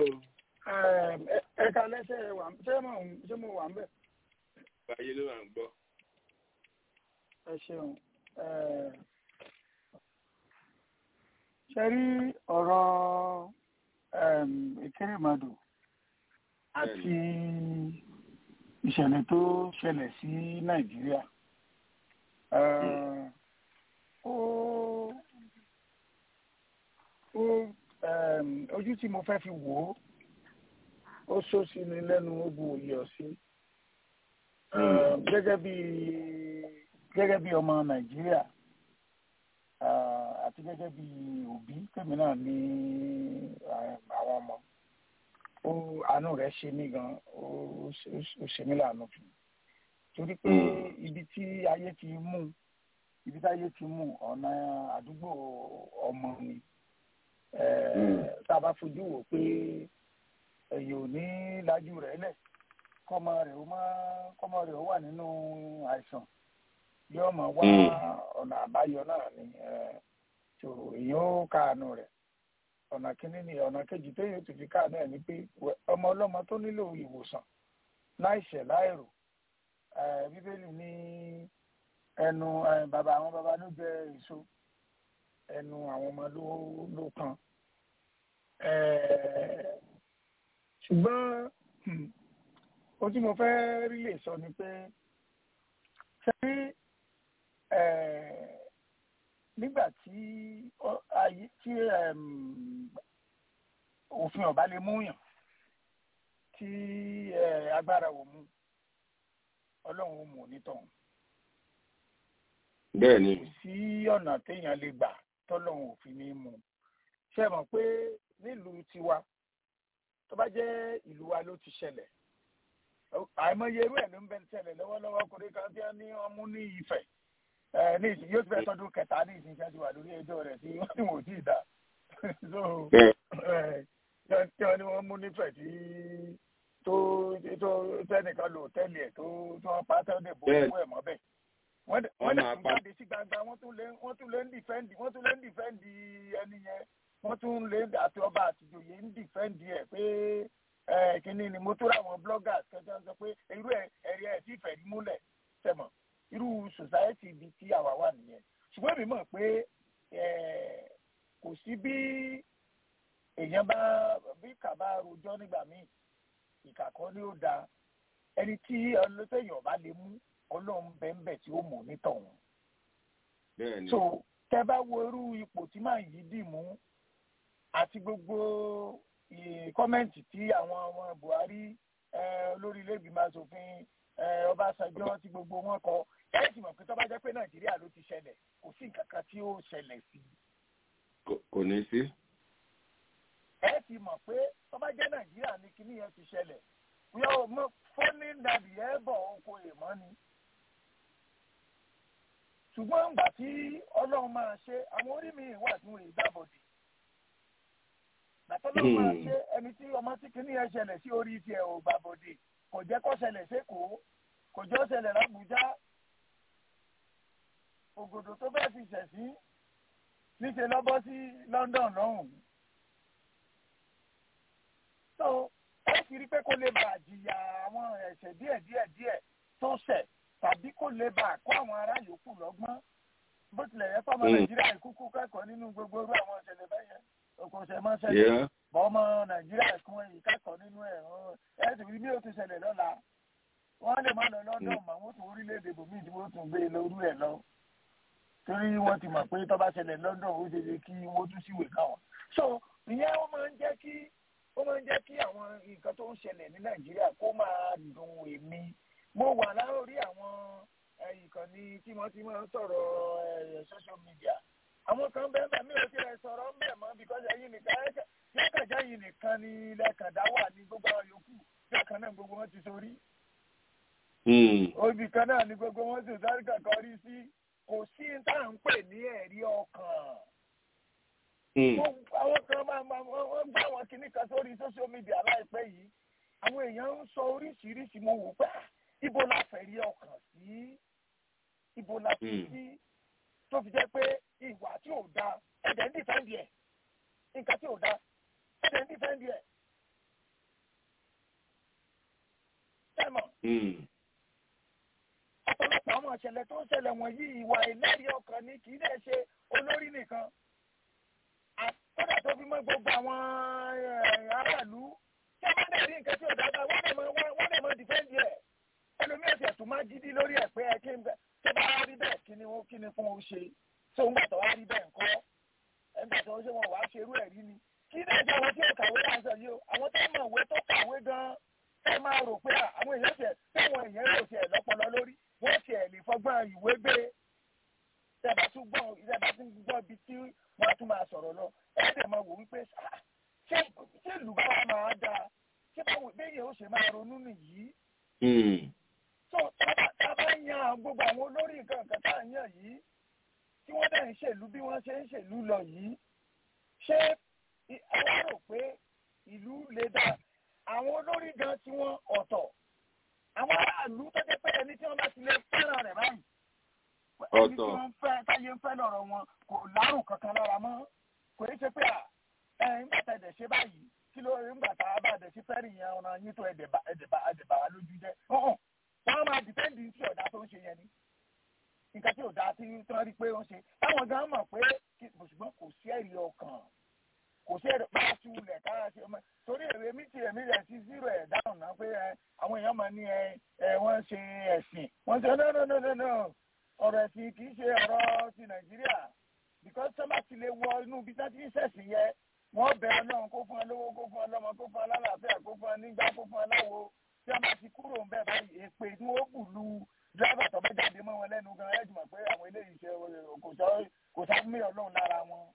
ẹ̀ka lẹ́sẹ̀ wà ṣé mo ṣé mo wà ń bẹ̀? báyé ló wà ń gbọ́ Ẹ ṣeun. Ẹ, Ṣé rí ọ̀rọ̀ ẹm, ìkérèmọdò àti ìṣẹ̀lẹ̀ tó ṣẹlẹ̀ sí Nàìjíríà? Ẹ, ó ó um, ojú tí mo fẹ́ fi wò ó ó sọ sí ni lẹ́nu ó bu òye ọ̀sí Um, gẹ́gẹ́ bí gẹ́gẹ́ bí ọmọ nàìjíríà ah, àti gẹ́gẹ́ bí òbí tèmi náà ní ah, àwọn ọmọ ó àánú rẹ̀ ṣe mí gan ó ó- ó ṣe mí láàánú fún mi torí pé ibi tí ayé ti mú ibi tí ayé ti mú ọ̀nà àdúgbò ọmọ ni Eh, tá a bá fojú wò pé ẹ̀yìn ò ní lajú rẹ̀ lẹ̀ kọ́mọ rẹ̀ ó máa kọ́mọ rẹ̀ ó wà nínú àìsàn yóò máa wá ọ̀nà àbáyọ náà ni eh, tó èèyàn ó káàánú rẹ̀ ọ̀nà kínní ni ọ̀nà kejì téèyàn tó fi káàánú ẹ̀ ni pé wẹ- ọmọ ọlọ́mọ tó nílò ìwòsàn láìṣẹ̀ láìrò eh, bíbélì ní ẹnu eh, bàbá àwọn bàbá ló jẹ èso ẹnu àwọn ọmọ ló ló kan Eh, ṣùgbọ́n hmm, ohun tí mo fẹ́ rí lè sọ ni pé ṣé eh, nígbà tí ọ- ayé tí em, òfin ọba lè múyàn tí eh, agbára ò mú ọlọ́run ó mú onítọ̀hún bẹ́ẹ̀ ni kò sí ọ̀nà téèyàn lè gbà tọ́lọ́run ò fi ní mú un ṣe mọ̀ pé nílùú tiwa tó bá jẹ́ ìlú wa ló ti ṣẹlẹ̀ àìmọye irú ẹ̀ ló ń bẹ ṣẹlẹ̀ lọ́wọ́lọ́wọ́ ọkùnrin kan tí wọ́n ní wọ́n mú ní Ifẹ̀ ẹ̀ ní ìsìn yóò ti fẹ́ tọdún kẹta ní ìsìn iṣẹ́ ti wà lórí ẹjọ́ rẹ̀ tí wọ́n ti wò tí ì dá so ẹ̀ tí wọ́n ní wọ́n mú nífẹ̀ẹ́ tí tó tó tẹ́nìkan lò tẹ́lẹ̀ ẹ̀ tó tó wọ́n pa tẹ́lẹ̀ bó owó ẹ̀ mọ́ bẹ́ẹ̀ wọ́n dẹ̀ wọ́n dẹ̀ tún jáde sí gbangba wọ́n tún lé wọ́n tún lé ń dìfẹ́ǹdì wọ́n tún lé ń dìfẹ́ǹdì ẹni yẹn wọ́n tún lé àti ọba àtijọ́yè ń dìfẹ́ǹdì ẹ̀ pé ẹ kínní ni mo tó ráwọn bloggers kẹjọ sọ pé irú ẹ ẹrí ẹ tí ìfẹ́ rí múlẹ̀ tẹ̀mọ̀ irú society ibi tí àwa wà nìyẹn ṣùgbọ́n èmi mọ̀ pé kò sí bí èèyàn bá bí kà bá rojọ́ nígbà míì ìkà kan ni ó da ẹni tí ọlọ́tẹ̀yìn ọba lè mú ọlọ́run bẹ́ẹ̀ tí ó mọ̀ nítọ̀hún. bẹ́ẹ̀ni. so tẹ bá wo irú ipò tí màá yí dì mú àti gbogbo kọ́mẹ́ǹtì tí àwọn ọmọ Buhari olórí ilé-ìgbìmọ̀ asòfin Ọbásanjọ́ tí gbogbo wọn kọ ẹ sì mọ̀ pé tó bá jẹ́ pé Nàìjíríà ló ti ṣẹlẹ̀ kò sí nǹkan kan tí ó ṣẹlẹ̀ sí i. kò ní sí. ẹ sì mọ̀ pé tó bá jẹ́ Nàìjíríà ni kíní yẹn ti ṣẹlẹ̀ yóò mọ fọ́nì nàbì ẹ̀ bọ̀ oko èèmọ́ ni. ṣùgbọ́n ìgbà tí Ọlọ́run máa ṣe àwọn orí mi wà tí wọ́n ì dábòdì gbàtọ́lọ́ máa ṣe ẹni tí ọmọ tí kìíní ẹ ṣẹlẹ̀ sí orí tiẹ̀ ò gbà bòde kò jẹ́ kó ṣẹlẹ̀ sékòó kò jẹ́ ṣẹlẹ̀ lábújá ògòdò tó bẹ́ẹ̀ fi ṣẹ̀ sí níṣẹ́ lọ́bọ́ sí London lọ́hùn. tó ẹ sì rí pé kó lè bàa jìyà àwọn ẹ̀ṣẹ̀ díẹ̀ díẹ̀ díẹ̀ tó ṣẹ̀ tàbí kó lè bàa kó àwọn ará yòókù lọ́gbọ́n bó tilẹ̀ yẹ fọmọ Nàìjíríà ìkúkú kẹ́kọ̀ọ́ nínú gbogbo irú àwọn ìṣẹ̀lẹ̀ bẹ́yẹn okòṣe máa ń ṣẹlẹ̀ bọ́mọ nàìjíríà kún ẹ̀yìn kẹ́kọ̀ọ́ nínú ẹ̀ ẹ̀ sì rí bí ó ti ṣẹlẹ̀ lọ́la wọ́n lè má lọ lọ́dọ̀ mọ́ wọ́n tún orílẹ̀-èdè bòmíì tí wọ́n tún gbé lórí ẹ̀ lọ torí wọ́n ti mọ̀ pé tó bá ṣẹlẹ̀ lọ́dọ̀ ó ṣe ṣe kí wọ́n tún síwèé káwọn. so ìyẹn ó máa ń jẹ́ kí ó máa ń jẹ́ kí àwọn nǹkan tó ń ṣẹlẹ̀ ní nàìjíríà kó máa dùn èmi mo wà láórí àwọn ìkànnì tí wọ́n ti máa ń sọ̀rọ̀ social media àwọn kan bẹ́ẹ̀ bá mi ò tiẹ̀ sọ̀rọ̀ ń bẹ̀ mọ́ because ẹ̀yin nìkan lẹ́kànjá yìí nìkan ni lẹ́kàndá wà ní gbogbo àwọn yòókù lẹ́kàn náà gbogbo wọn ti sórí. obì kan náà ni gbogbo wọn ti sáré kankan rí sí kò sí tá à ń pè ní ẹ̀rí ọkàn. àwọn kan máa ma wọ́n gbá àwọn kinní kan sórí social media láìpẹ́ yìí àwọn èèyàn ń sọ oríṣiríṣi mo wò pé ibo la fẹ́ rí ọkàn sí ibo la fi sí tó fi jẹ́ pé ìwà tí ò da ẹ̀dẹ̀ ń dìfẹ́ǹdì ẹ̀ nǹkan tí ò da ẹ̀dẹ̀ ń dìfẹ́ǹdì ẹ̀. Sẹ́mọ̀. Ọ̀pọ̀lọpọ̀ àwọn ìṣẹ̀lẹ̀ tó ń ṣẹlẹ̀ wọ̀nyí ìwà ìlẹ́rìí ọkàn ni kì í dẹ̀ ṣe olórí nìkan. Àtọ́jà tó fi mọ́ gbogbo àwọn aráàlú tí wọ́n dẹ̀ rí nǹkan tí ò dáadáa wọ́n dẹ̀ mọ́ wọ́n dẹ̀ mọ́ dìfẹ́ǹdì ẹ̀. Ẹlòmíràn ṣẹ̀ tún máa gidi lórí ẹ̀ pé ẹ kí n bẹ̀ tó bá rí bẹ́ẹ̀ kí ni kí ni fún o ṣe tó ń gbàtọ̀ wá rí bẹ́ẹ̀ ńkọ́ ẹgbẹ́ tó ń ṣe wọn wàá ṣerú ẹ̀ rí ni kí ní ẹjọ́ àwọn tí ó kàwé náà sọ yìí o àwọn tó mọ̀ ìwé tó kàwé gan-an ẹ máa rò pé àwọn èèyàn tiẹ̀ táwọn èèyàn rò tiẹ̀ lọ́pọlọ lórí wọ́n tiẹ̀ lè fọgbọ́n ìwé gbé tẹ́ẹ̀bá tún gbọ́ tẹ́ẹ̀bá tún gbọ́ ibi tí wọ́n tún máa sọ̀rọ̀ lọ ẹ̀ dẹ̀ máa wò wípé ṣé ṣé ìlú bá máa dáa ṣé báwo béèyàn ó ṣe máa ronú nìyí. tó tábà yan gbogbo àwọn olórí nǹkan nǹkan tá à ń yàn yìí tí wọ́n dẹ̀ ń ṣèlú bí wọ́n ṣe ń ṣèlú lọ yìí ṣé àwọn rò pé ìlú lè dá àwọn olórí gan tí wọ́n ọ̀tọ̀ àwọn aráàlú tó jẹ́ pé ẹni tí wọ́n bá ti lè fẹ́ràn rẹ̀ báyìí ẹni tí wọ́n fẹ́ táyé ń fẹ́ lọ́rọ̀ wọn kò lárùn kankan lára mọ́ kò ní ṣe pé ẹ ńgbà tá ẹ̀dẹ̀ ṣe báyìí kí ló ńgbà tá a bá ẹ̀dẹ̀ ṣe fẹ́ rìn yẹn ọ̀nà yín tó ẹ̀dẹ̀ bá wa lójú jẹ́ wọ́n máa dìpẹ́ǹdì tí ọ̀dà tó ń ṣe yẹn ni nǹkan tí ọ̀dà tí wọ́n rí pé ó ń ṣe táwọn gan mọ̀ pé ṣùgbọ́n kò sí ẹ̀rí ọkàn kò sí ẹ̀rí pàṣẹ ilẹ̀ kára ṣe ọmọ torí èrè mi ti èmi rẹ̀ sí zero ẹ̀ dáhùn náà pé àwọn èèyàn máa ní ẹ wọ́n ṣe ẹ̀sìn wọ́n ṣe no no no no no ọ̀rọ̀ ẹ̀sìn kì í ṣe ọ̀rọ̀ ti nàìjíríà because sọ́mà ti lè wọ inú ibi tí wọ́n ti ń ṣẹ̀sìn yẹ wọ́n bẹ̀ ọlọ́run kó fún ọ lówó kó fún ọ lọ́mọ kó fún ọ lálàáfíà kó fún ọ nígbà kó fún ọ láwo tí wọ́n bá ti kúrò ń bẹ̀ báyìí èpè tí wọ́n bù lu dírẹ́bà tó bá jáde mọ́ wọn lẹ́nu gan ẹ̀ jùmọ̀ pé àwọn eléyìí ṣe kò sá mí ọlọ́run lára wọn.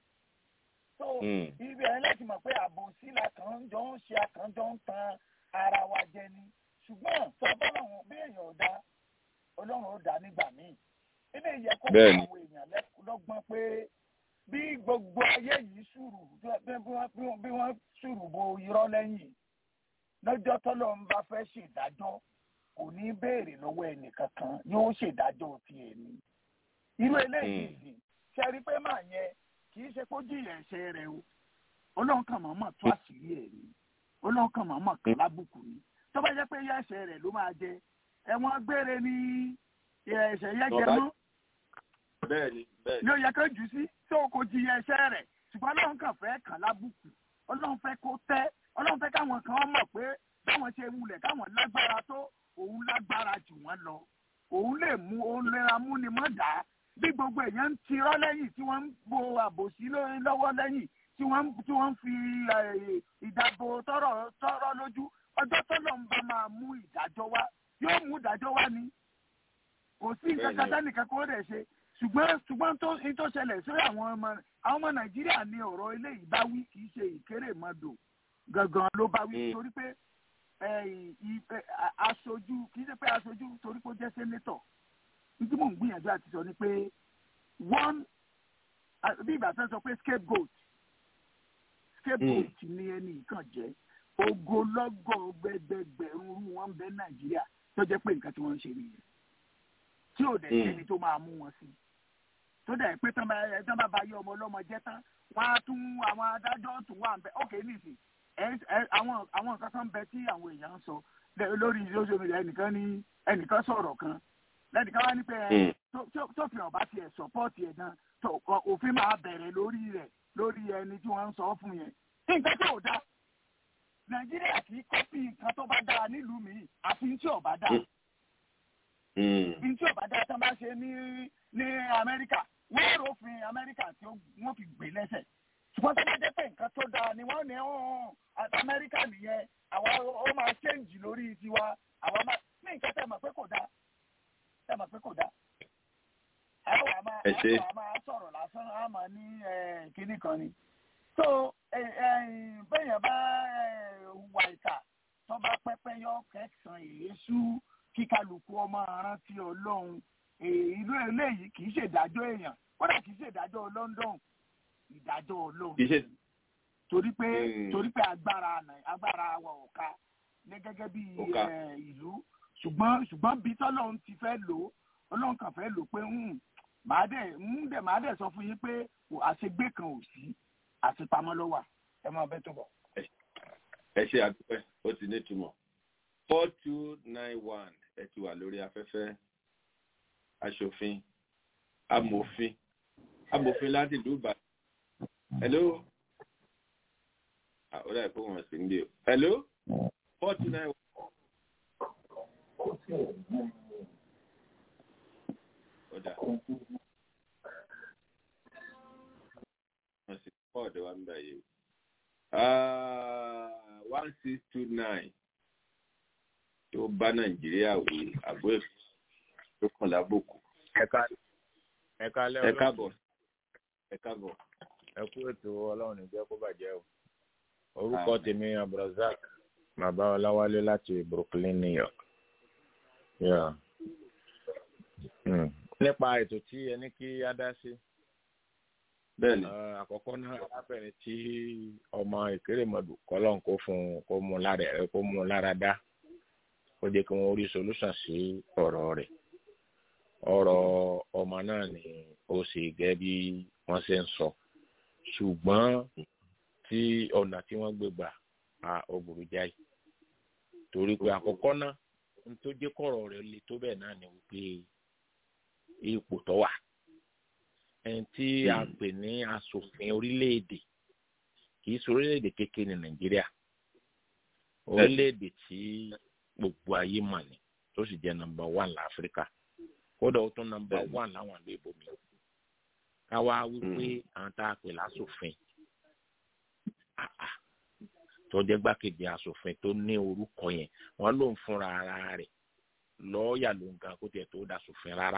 so ibi ẹ̀ láti mọ̀ pé àbòsí la kàn ń jọ ń ṣe àkànjọ ń tan ara wa jẹ ni ṣùgbọ́n sọ bọ́lọ́run bí èèyàn ò dá ọlọ́run ó dá nígbà míì ilé yẹ kó fún àwọn èèyàn lọ́gbọ́n pé bí gbogbo ayé yìí sùúrù bí wọ́n sùúrù bo irọ́ lẹ́yìn lọ́jọ́ tọ́lọ́ ń bá fẹ́ ṣèdájọ́ kò ní béèrè lọ́wọ́ ẹnì kankan yóò ṣèdájọ́ ti ẹ̀mí. irú eléyìí sì ṣe rí pé màá yẹn kì í ṣe kó jìyà ẹ̀ṣẹ̀ rẹ̀ o ọlọ́run kan mọ̀ọ́mọ̀ tó àṣírí ẹ̀ ni ọlọ́run kan mọ̀ọ́mọ̀ kan lábùkù ni tó bá jẹ́ pé yá ẹ̀ṣẹ̀ rẹ̀ ló máa jẹ ẹ̀wọ̀n gbére ni ẹ̀ṣẹ̀ yẹn jẹ mọ́ bẹ́ẹ̀ni bẹ́ẹ̀ni. ní ó yẹ kó jù sí tó kò jìyà ẹ̀ṣẹ̀ rẹ̀ ṣùgbọ́n ọlọ́run kàn fẹ́ kàn lábùkù ọlọ́run fẹ́ kó tẹ́ ọlọ́run fẹ́ káwọn kan mọ̀ pé báwọn ṣe wulẹ̀ káwọn lágbára tó òun lágbára jù wọ́n lọ òun lè mú òun lera mú ni mọ́ dá bí gbogbo èèyàn ń tirọ́ lẹ́yìn tí wọ́n ń bo àbòsí lọ́wọ́ lẹ́yìn tí wọ́n tí wọ́n ń fi ìdàbò tọrọ tọrọ lójú ọjọ́ tọ́lọ̀ ń bá máa mú ìdájọ́ wá yóò mú ìdájọ́ wá ni kò sí nǹkan kan sẹ́nìkan kó rẹ̀ ṣe ṣùgbọ́n ṣùgbọ́n tó ní tó ṣẹlẹ̀ sí àwọn ọmọ àwọn ọmọ nàìjíríà ní ọ̀rọ̀ eléyìí bá wí kì í ṣe ìkérèmọdò gangan ló bá wí torí pé aṣojú kì í ṣe pé aṣojú torí pé ó jẹ́ sẹ́nétọ̀ nítorí mò ń gbìyànjú àti sọ ni pé one bí ìgbà tó ń sọ pé scapegoat scapegoat ni ẹni kan jẹ́ ogolọ́gọ̀ gbẹgbẹgbẹ̀rún rú wọn bẹ nàìjíríà tó jẹ́ pé nǹkan tí wọ́n ń ṣe nìyẹn tí ò dẹ̀ sẹ́ni tó máa mú wọn sí tó dẹ̀ pé tán bá bá yọ ọmọ ọlọ́mọ jẹ́ tán wọ́n á tún àwọn adájọ́ tún wà ń bẹ ókè nìsín àwọn àwọn nǹkan kan bẹ tí àwọn èèyàn ń sọ lórí social media ẹnìkan ní ẹnìkan sọ̀rọ̀ kan lẹ́nìkan wá ní pé tófin ọ̀bá tiẹ̀ sọ́pọ́ọ̀tì ẹ̀ gan òfin máa bẹ̀rẹ̀ lórí rẹ̀ lórí ẹni tí wọ́n ń sọ fún yẹn nǹkan tí ò dá nàìjíríà kì í kọ́pì nǹkan tó bá dáa nílùú mi àfi tí ò bá dáa tí ò bá dáa tán bá ṣe ní ní amẹ́ríkà wọ́n rọ́ọ̀fin amẹ́ríkà tí wọ́n fi gbé lẹ́sẹ̀ ṣùgbọ́n tó bá jẹ́ pé nǹkan tó dáa ni wọ́n ní àti amẹ́ríkà nìyẹn àwa ó máa ṣéǹjì lórí tiwa àwa máa ní nǹkan tẹ̀ mọ̀ pé kò dáa tẹ̀ mọ̀ pé kò dáa. àwọn àmà àwọn àmà sọ̀rọ̀ lásán àmà ní kinní kan ni. tó bẹ́yẹn bá wà ìta tó bá pẹ́pẹ́ yọ kẹsàn-án èésú kíkálukú ọmọ arántí ọlọ́run ìlú eléyìí kì í ṣèdájọ́ èèyàn kódà kì í ṣèdájọ́ London ìdájọ́ ọlọ́run torí pé torí pé agbára agbára wa ò ká ní gẹ́gẹ́ bí ìlú ṣùgbọ́n ṣùgbọ́n bí tọ́lọ́run ti fẹ́ lò ọlọ́run kàn fẹ́ lò pé màá dẹ̀ ń dẹ̀ màá dẹ̀ sọ fún yín pé àṣegbé kan ò sí àṣepamọ́ ló wà ẹ máa bẹ́ tó bọ̀. ẹ ṣe àdúpẹ́ ó ti ní ìtumọ̀ four two nine one ẹ ti wà lórí afẹ́fẹ́ aṣòfin amòfin amòfin láti ìlú ìbàdàn hello ó dà pé wọn sì ń gbé o hello four two nine one. Ọ̀dà. apá ọ̀dọ̀ wa ń bẹ̀ yìí one six two nine tó bá nàìjíríà wí àbó èkó tó kàn lábòkù. ẹ kálẹ́ ẹ káàbọ̀ ẹ káàbọ̀. ẹ kú ètò ọlọ́run ní jẹ́ kó bàjẹ́ o orúkọ tèmi abdulrasaq bàbá ọláwálé láti brooklyn new york. Yeah. Mm. nípa ètò tí ẹ ní kí á dá sí. bẹ́ẹ̀ni. àkọ́kọ́ náà arábìnrin tí ọmọ ìkérèmọdù kọ́lọ́n kó fún kó mú lára ẹ kó mú lára dá kó jẹ́ kí wọ́n rí solution sí ọ̀rọ̀ rẹ̀ ọ̀rọ̀ ọmọ náà ni ó sì gẹ́ bí wọ́n ṣe ń sọ ṣùgbọ́n tí ọ̀nà tí wọ́n gbé gbà á ó burú jáì torí pé àkọ́kọ́ náà n tó jẹ́ kọ̀rọ̀ rẹ̀ le tó bẹ́ẹ̀ náà ni wípé ipò tó wà ẹni tí a pè ní asòfin orílẹ̀-èdè kì í ṣe orílẹ̀-èdè kékeré ní nàìjíríà orílẹ̀-èdè tí gbogbo ayé mà ní tó sì jẹ́ nọ́mbà wán láfíríkà kódà ó tún nọ́mbà wán láwọn ìlú ìbomi ká wá wípé àwọn tá a pè lásòfin tó jẹ́ gbákejì asòfin tó ní orúkọ yẹn wọ́n ló ń fúnra ara rẹ̀ lọ́ọ̀yà ló ń gan kó tiẹ̀ tó dà sòfin rárá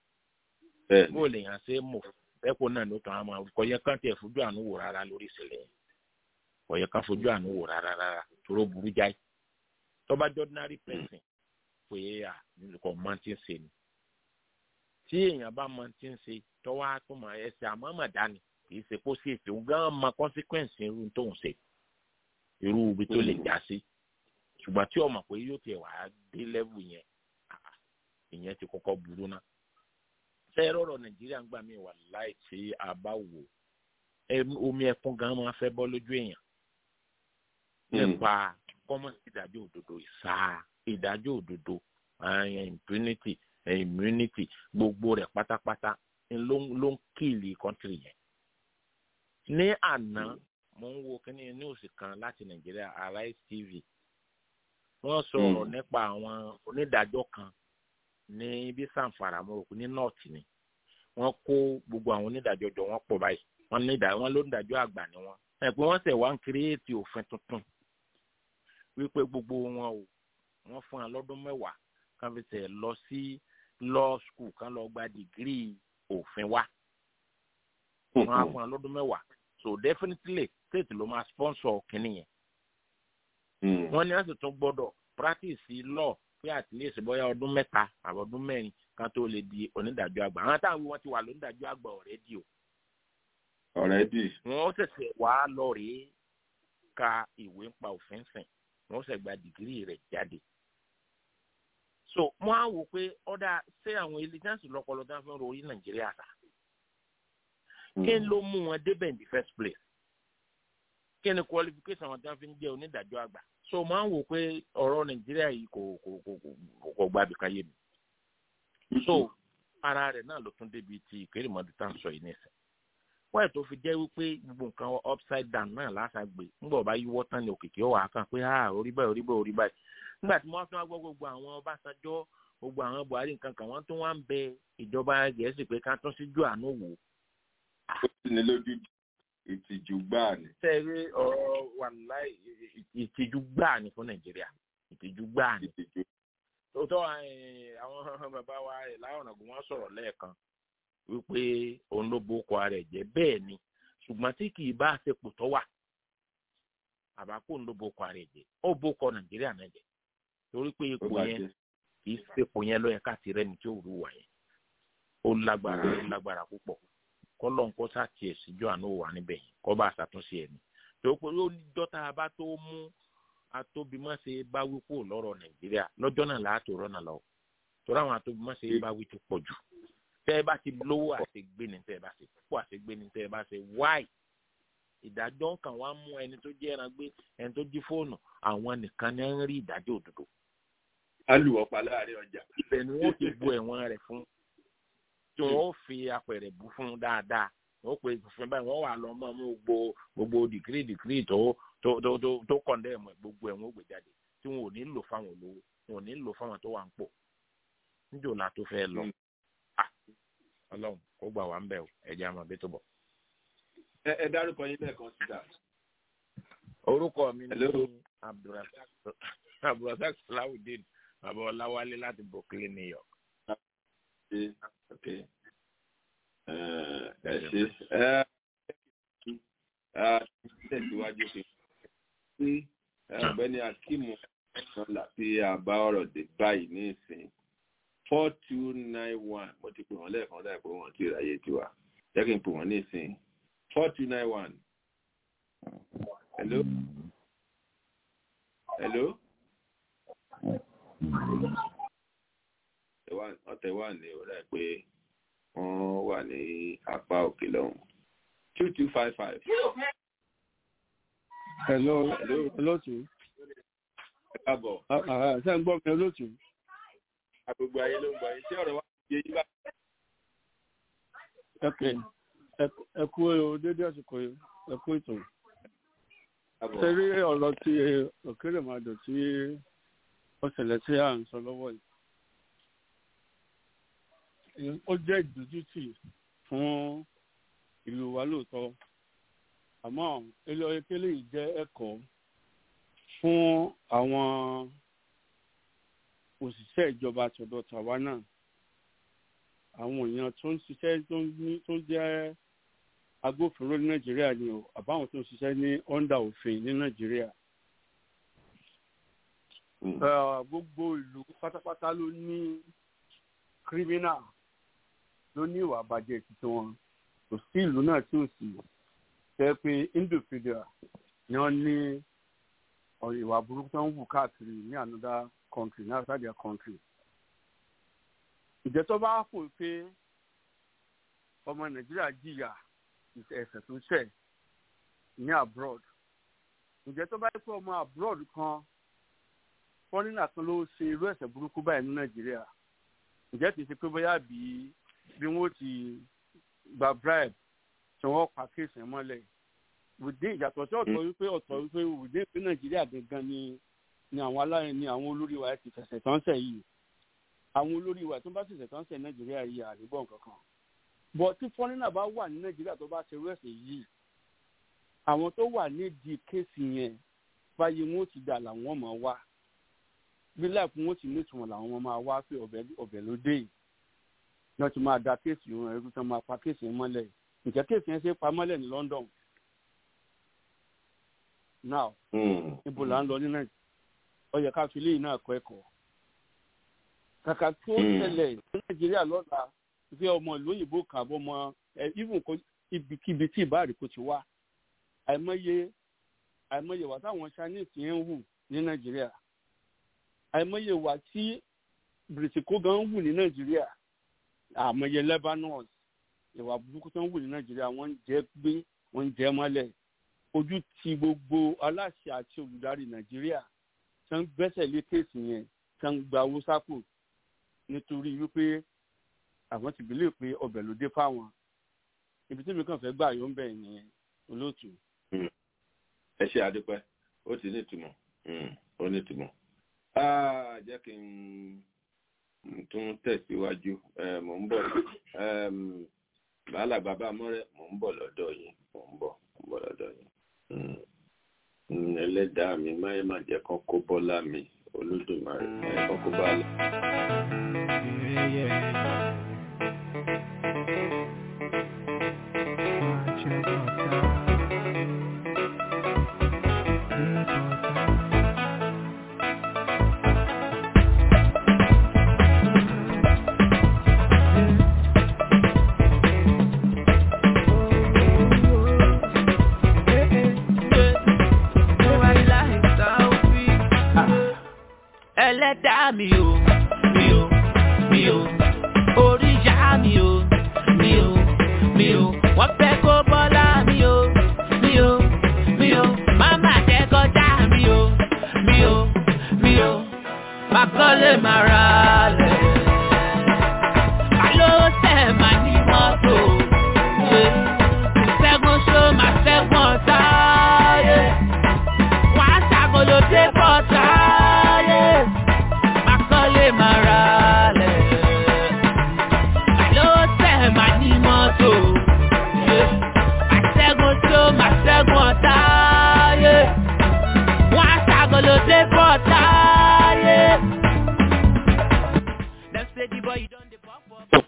bó lè yàn ṣe mọ̀ ẹ̀kọ́ náà ló tàn án máa kọ́ yẹ kán tiẹ̀ fojú àánú wò rárá lórí ìṣẹ̀lẹ̀ yẹn kọ́ yẹ kán fojú àánú wò rárá rárá toró burú jáì tọ́ba ordinary person pé à kò mọ tí ń ṣe ni tí èèyàn bá mọ tí ń ṣe tọ́wọ́ á tó mọ ẹsẹ̀ àmọ́ mọ̀ dání kì í ṣe kó sí èsì òun gan mọ consequence irú tó ń ṣe irú ibi tó lè já sí ṣùgbọ́n tí ọmọ pé yóò tiẹ̀ wá dé level yẹn ìyẹn ti kọ́kọ́ burú náà fẹ́rọ̀rọ̀ nàìjíríà ń gbà mí wà láì tí a bá wò omi ẹkún gan máa fẹ́ bọ́ lójú èèyàn nípa kọ́mọ̀sí ìdájọ́ òdodo ìsáà ìdájọ́ òdodo impunity immunity gbogbo rẹ̀ pátápátá ló ń kìlì kọ́ńtìrì yẹn. ní àná mo ń wo kíní níwòsì kan láti nàìjíríà arise tv wọ́n sọ̀rọ̀ nípa àwọn onídàájọ́ kan ní bí sanfara mo rò pé ní north ni wọ́n kó gbogbo àwọn onídàájọ́ jọ wọ́n pọ̀ báyìí wọ́n ní wọ́n lónídàájọ́ àgbà ni wọ́n ẹ pé wọ́n ṣẹ̀ wá ń kírèétì òfin tuntun wípé gbogbo wọn o wọ́n fún wọn lọ́dún mẹ́wàá kan fi tẹ̀ lọ sí law school kan lọ gba dìgírì òfin wa wọ́n á fún wọn lọ́dún mẹ́wàá so definitely state ló máa sponsor kínní yẹn wọ́n ní wọ́n sì tún gbọ́dọ̀ practice law pé at least bóyá ọdún mẹ́ta àbọ̀ ọdún mẹ́rin kan tó lè di onídàájọ́ àgbà àwọn táwọn wí wọ́n ti wà lónídàájọ́ àgbà ọ̀rẹ́dì o. ọ̀rẹ́dì. wọ́n ṣẹ̀ṣẹ̀ wá lọ rèé ka ìwé ń pa òfin sìn wọ́n ṣẹ̀ gba dìgírì rẹ̀ jáde. so wọ́n á wò pé ọ̀dà ṣé àwọn elijansi lọ́pọlọ tí wọ́n fi ń ro orí nàìjíríà ta. kí ló mú wọn débẹ̀ in the first place? kí ni qualification wọn tí wọ́n fi ń jẹ́ onídàájọ́ àgbà? so máa ń wò pé ọ̀rọ̀ nàìjíríà yìí kò kò kò kò kò gba àbíká yé mi. so ara rẹ̀ náà ló tún débi ti ìkérèmọ́dé tá à ń sọ yìí nìsín. wọ́n ẹ̀ tó fi jẹ́ wípé gbogbo nǹkan upside down náà lásàgbé ńgbọ̀ bá yíwọ́ tán ní òkìkí ọ̀wà kan pé ah orí báyìí orí báyìí orí báyìí. nígbà tí wọ́n tún wá gbọ́ gbogbo àwọn ọbásanjọ́ gbogbo àwọn buhari nǹkan kan wọ́n tún wá ń bẹ ìjọba gẹ̀ẹ́sì pé ká tún síjú àánú wò. ó sì ní lójú ìtìjú gbáà ni. sẹ́ẹ̀rí ọ̀rọ̀ wàláì ìtìjú gbáà ni fún nàìjíríà ìtìjú gbáà ni. tòótọ́ àwọn bàbá wa láwọn ọ̀gùn wọn sọ̀rọ̀ lẹ́ẹ̀kan wípé òun ló bó kọ ara ẹ̀ jẹ́ bẹ́ẹ̀ ni ṣùgbọ́n tí kì í bá àṣepọ̀ tó wà àbákò òun ló bó kọ ara ẹ̀ jẹ́ ó bó kọ nàìjíríà náà jẹ́ torí pé ipò yẹn kì í sepò yẹn lọ́yẹ̀ káàtì rẹ̀ ní tí ó rú wà yẹn ó lágbára ó lágbára púpọ̀ kọlọ́n kó sàtìẹ̀ síjọ́ àánú wà níbẹ̀ yẹn kọ́ bá ṣàtúnṣe ẹ̀ ní. tó pé ó ní dọ́tà bá tó mú atóbimọ́sẹ̀ bá wí kúrò lọ́rọ̀ nàìjíríà lọ́jọ́ náà láàtò rọ́nà lọ. torí àwọn atóbimọ́sẹ̀ bá wí ti pọ̀ jù. tẹ́ ẹ bá ti lówó àṣegbé ni tẹ́ ẹ bá ṣe púpọ̀ àṣegbé ni tẹ́ ẹ bá ṣe wáì. ìdájọ́ kan wá mú ẹni tó jẹ́ ẹran gbé ẹni tó jí fóònù àwọn nìkan ní ń rí ìdájọ́ òdodo. alùpàá láàrin ọjà. ibẹ̀ ni wọ́n ti bu ẹ̀wọ̀n rẹ̀ fún tí wọn ó fi apẹ̀rẹ̀ bù fún un dáadáa wọn ó pe fún báyìí wọn wà lọ mọ mú gbogbo gbogbo dìgírì dìgírì tó tó tó tó tó kọ̀ǹdẹ̀ mọ̀ gbogbo ẹ̀ wọn ó gbé jáde tí wọn ò ní lò fáwọn olówó wọn ò ní lò fáwọn tó wà ń pò níjò la tó fẹ́ lọ ọlọ́run kó gbà wá ń bẹ̀ ẹ̀jẹ̀ àmọ́ bí tó bọ̀. ẹ ẹ dárúkọ yín lẹ́ẹ̀kan síta. orúkọ mi Hello. ní abdulrasaq abdulrasaq salawudeen bàbá ọláwálé láti brooklyn new york. ṣe ok ẹ ẹ ṣe ẹ ẹ tẹ̀síwájú sí sí ọ̀gbẹ́ni akimu ọ̀la tí a bá ọ̀rọ̀ dé báyìí ní ìsìn four two nine one mo ti pè wọ́n lẹ́ẹ̀kan láì pé wọ́n ti ráyè tiwa jẹ́ kí n pè wọ́n ní ìsìn four two nine one hello hello ọ̀tẹ̀ wà ní ọ̀rẹ́ pé wọ́n wà ní apá òkè lọ́hùn two two five five. hello Hello. olóòtú ẹ káàbọ̀ Ah, ah, ṣé ń gbọ́ mi olóòtú agbègbè ayé ló ń gbọ́ yín tí ọ̀rọ̀ wa yé yín bá. ok ẹ- ẹ kú o dédé àsìkò yìí ẹ kú ètò káàbọ̀. ṣe rí ọ̀rọ̀ tí òkèèrè máa dùn tí ó ṣẹlẹ̀ tí à ń sọ lọ́wọ́ yìí ó jẹ́ ìdójútì fún ìlú wa lóòótọ́ àmọ́ ilé ọyẹ́kẹ́lẹ́ yìí jẹ́ ẹ̀kọ́ fún àwọn òṣìṣẹ́ ìjọba tọ̀dọ̀ tàwa náà àwọn èèyàn tó ń ṣiṣẹ́ tó ń ní- tó jẹ́ agbófinró ní nàìjíríà ni o àbáwọn tó ń ṣiṣẹ́ ní ọ́ndà òfin ní nàìjíríà Mm. Eh, gbogbo ìlú pátápátá ló ní kírímínà ló ní ìwà àbàjẹ́ títí wọn kò sí ìlú náà tí ò sí jẹ́ pé individual ni wọ́n ní ọ̀rọ̀ ìwà burúkú tó ń wù káàkiri ní another country ní outside their country. ìjẹ́ tó bá fò pé ọmọ nàìjíríà jìyà ẹ̀ṣẹ̀ tó ṣẹ̀ ní abroad ǹjẹ́ tó bá yẹ pé ọmọ abroad kan fọ́nínà kan ló ṣe irú ẹ̀ṣẹ̀ burúkú báyìí ní nàìjíríà ǹjẹ́ kìí ṣe pé bóyá bí bí wọ́n ti gba bribe tí wọ́n pa kéèsì yẹn mọ́lẹ̀ wùdí ìyàtọ̀ sí ọ̀tọ̀ wípé ọ̀tọ̀ wípé wùdí ìpín nàìjíríà gangan ni ni àwọn alárin ni àwọn olórí wa ti fẹsẹ̀ tán sẹ̀ yìí àwọn olórí wa tó bá sì fẹsẹ̀ tán sẹ̀ nàìjíríà yìí àríbọ̀ kankan bọ̀ tí fọ́nínà bá wà ní nàìjíríà tó bá ṣe irú ẹ̀ṣẹ̀ yìí àwọn tó wà nídìí kéèsì yẹn báyìí wọn ó ti dà làwọn mọ̀ wá bí láìpẹ́ wọn ti nítumọ̀ làwọn ọmọ máa wá pé ọbẹ̀ ọbẹ̀ ló dé yìí náà ti máa da kéèsì wọn ẹrú tán máa pa kéèsì yẹn mọ́lẹ̀ ǹjẹ́ kéèsì yẹn ṣe pa mọ́lẹ̀ ní London now Mm. ibo là ń lọ ní nàìjíríà ó yẹ ká fi léyìn náà kọ́ ẹ̀kọ́ kàkà tó Mm. ṣẹlẹ̀ ní nàìjíríà lọ́la fi ọmọ ìlú òyìnbó kan àbọ̀ ọmọ ẹ even kó ibikíbi tí ìbáàrí kò ti wá àìmọye àìmọye wà táwọn chinese yẹn ń hù ní nàìjíríà àìmọye wà tí bìrìtìkó gan ń hù ní nàìjíríà àmọye lebanon ìwà burúkú tó ń hù ní nàìjíríà wọ́n ń jẹ gbé wọ́n ń jẹ mọ́lẹ̀ ojú ti gbogbo aláṣẹ àti olùdarí nàìjíríà tó ń gbẹ́sẹ̀ lé kéèsì yẹn tó ń gba owó sápò nítorí wípé àwọn ti bìlẹ̀ pé ọbẹ̀ ló dé fáwọn ibi tí mi kàn fẹ́ gbà yóò ń bẹ̀ nìyẹn olóòtú. ẹ ṣe àdúpẹ́ ó ti ní ìtumọ̀ Mm, ó ní ìtumọ̀. Ah, jẹ́ kí n n tún tẹ̀síwájú Eh, mò ń bọ̀ Em, bàálà bàbá mọ́rẹ́ mò ń bọ̀ lọ́dọ̀ yìí mò ń bọ̀ mò ń bọ̀ lọ́dọ̀ yìí. Mm. Mm, ẹlẹ́dàá mi máyé má jẹ́ kán kó bọ́lá mi olódùmarè máyé kán kó bá lọ. ẹlẹ́dàá mi o mi o mi o oríṣà mi o mi o mi o wọ́n fẹ́ kó bọ́lá mi o mi o mi o máma jẹ́ kọjá mi o mi o mi o máa kọ́lé máa ra lẹ̀. Àló tẹ̀ máa ní mọ́tò. Ìṣẹ́gun ṣó máa ṣẹ́gun ọ̀tá. Wàá ṣàkóló dé bọ́tà. Máa kọ́lé wọn táyé. Wọ́n á ṣàgọ́lódé bọ̀ táyé. Dem say the boy you don dey pop up.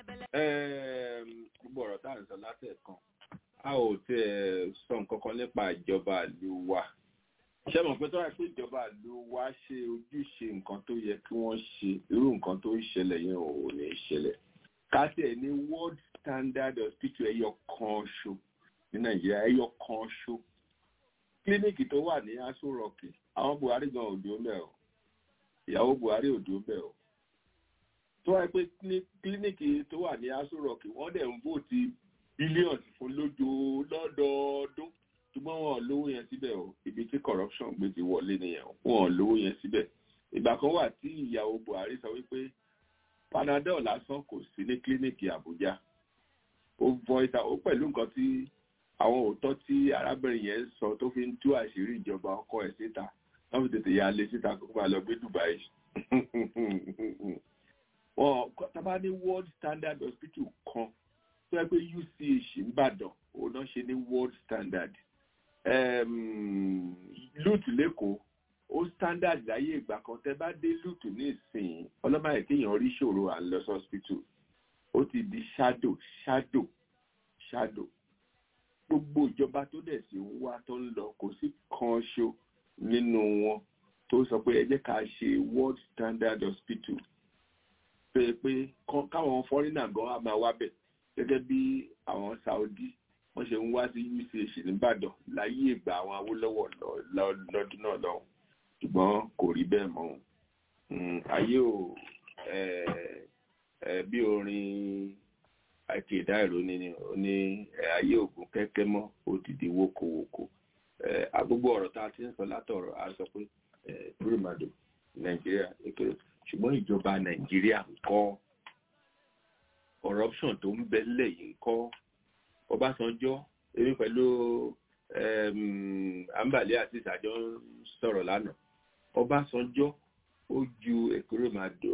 gbogbo ọ̀rọ̀ tá à ń sọ látẹ̀kan a ò tiẹ̀ sọ nǹkan kan nípa ìjọba ìlú wa ṣé mọ̀ pé tó wà pé ìjọba ìlú wa ṣe ojúṣe nǹkan tó yẹ kí wọ́n ṣe irú nǹkan tó ń ṣẹlẹ̀ yẹn ò ní ṣẹlẹ̀ kásẹ̀ ní world standard hospital ẹyọ kan ṣo ní nàìjíríà ẹyọ kan ṣo kílíníìkì tó wà ní aṣọ rọ̀kì àwọn buhari gan òdo mẹ́ o ìyàwó buhari òdo mẹ́ o tó wáyé pé ní kílíníìkì tó wà ní aṣọ rọ̀kì wọ́n dẹ̀ ń vóòtì bílíọ̀nù fún lójó lọ́dọọdún ṣùgbọ́n wọn ò lówó yẹn síbẹ̀ o ibi tí corruption gbé ti wọlé nìyẹn o wọn ò lówó yẹn síbẹ̀ ìgbà kan wà tí ìyàwó buhari sọ wípé panadol lásán kò sí ní kílíníìkì àbújá ó voice out ó pẹ̀lú nǹkan tí àwọn òótọ́ tí arábìnrin yẹn sọ tó fi ń tú àṣírí ìjọba ọkọ ẹ̀ síta wọ́n fi tètè ya lé síta kó máa lọ gbé dubai wọn tábà ní world standard hospital kan tó yẹ pé uch nìbàdàn òun náà ṣe ní world standard lut lẹ́kọ̀ọ́ ó standard láyé ìgbà kan tẹ bá dé lut ní ìsìn ọlọ́mọ kéèyàn rí ṣòro à ń lọ sí hospital ó ti di shadow shadow shadow gbogbo ìjọba tó dẹ̀ sí ń wá tó ń lọ kò sí kan ṣo nínú wọn tó sọ pé ẹ jẹ́ ká ṣe world standard hospital pé pé káwọn fọ́rínà gan á máa wá bẹ̀ gẹ́gẹ́ bí àwọn saudi wọ́n ṣe ń wá sí uch nìbàdàn láyé ìgbà àwọn awólọ́wọ̀ lọ́dún náà lọ́hùn ṣùgbọ́n kò rí bẹ́ẹ̀ mọ́ ayé ò bí orin àìkèdá ìròní ni ó ní ayé ògùn kẹ́kẹ́ mọ́ òdìdí wókòwòkò agbogbo ọ̀rọ̀ tá a ti ń sọ látọ̀rọ̀ a sọ pé pírímàdò nàìjíríà èkèrè ṣùgbọ́n ìjọba nàìjíríà ń kọ́ corruption tó ń bẹ nílẹ̀ yìí ń kọ́ ọbásanjọ́ èmi pẹ̀lú àǹbàlẹ́ àti ìsàjọ́ ń sọ̀rọ̀ lánàá ọbásanjọ́ ó ju èkérèmàdò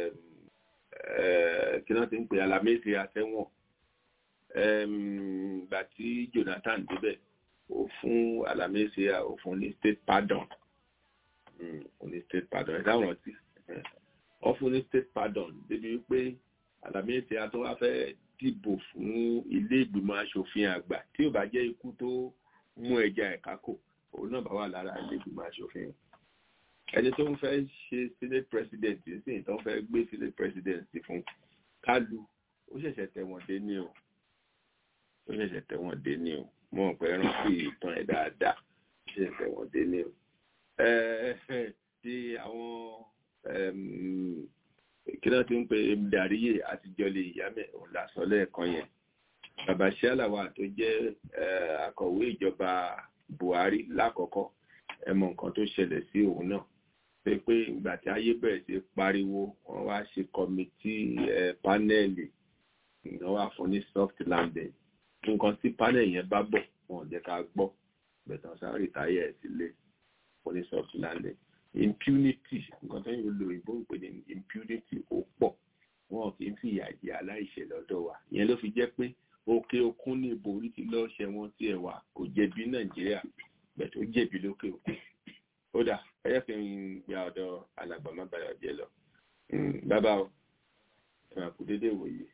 kí wọ́n ti ń pè alamẹ́sì àtẹ́wọ̀n gbà tí jonathan débẹ̀ ó fún alamẹ́sì ó fún ní state pardon ó ní state pardon ẹ̀dá rántí ó fún ní state pardon débi wípé alamẹ́sì àtọ́wá fẹ́ dìbò fún ilé ìgbìmọ̀ asòfin àgbà tí ò bá jẹ́ ikú tó mú ẹja ẹ̀ka kò òun náà bá wà lára ilé ìgbìmọ̀ asòfin ẹni tó ń fẹ́ ṣe senate president sí tó ń fẹ́ gbé senate president fún kálu ó ṣẹ̀ṣẹ̀ tẹ̀wọ̀n dé ní o ó ṣẹ̀ṣẹ̀ tẹ̀wọ̀n dé ní o mo mọ̀ pé rántí ìtàn ẹ̀ dáadáa ó ṣẹ̀ṣẹ̀ tẹ̀wọ̀n dé ní o ti àwọn kí náà ti ń pe dàríyè àtijọ́ lè yá mẹ́ òun lásọ lẹ́ẹ̀kan yẹn bàbá ṣálàwà tó jẹ́ akọ̀wé ìjọba buhari lákọ̀ọ́kọ́ ẹ mọ nǹkan tó ṣẹlẹ̀ sí òun náà pé pé ìgbà tí ayé bẹ̀rẹ̀ sí pariwo wọ́n wá ṣe kọmitì pánẹ́ẹ̀lì wọ́n wá fún ní soft landing nǹkan tí pánẹ́ẹ̀lì yẹn bá bọ̀ wọn ò jẹ́ ká gbọ́ bẹ̀tàn sáré táyà ẹ̀ sílé fún ní soft landing impunity nǹkan tó ń lo ìbò ń pè ní impunity ó pọ̀ wọn kì í fi ìyà jẹ aláìṣẹ̀ lọ́dọ̀ wa ìyẹn ló fi jẹ́ pé òkè òkun ní ìbò orí ti lọ́ọ́ ṣẹ wọn tí ẹ̀ wà kò jẹ̀bi nàìjíríà bẹ̀ tó jẹ̀bi lókè òkun ó dà ẹyẹ fi ń gba ọ̀dọ̀ alàgbà má bàyọ̀ jẹ lọ bàbá o ẹ máa kú déédéé wòye.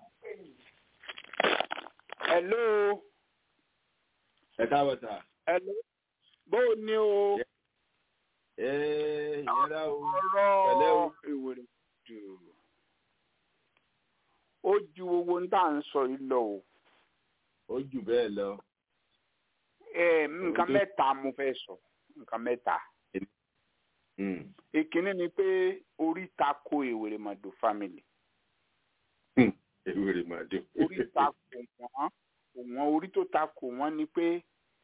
hello. ẹ káàbọ̀ sà. hello. bó o ní o. ẹ ìyẹn dá o. ọ̀rọ̀ ìwòrè jù ó ju owó ń tà ń sọ yìí lọ o. ó jù bẹ́ẹ̀ lọ. nǹkan mẹ́ta mo fẹ́ sọ nǹkan mẹ́ta. ìkíní ni pé orí ta ko Ewèrèmọdò family. Ewèrèmọdò. orí ta ko wọ́n wọ́n orí tó ta ko wọ́n ni pé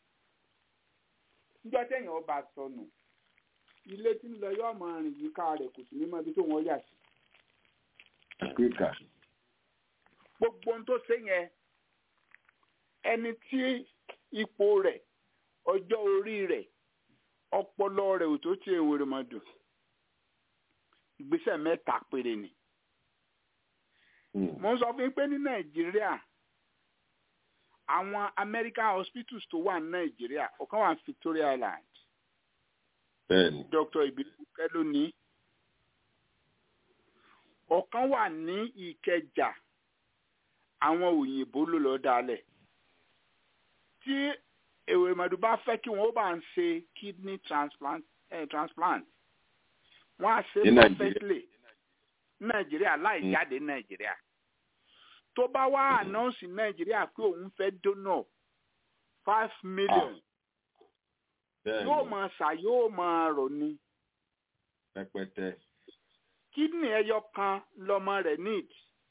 níjọ́ téèyàn ọba sọnù ilé tí ń lọ yóò máa rìn yíká rẹ̀ kò sí ní mọ́ ibi tó wọ́n yà sí. Áfíríkà gbogbo ohun tó ṣe yẹn ẹni tí ipò rẹ̀ ọjọ́ orí rẹ̀ ọpọlọ rẹ̀ ò tó tí Ewèrèmọdò ìgbésẹ̀ mẹ́ta péré ni. mo ń sọ fún yín pé ní Nàìjíríà àwọn American hospitals tó wà ní Nàìjíríà ọ̀kan wà ní Victoria Island bẹ́ẹ̀ni Dr. Ibiluke ló ní ọ̀kan wà ní Ìkẹjà àwọn òyìnbó ló lọ dálẹ̀ tí èrèmọdù bá fẹ́ kí wọn ó bá ń ṣe kidney transplant eh, transplant wọn á ṣe Ní Nàìjíríà. perfectly ní Nàìjíríà láì Mm. jáde ní Nàìjíríà tó bá wá anọ́ọ̀sì Nàìjíríà pé òun fẹ́ donor five million bẹ́ẹ̀ni yóò máa ṣà yóò máa rọ̀ ni rẹpẹtẹ kidney ẹyọ kan lọmọ rẹ̀ need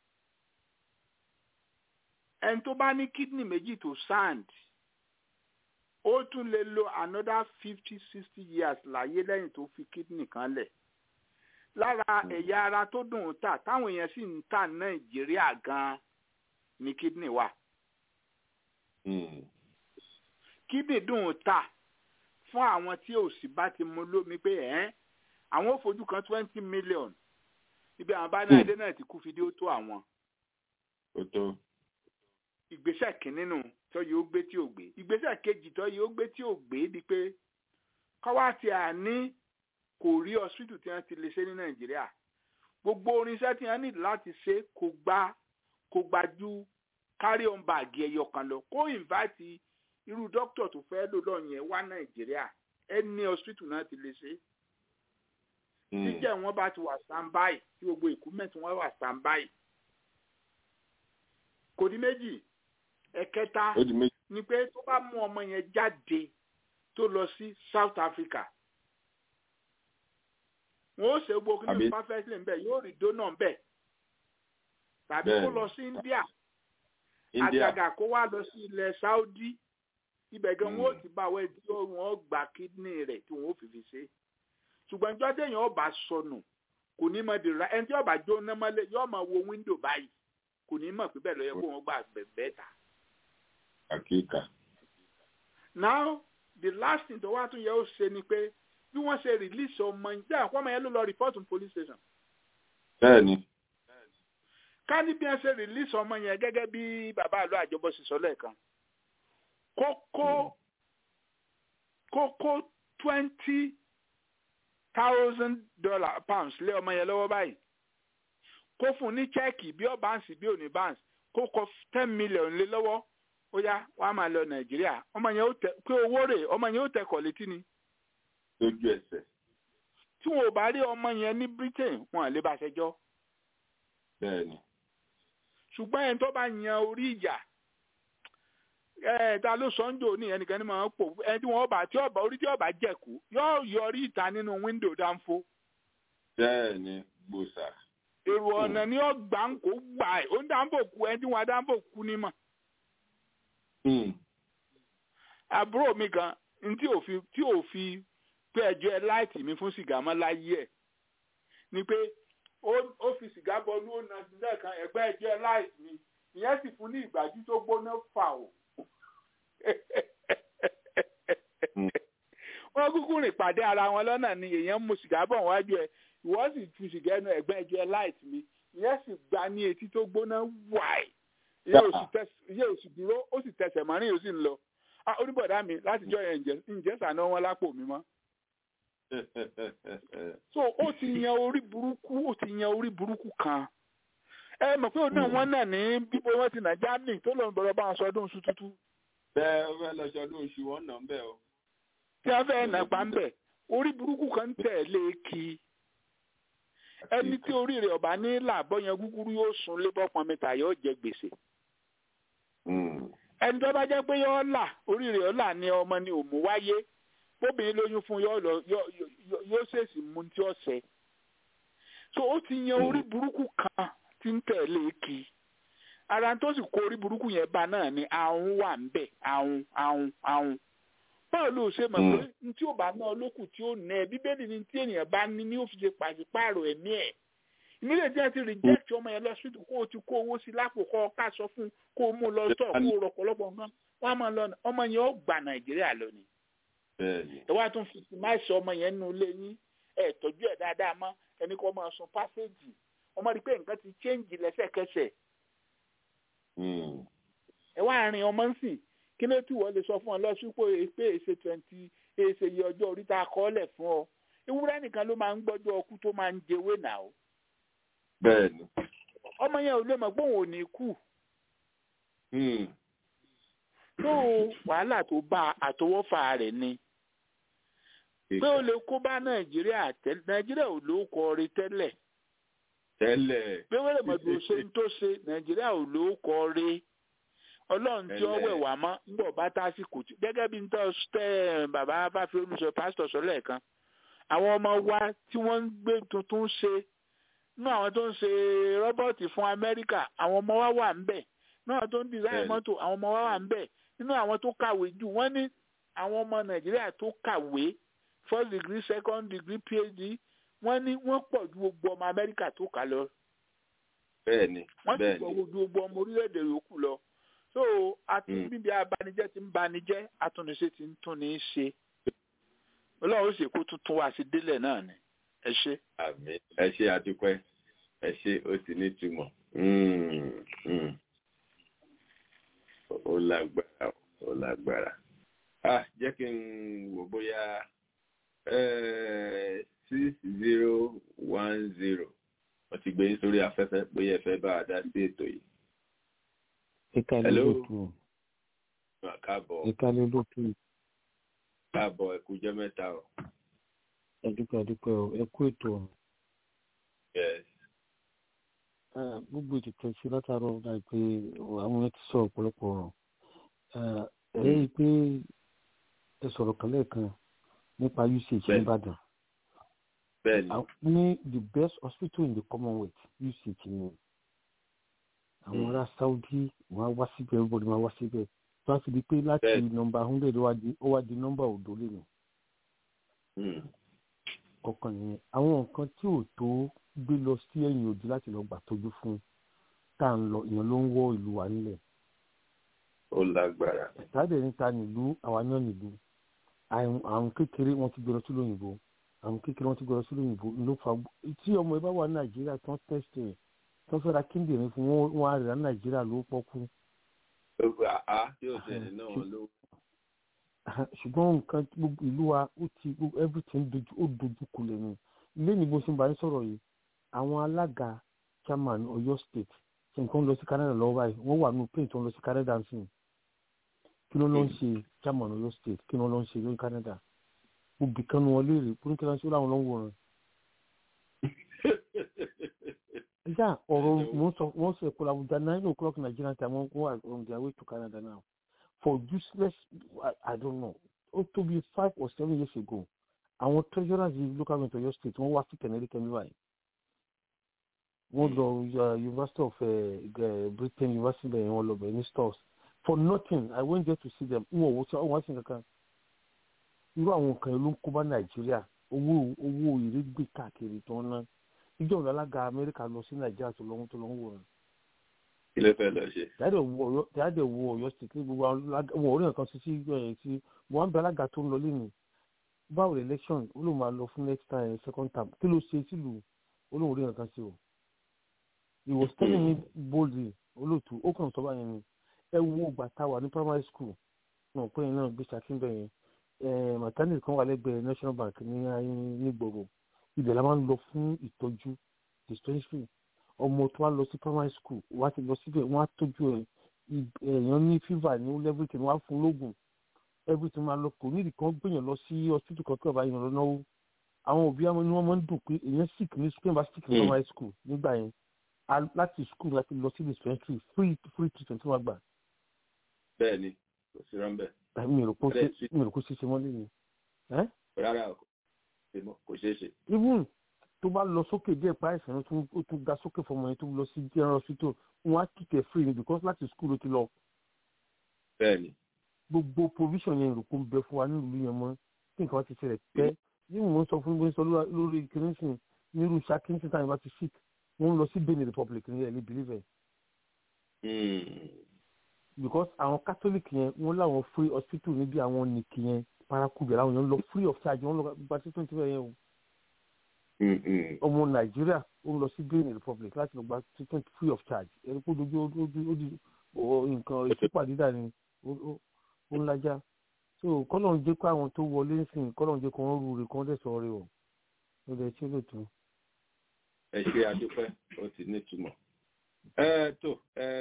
ẹni tó bá ní kidney méjì tó sand ó tún lè lo another fifty sixty years láyé lẹ́yìn tó fi kidney kan lẹ̀ lára ẹ̀yà ara tó dùn ún tà táwọn èèyàn sì ń tà nàìjíríà gan-an ni kidney wà Mm. kidney dùn ún tà fún àwọn tí òsì bá ti mu lómi pé ẹ̀ àwọn ò fojú kan twenty million ibi àwọn bá ní adé náà ti kú fídíò tó àwọn ó tó ìgbésẹ̀ kìíní nù tó yìí ó gbé tí ò gbé ìgbésẹ̀ kejì tó yìí ó gbé tí ò gbé di pé kọ́wá tí a ní kò rí hospital tí wọ́n ti lè ṣe ní nàìjíríà gbogbo orinṣẹ́ tí wọ́n ní láti ṣe kò gba kò gba ju carry on bag ẹyọ kan lọ kó invite irú dókítà tó fẹ́ lò lọ yẹn wá nàìjíríà ẹni hospital náà ti lè ṣe Mm. jíjẹ́ wọn bá ti wà standby tí gbogbo equipment wọn wà standby kò ní méjì ẹ̀kẹta ó di méjì ni pé tó bá mú ọmọ yẹn jáde tó lọ sí South Africa wọn ó ṣe gbogbo kí ní Àbí- perfectly ń bẹ yóò rí dóná ń bẹ tàbí kó Bẹ́ẹ̀ni. lọ sí India India àgàgà kó wá lọ sí ilẹ̀ Saudi ibẹ̀ gan wọn ó Mm. ti bá wẹ́ tí wọ́n gba kidney rẹ̀ tí wọ́n ó fi fi ṣe ṣùgbọ́n ìjọ téèyàn ọba sọnù kò ní mọ̀ dèrò ẹni tí ọba jóná mọ́lẹ̀ yóò máa wo window báyìí kò ní mọ̀ pé bẹ́ẹ̀ lọ yẹ kó wọ́n gbà bẹ́ẹ̀ ta. àkíkà now the last thing tó wá tún yẹ ó ṣe ni pé bí wọ́n ṣe release ọmọ yẹn jẹ́ àkọ́mọ yẹn ló lọ report to police station bẹ́ẹ̀ni ká ní bí wọ́n ṣe release ọmọ yẹn gẹ́gẹ́ bí bàbá àlọ́ àjọbọ sì sọ lẹ́ẹ̀kan kókó kókó twenty thousand dollar pounds lé ọmọ yẹn lọ́wọ́ báyìí kó fún un ní chẹ́ẹ̀kì bí ó báǹsì bí ò ní báǹsì kó kọ ten million lé lọ́wọ́ ó yá wọ́n á máa lọ nàìjíríà ọmọ yẹn ó tẹ pé owó rẹ̀ ọmọ yẹn ó tẹ kọ̀ létí ni lójú ẹsẹ̀ tí wọn ò bá rí ọmọ yẹn ní britain wọn à lè bá ṣẹjọ́ bẹ́ẹ̀ni ṣùgbọ́n ẹni tó bá yan orí ìjà ẹ ta ló sọ ń jò ní ẹnìkan ní máa ń pò ẹni tí wọn bá tí ọba orí tí ọba jẹ̀kú yóò yọrí ìta nínú wíńdò dánfó bẹ́ẹ̀ni gbòòsà èrò ọ̀nà ni ó gbà ń kó gbà ẹ̀ ó ń dáńbò kú ẹni tí wọn dáńbò kú ní mọ̀ Mm. àbúrò mi kan ní tí ò fi tí ò fi pé ẹjọ́ ẹ láìtì mi fún sìgá mọ́ láyé ẹ̀ ni pé ó ó fi sìgá bọnú ó na sílẹ̀ kan ẹ̀gbẹ́ ẹjọ́ ẹ láìtì mi ìyẹn sì fún ní ìgbájú tó gbóná fà ó. Mm. wọ́n kúkú rìn pàdé ara wọn lọ́nà ni èèyàn mu sìgá bọ̀ wájú ẹ̀ ìwọ sì tu sìgá ẹnu ẹ̀gbẹ́ ẹjọ́ ẹ láìtì mi ìyẹn sì gbá ní etí tó gbóná wáì ìyẹn ò sì tẹs- ìyẹn ò sì dúró ó sì tẹsẹ̀ mọ́rin yóò sì ń lọ ah oníbọ̀dá mi látijọ́ yẹn ǹjẹ́ ǹjẹ́ sànà wọn lápò mi mọ́ so ó ti yan orí burúkú ó ti yan orí burúkú kan ẹ mọ̀ pé òun náà wọ́n náà ní bíbo wọn ti nà germany tó lòun bọ̀rọ̀ bá wọn sọ ọdún oṣù tútù bẹ́ẹ̀ ó fẹ́ lọ sọdún oṣù wọn nà ń bẹ̀ o tí wọ́n fẹ́ nà pa ń bẹ̀ orí burúkú kan ń tẹ̀lé kí ẹni tí orí rẹ̀ ọ̀bá ní làbọ̀ yẹn gúgúrú yóò sun lébọ̀ pọn mẹ́ta yóò jẹ gbèsè Mm. ẹni tó bá jẹ́ pé yóò là orí rẹ̀ ọ̀là ni ọmọ ni òmù wáyé bóbìnrin lóyún fún yóò lọ yóò- yóò- yóò ṣèṣì mú tí ó ṣẹ so ó ti yan orí burúkú kan tí ń tẹ̀lé kí ara tó sì kó orí burúkú yẹn bá náà ni ahun wà ń bẹ̀ ahun ahun ahun báwo ló ṣe mọ̀ pé ní tí ò bá ná olókùn tí ó nà ẹ́ bíbélì ni tí ènìyàn bá ní ní ó fi ṣe pàṣípààrọ̀ ẹ̀mí ẹ̀ nílé tí wọ́n ti reject ọmọ yẹn lọ síbi kó o ti kó owó sí lápò kọ́ ọ ká sọ fún kó o mú lọ sọ kó o rọ ọ̀pọ̀lọpọ̀ nǹkan wọ́n á máa lọ ọmọ yẹn ó gbà nàìjíríà lọ ni bẹ́ẹ̀ni ẹ wá tún fi máìsì ọmọ yẹn nínú ilé yín ẹ tọ́jú ẹ̀ dáadáa mọ́ ẹni kó máa sun pásẹ́jì ọmọ rí i pé nǹkan ti change lẹ́sẹ̀kẹsẹ̀ Mm. ẹ wá rin ọmọ ń sìn kí ló tí wọ́n lè sọ fún ọ lọ́sùpọ̀ pé èsè twenty èsè yìí ọjọ́ orí tá a kọ́ lẹ̀ fún ọ ewúrẹ́ nìkan ló máa ń gbọ́jọ́ ọkú tó máa ń jẹwé nà ó bẹ́ẹ̀ni. ọmọ yẹn ò lè mọ̀ pé òun ò ní kú tó wàhálà tó bá àtọwọ́fà rẹ̀ ni pé ó lè kó bá nàìjíríà tẹ́lẹ̀ nàìjíríà ò ló kọ rí tẹ́lẹ̀ tẹ́lẹ̀. pé wẹ́rẹ́ mọ̀tò ṣe ń tó ṣe nàìjíríà ò ló kọ rí ọlọ́run tí ó wẹ̀ wá mọ́ ń bọ̀ bá tásìkò tí gẹ́gẹ́ bí n tọ́ tẹ́ bàbá báfi olùsọ pásítọ̀ sọ lẹ́ẹ̀kan àwọn ọmọ wa tí wọ́n ń gbé tuntun ṣe nínú àwọn tó ń ṣe rọ́bọ̀tì fún amẹ́ríkà àwọn ọmọ wa wà ń bẹ̀ nínú àwọn tó ń design mọ́tò àwọn ọmọ wa wà ń bẹ̀ nínú àwọn tó kàwé jù wọ́n ní àwọn ọmọ nàìjíríà tó kàwé first degree second degree phd wọ́n ní wọ́n pọ̀ ju gbogbo ọmọ amẹ́ríkà tó kà lọ bẹ́ẹ̀ni wọ́n sì bẹ́ẹ̀ni. pọ̀ ju gbogbo ọmọ orílẹ̀-èdè yòókù lọ so àti bíbi abanijẹ́ ti ń banijẹ́ atúnṣe ti ń tún ní í ṣe ọlọ́run ó sì kó tuntun wá sí délẹ̀ náà ni ẹ ṣe. àmì ẹ ṣe àdúpẹ́ ẹ ṣe ó sì ní ìtumọ̀ Mm, mm. ó lágbára ó lágbára ah jẹ́ kí n wò bóyá six zero one zero wọ́n ti gbé yín sórí afẹ́fẹ́ bóyá ẹ fẹ́ bá a dá sí ètò yìí. ìkàlẹ̀ Hello. lótú káàbọ̀ ìkàlẹ̀ lótú káàbọ̀ ẹ kú jẹ́ mẹ́ta o. ẹdúpẹ́ ẹdúpẹ́ o ẹ kú ètò ọ̀hún. yes Ah, gbogbo ètò tó ṣe látàárọ̀ láìpẹ́ àwọn yẹn ti sọ ọ̀pọ̀lọpọ̀ ọ̀rọ̀ Ah, ẹ rí i pé ẹ sọ̀rọ̀ kan lẹ́ẹ̀kan nípa usage Bẹ́ẹ̀ni. nìbàdàn bẹ́ẹ̀ni ní the best hospital in the commonwealth usage ni àwọn ará saudi wọn á wá síbẹ̀ everybody máa wá síbẹ̀ tó a fi di pé láti Bẹ́ẹ̀ni. nọmba hundred ó wá di ó wá di nọmba òdo lè nù Mm, kọ̀ọ̀kan nìyẹn àwọn nǹkan tí ò tó gbé lọ sí ẹ̀yìn òdì láti lọ gbà tọ́jú fún tá à ń lọ ìyẹn ló ń wọ́ ìlú wa nílẹ̀ ó lágbára. ìtàdé níta nílùú àwa náà nílùú àrùn àrùn kékeré wọn ti gbé lọ sí lóyìnbó àrùn kékeré wọn ti gbé lọ sí lóyìnbó ló fa tí ọmọ ẹ bá wà ní nàìjíríà tí wọn tẹsítì rẹ tí wọn fẹ́ ra kíndìnrín fún wọn wọn á rà ní nàìjíríà ló pọ́kú àá tí ó tẹ̀lé náà ló. ṣùgbọ́n nǹkan tí gbogbo ìlú wa ó ti gbogbo everything dojú ó dojú kulẹ̀ ni ilé ní bó ṣe ń bá yín sọ̀rọ̀ yìí àwọn alága chairman Ọ̀yọ́ state ṣe nǹkan lọ sí Canada lọ́wọ́ báyìí wọ́n wà nínú plane tó ń lọ sí Canada ń sìn kí ló ló ń ṣe chairman Ọ̀yọ́ state kí ló ló ń ṣe lórí Canada gbogbo kan ní wọn léèrè kúrú kí ló ń ṣe láwọn lọ́wọ́ wọn. ìjà ọ̀rọ̀ mo ń sọ wọ́n sọ ẹ̀kọ́ làwùjá nine o'clock Nigerian time wọ́n wà on their way to Canada now for useless I, I don't know ó tó bí five or seven years ago àwọn treasurers yìí local government Ọ̀yọ́ state wọ́n wá sí kẹnẹrí kẹmí báyìí wọ́n lọ uh, University of uh, Britain University bẹ̀rẹ̀ wọ́n lọ bẹ̀rẹ̀ ní stores for nothing I went there to see them n ò wò sí ọwọ́ sí kankan irú àwọn nǹkan ló ń kó bá Nàìjíríà owó owó ìrégbè káàkiri tó ń ná ìjọ ìlú alága Amẹ́ríkà lọ sí Nàìjíríà tó lọ́wọ́ tó lọ́wọ́ wò rẹ̀ kí ló fẹ́ lọ ṣe. jáde wo Ọ̀yọ́ state ní gbogbo àwọn orí nǹkan sí sí sí wọn bẹ alága tó ń lọ lẹ́nu báwo election ó lóun máa lọ fún next time second term kí ló ṣe sílùú ó lóun orí nǹkan sí o he was telling me boldly olóòtú ó kàn sọ báyẹn ni ẹ wo ìgbà tá a wà ní primary school náà pé yẹn náà gbé ṣàkíńbẹ yẹn maternity kan wà lẹ́gbẹ̀ẹ́ national bank ní nígboro ibẹ̀ la máa ń lọ fún ìtọ́jú dispensary ọmọ tó wá lọ sí primary school wá ti lọ síbẹ̀ wọ́n á tọ́jú ẹ̀ èèyàn ní fever ní everything wọ́n á fún lóògùn everything máa lọ kò nídìí kan gbìyànjú lọ sí hospital kan kí ọba yẹn lọ náwó àwọn òbí àwọn ni wọ́n máa ń dùn pé èèyàn sick ní school bá sick ní primary school nígbà yẹn láti school láti lọ sí dispensary free free treatment wọ́n gbà. bẹ́ẹ̀ni kò sí rán bẹ́ẹ̀. mi ò rò kó ṣe ṣe mọ́lé ni. rárá kò ṣeé ṣe. even tó bá lọ sókè díẹ̀ pa àìsàn ó tún ga sókè fọmọ yẹn tó lọ sí general hospital wọn á kíkẹ́ free ni because láti school ló ti lọ. bẹ́ẹ̀ni. gbogbo provision yẹn rò kó ń bẹ fún wa nílùú yẹn mọ́ kí nǹkan bá ti ṣẹlẹ̀ pẹ́ ní mò ń sọ fún mi sọ lórí kìnìún nírú Ṣakí ní time bá ti sick wọ́n ń lọ sí Benin Republic ní ẹ̀lí believe because àwọn Catholic yẹn wọ́n láwọn free hospital níbi àwọn nìkì yẹn paraku bẹ̀rẹ̀ àwọn yẹn ń lọ free of charge wọ́n lọ gba treatment bẹ́ẹ̀ yẹn o ọmọ nàìjíríà ó ń lọ sí benin republic láti lọ gba treatment free of charge ẹni kó dojú nǹkan ìṣípàdídà ni ó ń lájà so kọ́nà ń jẹ́ kó àwọn tó wọlé ń sìn kọ́nà ń jẹ́ kó wọ́n rú rè kó wọ́n dẹ̀ sọ rè o ló dẹ̀ ṣe lóòótọ́. ẹ ṣe adúpẹ́ ó ti nítumọ̀ ẹ tó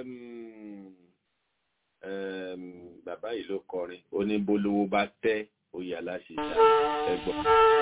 bàbá yìí ló kọrin ó ní bólówó bá tẹ́ oyè aláṣẹṣà ẹ gbọ́.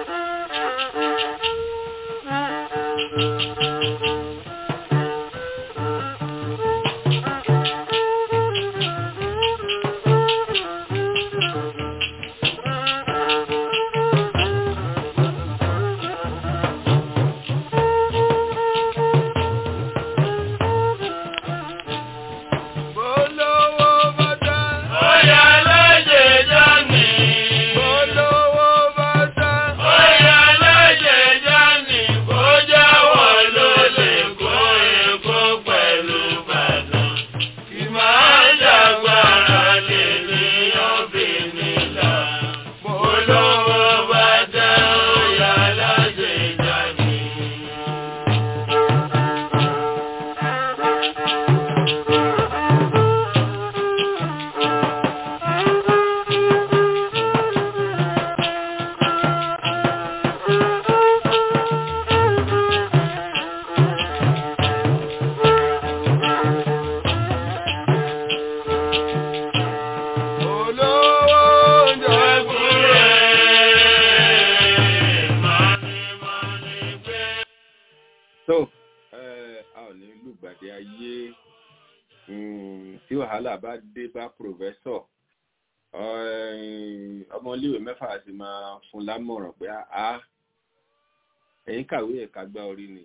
ọmọléèwé mẹ́fà sì máa fún lámọ̀ràn pé a ẹ̀yin kàwé ẹ̀ka gbá orí ni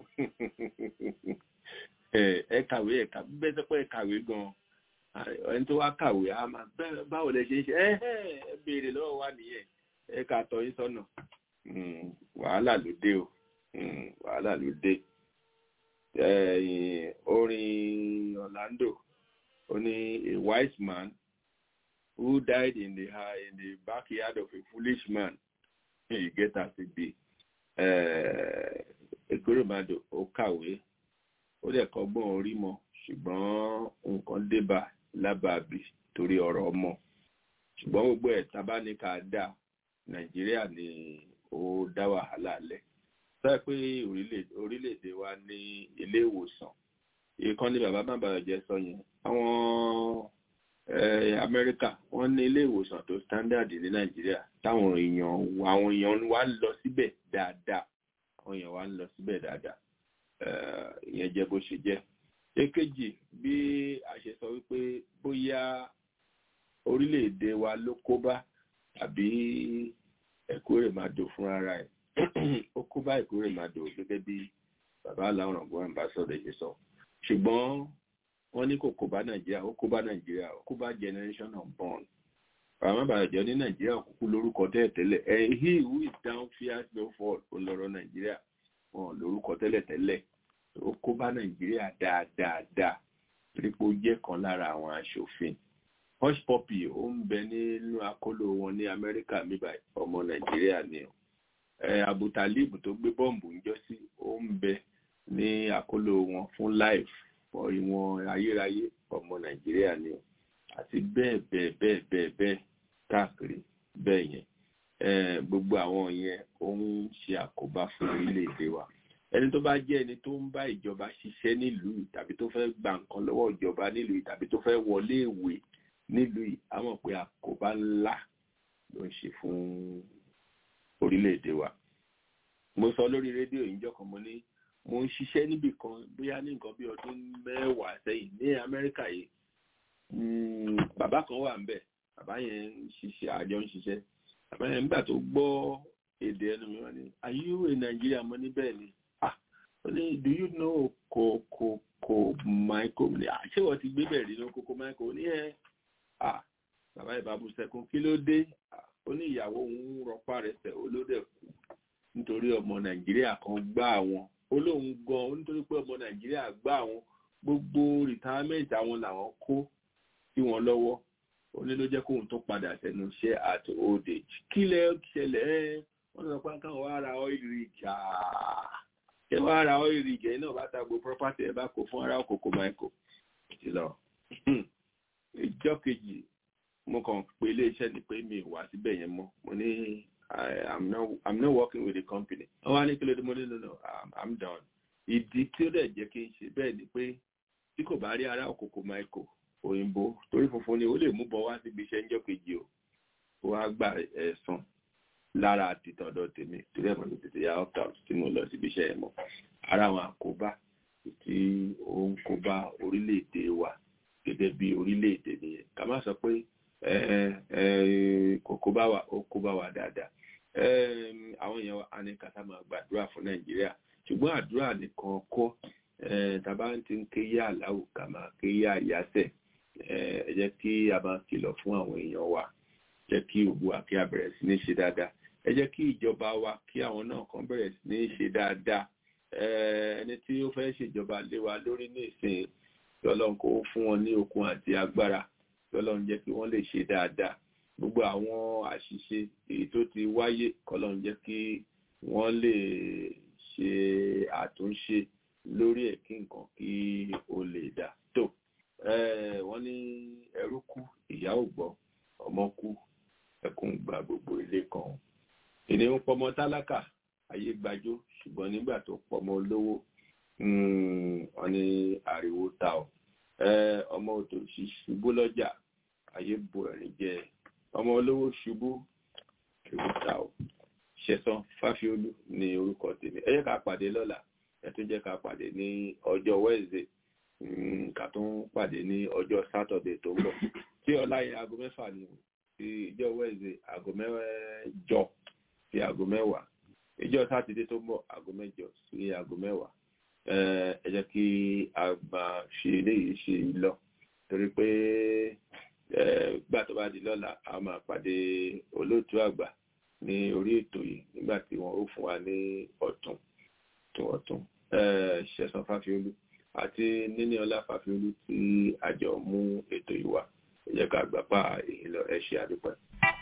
ẹ kàwé ẹ̀ka bẹ́ẹ̀ sọ pé ẹ kàwé gan ẹni tó wá kàwé a máa báwo lẹ ṣe ń ṣe ẹ ẹ béèrè lọ́wọ́ wa nìyẹn ẹ kà tọ́ yín sọ́nà wàhálà ló dé o wàhálà ló dé orin Orlando ó ní a wise man who died in the in the backyard of a foolish man. You get as it be. Ekoromado ó kàwé, ó dẹ̀ kọ́gbọ́n orí mọ́, ṣùgbọ́n nǹkan débà lábàbí torí ọ̀rọ̀ ọmọ. Ṣùgbọ́n gbogbo ẹ̀ tábà ní ká dà, Nàìjíríà ni ó dá wàhálà lẹ̀. Sọ pé orílẹ̀-èdè wa ní ilé ìwòsàn. Ìkànnì bàbá má bàa jẹ́ sọ yẹn. Àwọn amẹ́ríkà wọ́n ní ilé ìwòsàn tó standard ní nàìjíríà táwọn èèyàn àwọn èèyàn wa ń lọ síbẹ̀ dáadáa àwọn èèyàn wa ń lọ síbẹ̀ dáadáa ìyẹn jẹ́ bó ṣe jẹ́. èkejì bí a ṣe sọ wípé bóyá orílẹ̀-èdè wa ló kó bá tàbí Ẹ̀kúrèmàdò fúnra ẹ̀ ó kó bá Ẹ̀kúrèmàdò gẹ́gẹ́ bí bàbá aláwọ̀ ọ̀gbọ́n àmbásọ̀dọ̀ ṣe sọ ṣùgbọ́n wọ́n ní kò kó bá nàìjíríà ó kó bá nàìjíríà ó kó bá generation of born àwọn àbàjọ ní nàìjíríà kúkú lórúkọ tẹ́lẹ̀tẹ́lẹ̀ ẹ̀ he who is down fears no fall ó lọ́rọ̀ nàìjíríà wọn lórúkọ tẹ́lẹ̀tẹ́lẹ̀ ó kó bá nàìjíríà dáadáa torí pé ó jẹ́ kan lára àwọn aṣòfin hush puppy ó ń bẹ nínú akóló wọn ní amẹ́ríkà níbà ọmọ nàìjíríà ni o Abu Talib tó gbé bọ́ǹbù ń jọ sí ó ń bẹ ní akóló wọn fún life ìwọ̀n ayérayé ọmọ nàìjíríà ni o àti bẹ́ẹ̀ bẹ́ẹ̀ bẹ́ẹ̀ bẹ́ẹ̀ bẹ́ẹ̀ káàkiri bẹ́ẹ̀ yẹn gbogbo àwọn yẹn ó ń ṣe àkóbá fún orílẹ̀-èdè wa ẹni tó bá jẹ́ ẹni tó ń bá ìjọba ṣiṣẹ́ nílùú tàbí tó fẹ́ gba nǹkan lọ́wọ́ ìjọba nílùú tàbí tó fẹ́ wọlé ìwé nílùú yìí á mọ̀ pé àkóbá ńlá ló ń ṣe fún orílẹ̀-èdè wa mo sọ lórí rédíò ìjọ kan mo ní mo ń ṣiṣẹ́ níbì kan bóyá ní nǹkan bí ọdún mẹ́wàá sẹ́yìn ní amẹ́ríkà yìí bàbá kan wà ńbẹ̀ bàbá yẹn ń ṣiṣẹ́ àjọ ń ṣiṣẹ́ bàbá yẹn nígbà tó gbọ́ èdè ẹnu mi wọ́n ní are you a Nigerian mo ní bẹ́ẹ̀ ni ah ó ní do you know kòkò kò michael ní àṣẹ wọ́n ti gbé bẹ̀rẹ̀ nínú kòkò michael ní ẹ̀ ah bàbá yẹn bá bú sẹ́kún kí ló dé ó ní ìyàwó òun rọpá rẹ̀ sẹ̀ olódẹ̀ kú nítorí ọmọ nàìjíríà kan gbá àwọn olóhùn gan nítorí pé ọmọ nàìjíríà gbá àwọn gbogbo retirement àwọn làwọn kó sí wọn lọ́wọ́ ó ní ló jẹ́ kóun tó padà sẹ́nu iṣẹ́ at old age kí lẹ ṣẹlẹ̀ ẹ́ wọ́n sọ pé káwọn wá ra oil rig ṣé wá ra oil rig ẹ̀ náà bá ta gbogbo property ẹ̀ bá kó fún ara òkòkò michael ti lọ ìjọ kejì mo kàn pé iléeṣẹ́ ni pé mi ò wá síbẹ̀ yẹn mọ́ mo ní i'm not i'm not working with the company wọ́n wá ní kí ló dé mo ní no no i'm, I'm done ìdí tí ó dẹ̀ jẹ́ kí n ṣe bẹ́ẹ̀ ni pé tí kò bá rí ará òkòkò michael òyìnbó torí funfun ni ó lè mú bọ́ wá síbi iṣẹ́ ńjọ́ kejì o ó wá gba ẹ̀san lára àtìtọ̀dọ̀ tèmi torí ẹ̀ mọ̀ ní tètè ya opt out tí mo lọ síbi iṣẹ́ yẹn mọ́ ara àwọn àkóbá tí ó ń kóbá orílẹ̀-èdè wa gẹ́gẹ́ bí orílẹ̀-èdè nìyẹn ká má sọ pé kò kóbá wa ó kóbá wa dáadáa àwọn èèyàn wa ní kàtà máa gbàdúrà fún nàìjíríà ṣùgbọ́n àdúrà nìkan kọ́ tàbá ti ń ké yá àláwò ká máa ké yá àyáṣẹ̀ ẹ jẹ́ kí a máa kìlọ̀ fún àwọn èèyàn wa jẹ́ kí ògbó wa kí a bẹ̀rẹ̀ sí ní ṣe dáadáa ẹ jẹ́ kí ìjọba wa kí àwọn náà kan bẹ̀rẹ̀ sí ní ṣe dáadáa ẹni tí ó fẹ́ ṣèjọba lé wa lórí ní ìsìn lọ́lọ́run kó fún wọn ní okun àti agbára lọ́lọ́run jẹ́ kí wọ́n lè ṣe dáadáa gbogbo àwọn àṣìṣe èyí tó ti wáyé kọ́lọ́run jẹ́ kí wọ́n lè ṣe àtúnṣe lórí ẹ̀ kí nǹkan kí ó lè dà tó wọ́n ní ẹrú kú ìyá ò gbọ́ ọmọ kú ẹkún gba gbogbo ilé kan ènìyàn pọmọ tálákà ayé gbajó ṣùgbọ́n nígbà tó pọmọ olówó wọ́n ní ariwo ta ọ ọmọ òtòṣì ṣubú lọ́jà ayé bo ẹ̀rín jẹ ọmọ olówó ṣubú ariwo ta ọ ṣẹ̀san fáfiolú ní orúkọ tèmi ẹ jẹ́ ká pàdé lọ́la ẹ tún jẹ́ ká pàdé ní ọjọ́ wednesday ká tún pàdé ní ọjọ́ saturday tó ń bọ̀ tí ọlá yẹn aago mẹ́fà ni ti ìjọ wednesday aago mẹ́jọ sí aago mẹ́wàá ìjọ sátidé tó ń bọ̀ aago mẹ́jọ sí aago mẹ́wàá ẹ jẹ́ kí a máa ṣe eléyìí ṣe lọ torí pé gbà tó bá di lọ́la a máa pàdé olóòtú àgbà ní orí ètò yìí nígbà tí wọ́n ó fún wa ní ọ̀tún tó ọ̀tún ṣẹ̀sán fáfiolú àti níní ọlá fáfiolú tí àjọ mú ètò yìí wá ẹ jẹ́ ká gbapá èyí lọ ẹ ṣe àdúpẹ́.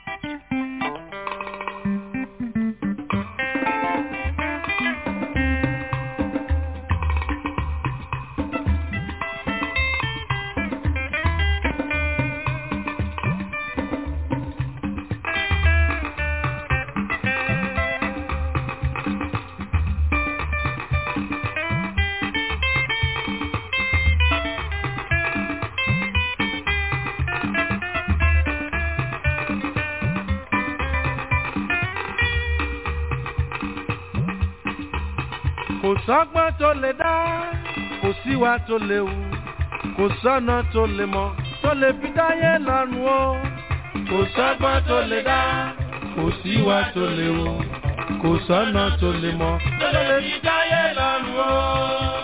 kò sọ́gbọ́n tó lè dá kò síwá tó lè wù kò sọ́nà tó lè mọ̀ tó lè fi dáyé lọ́rùn o kò sọ́gbọ́n tó lè dá kò síwá tó lè wù kò sọ́nà tó lè mọ̀ tó lè fi dáyé lọ́rùn o.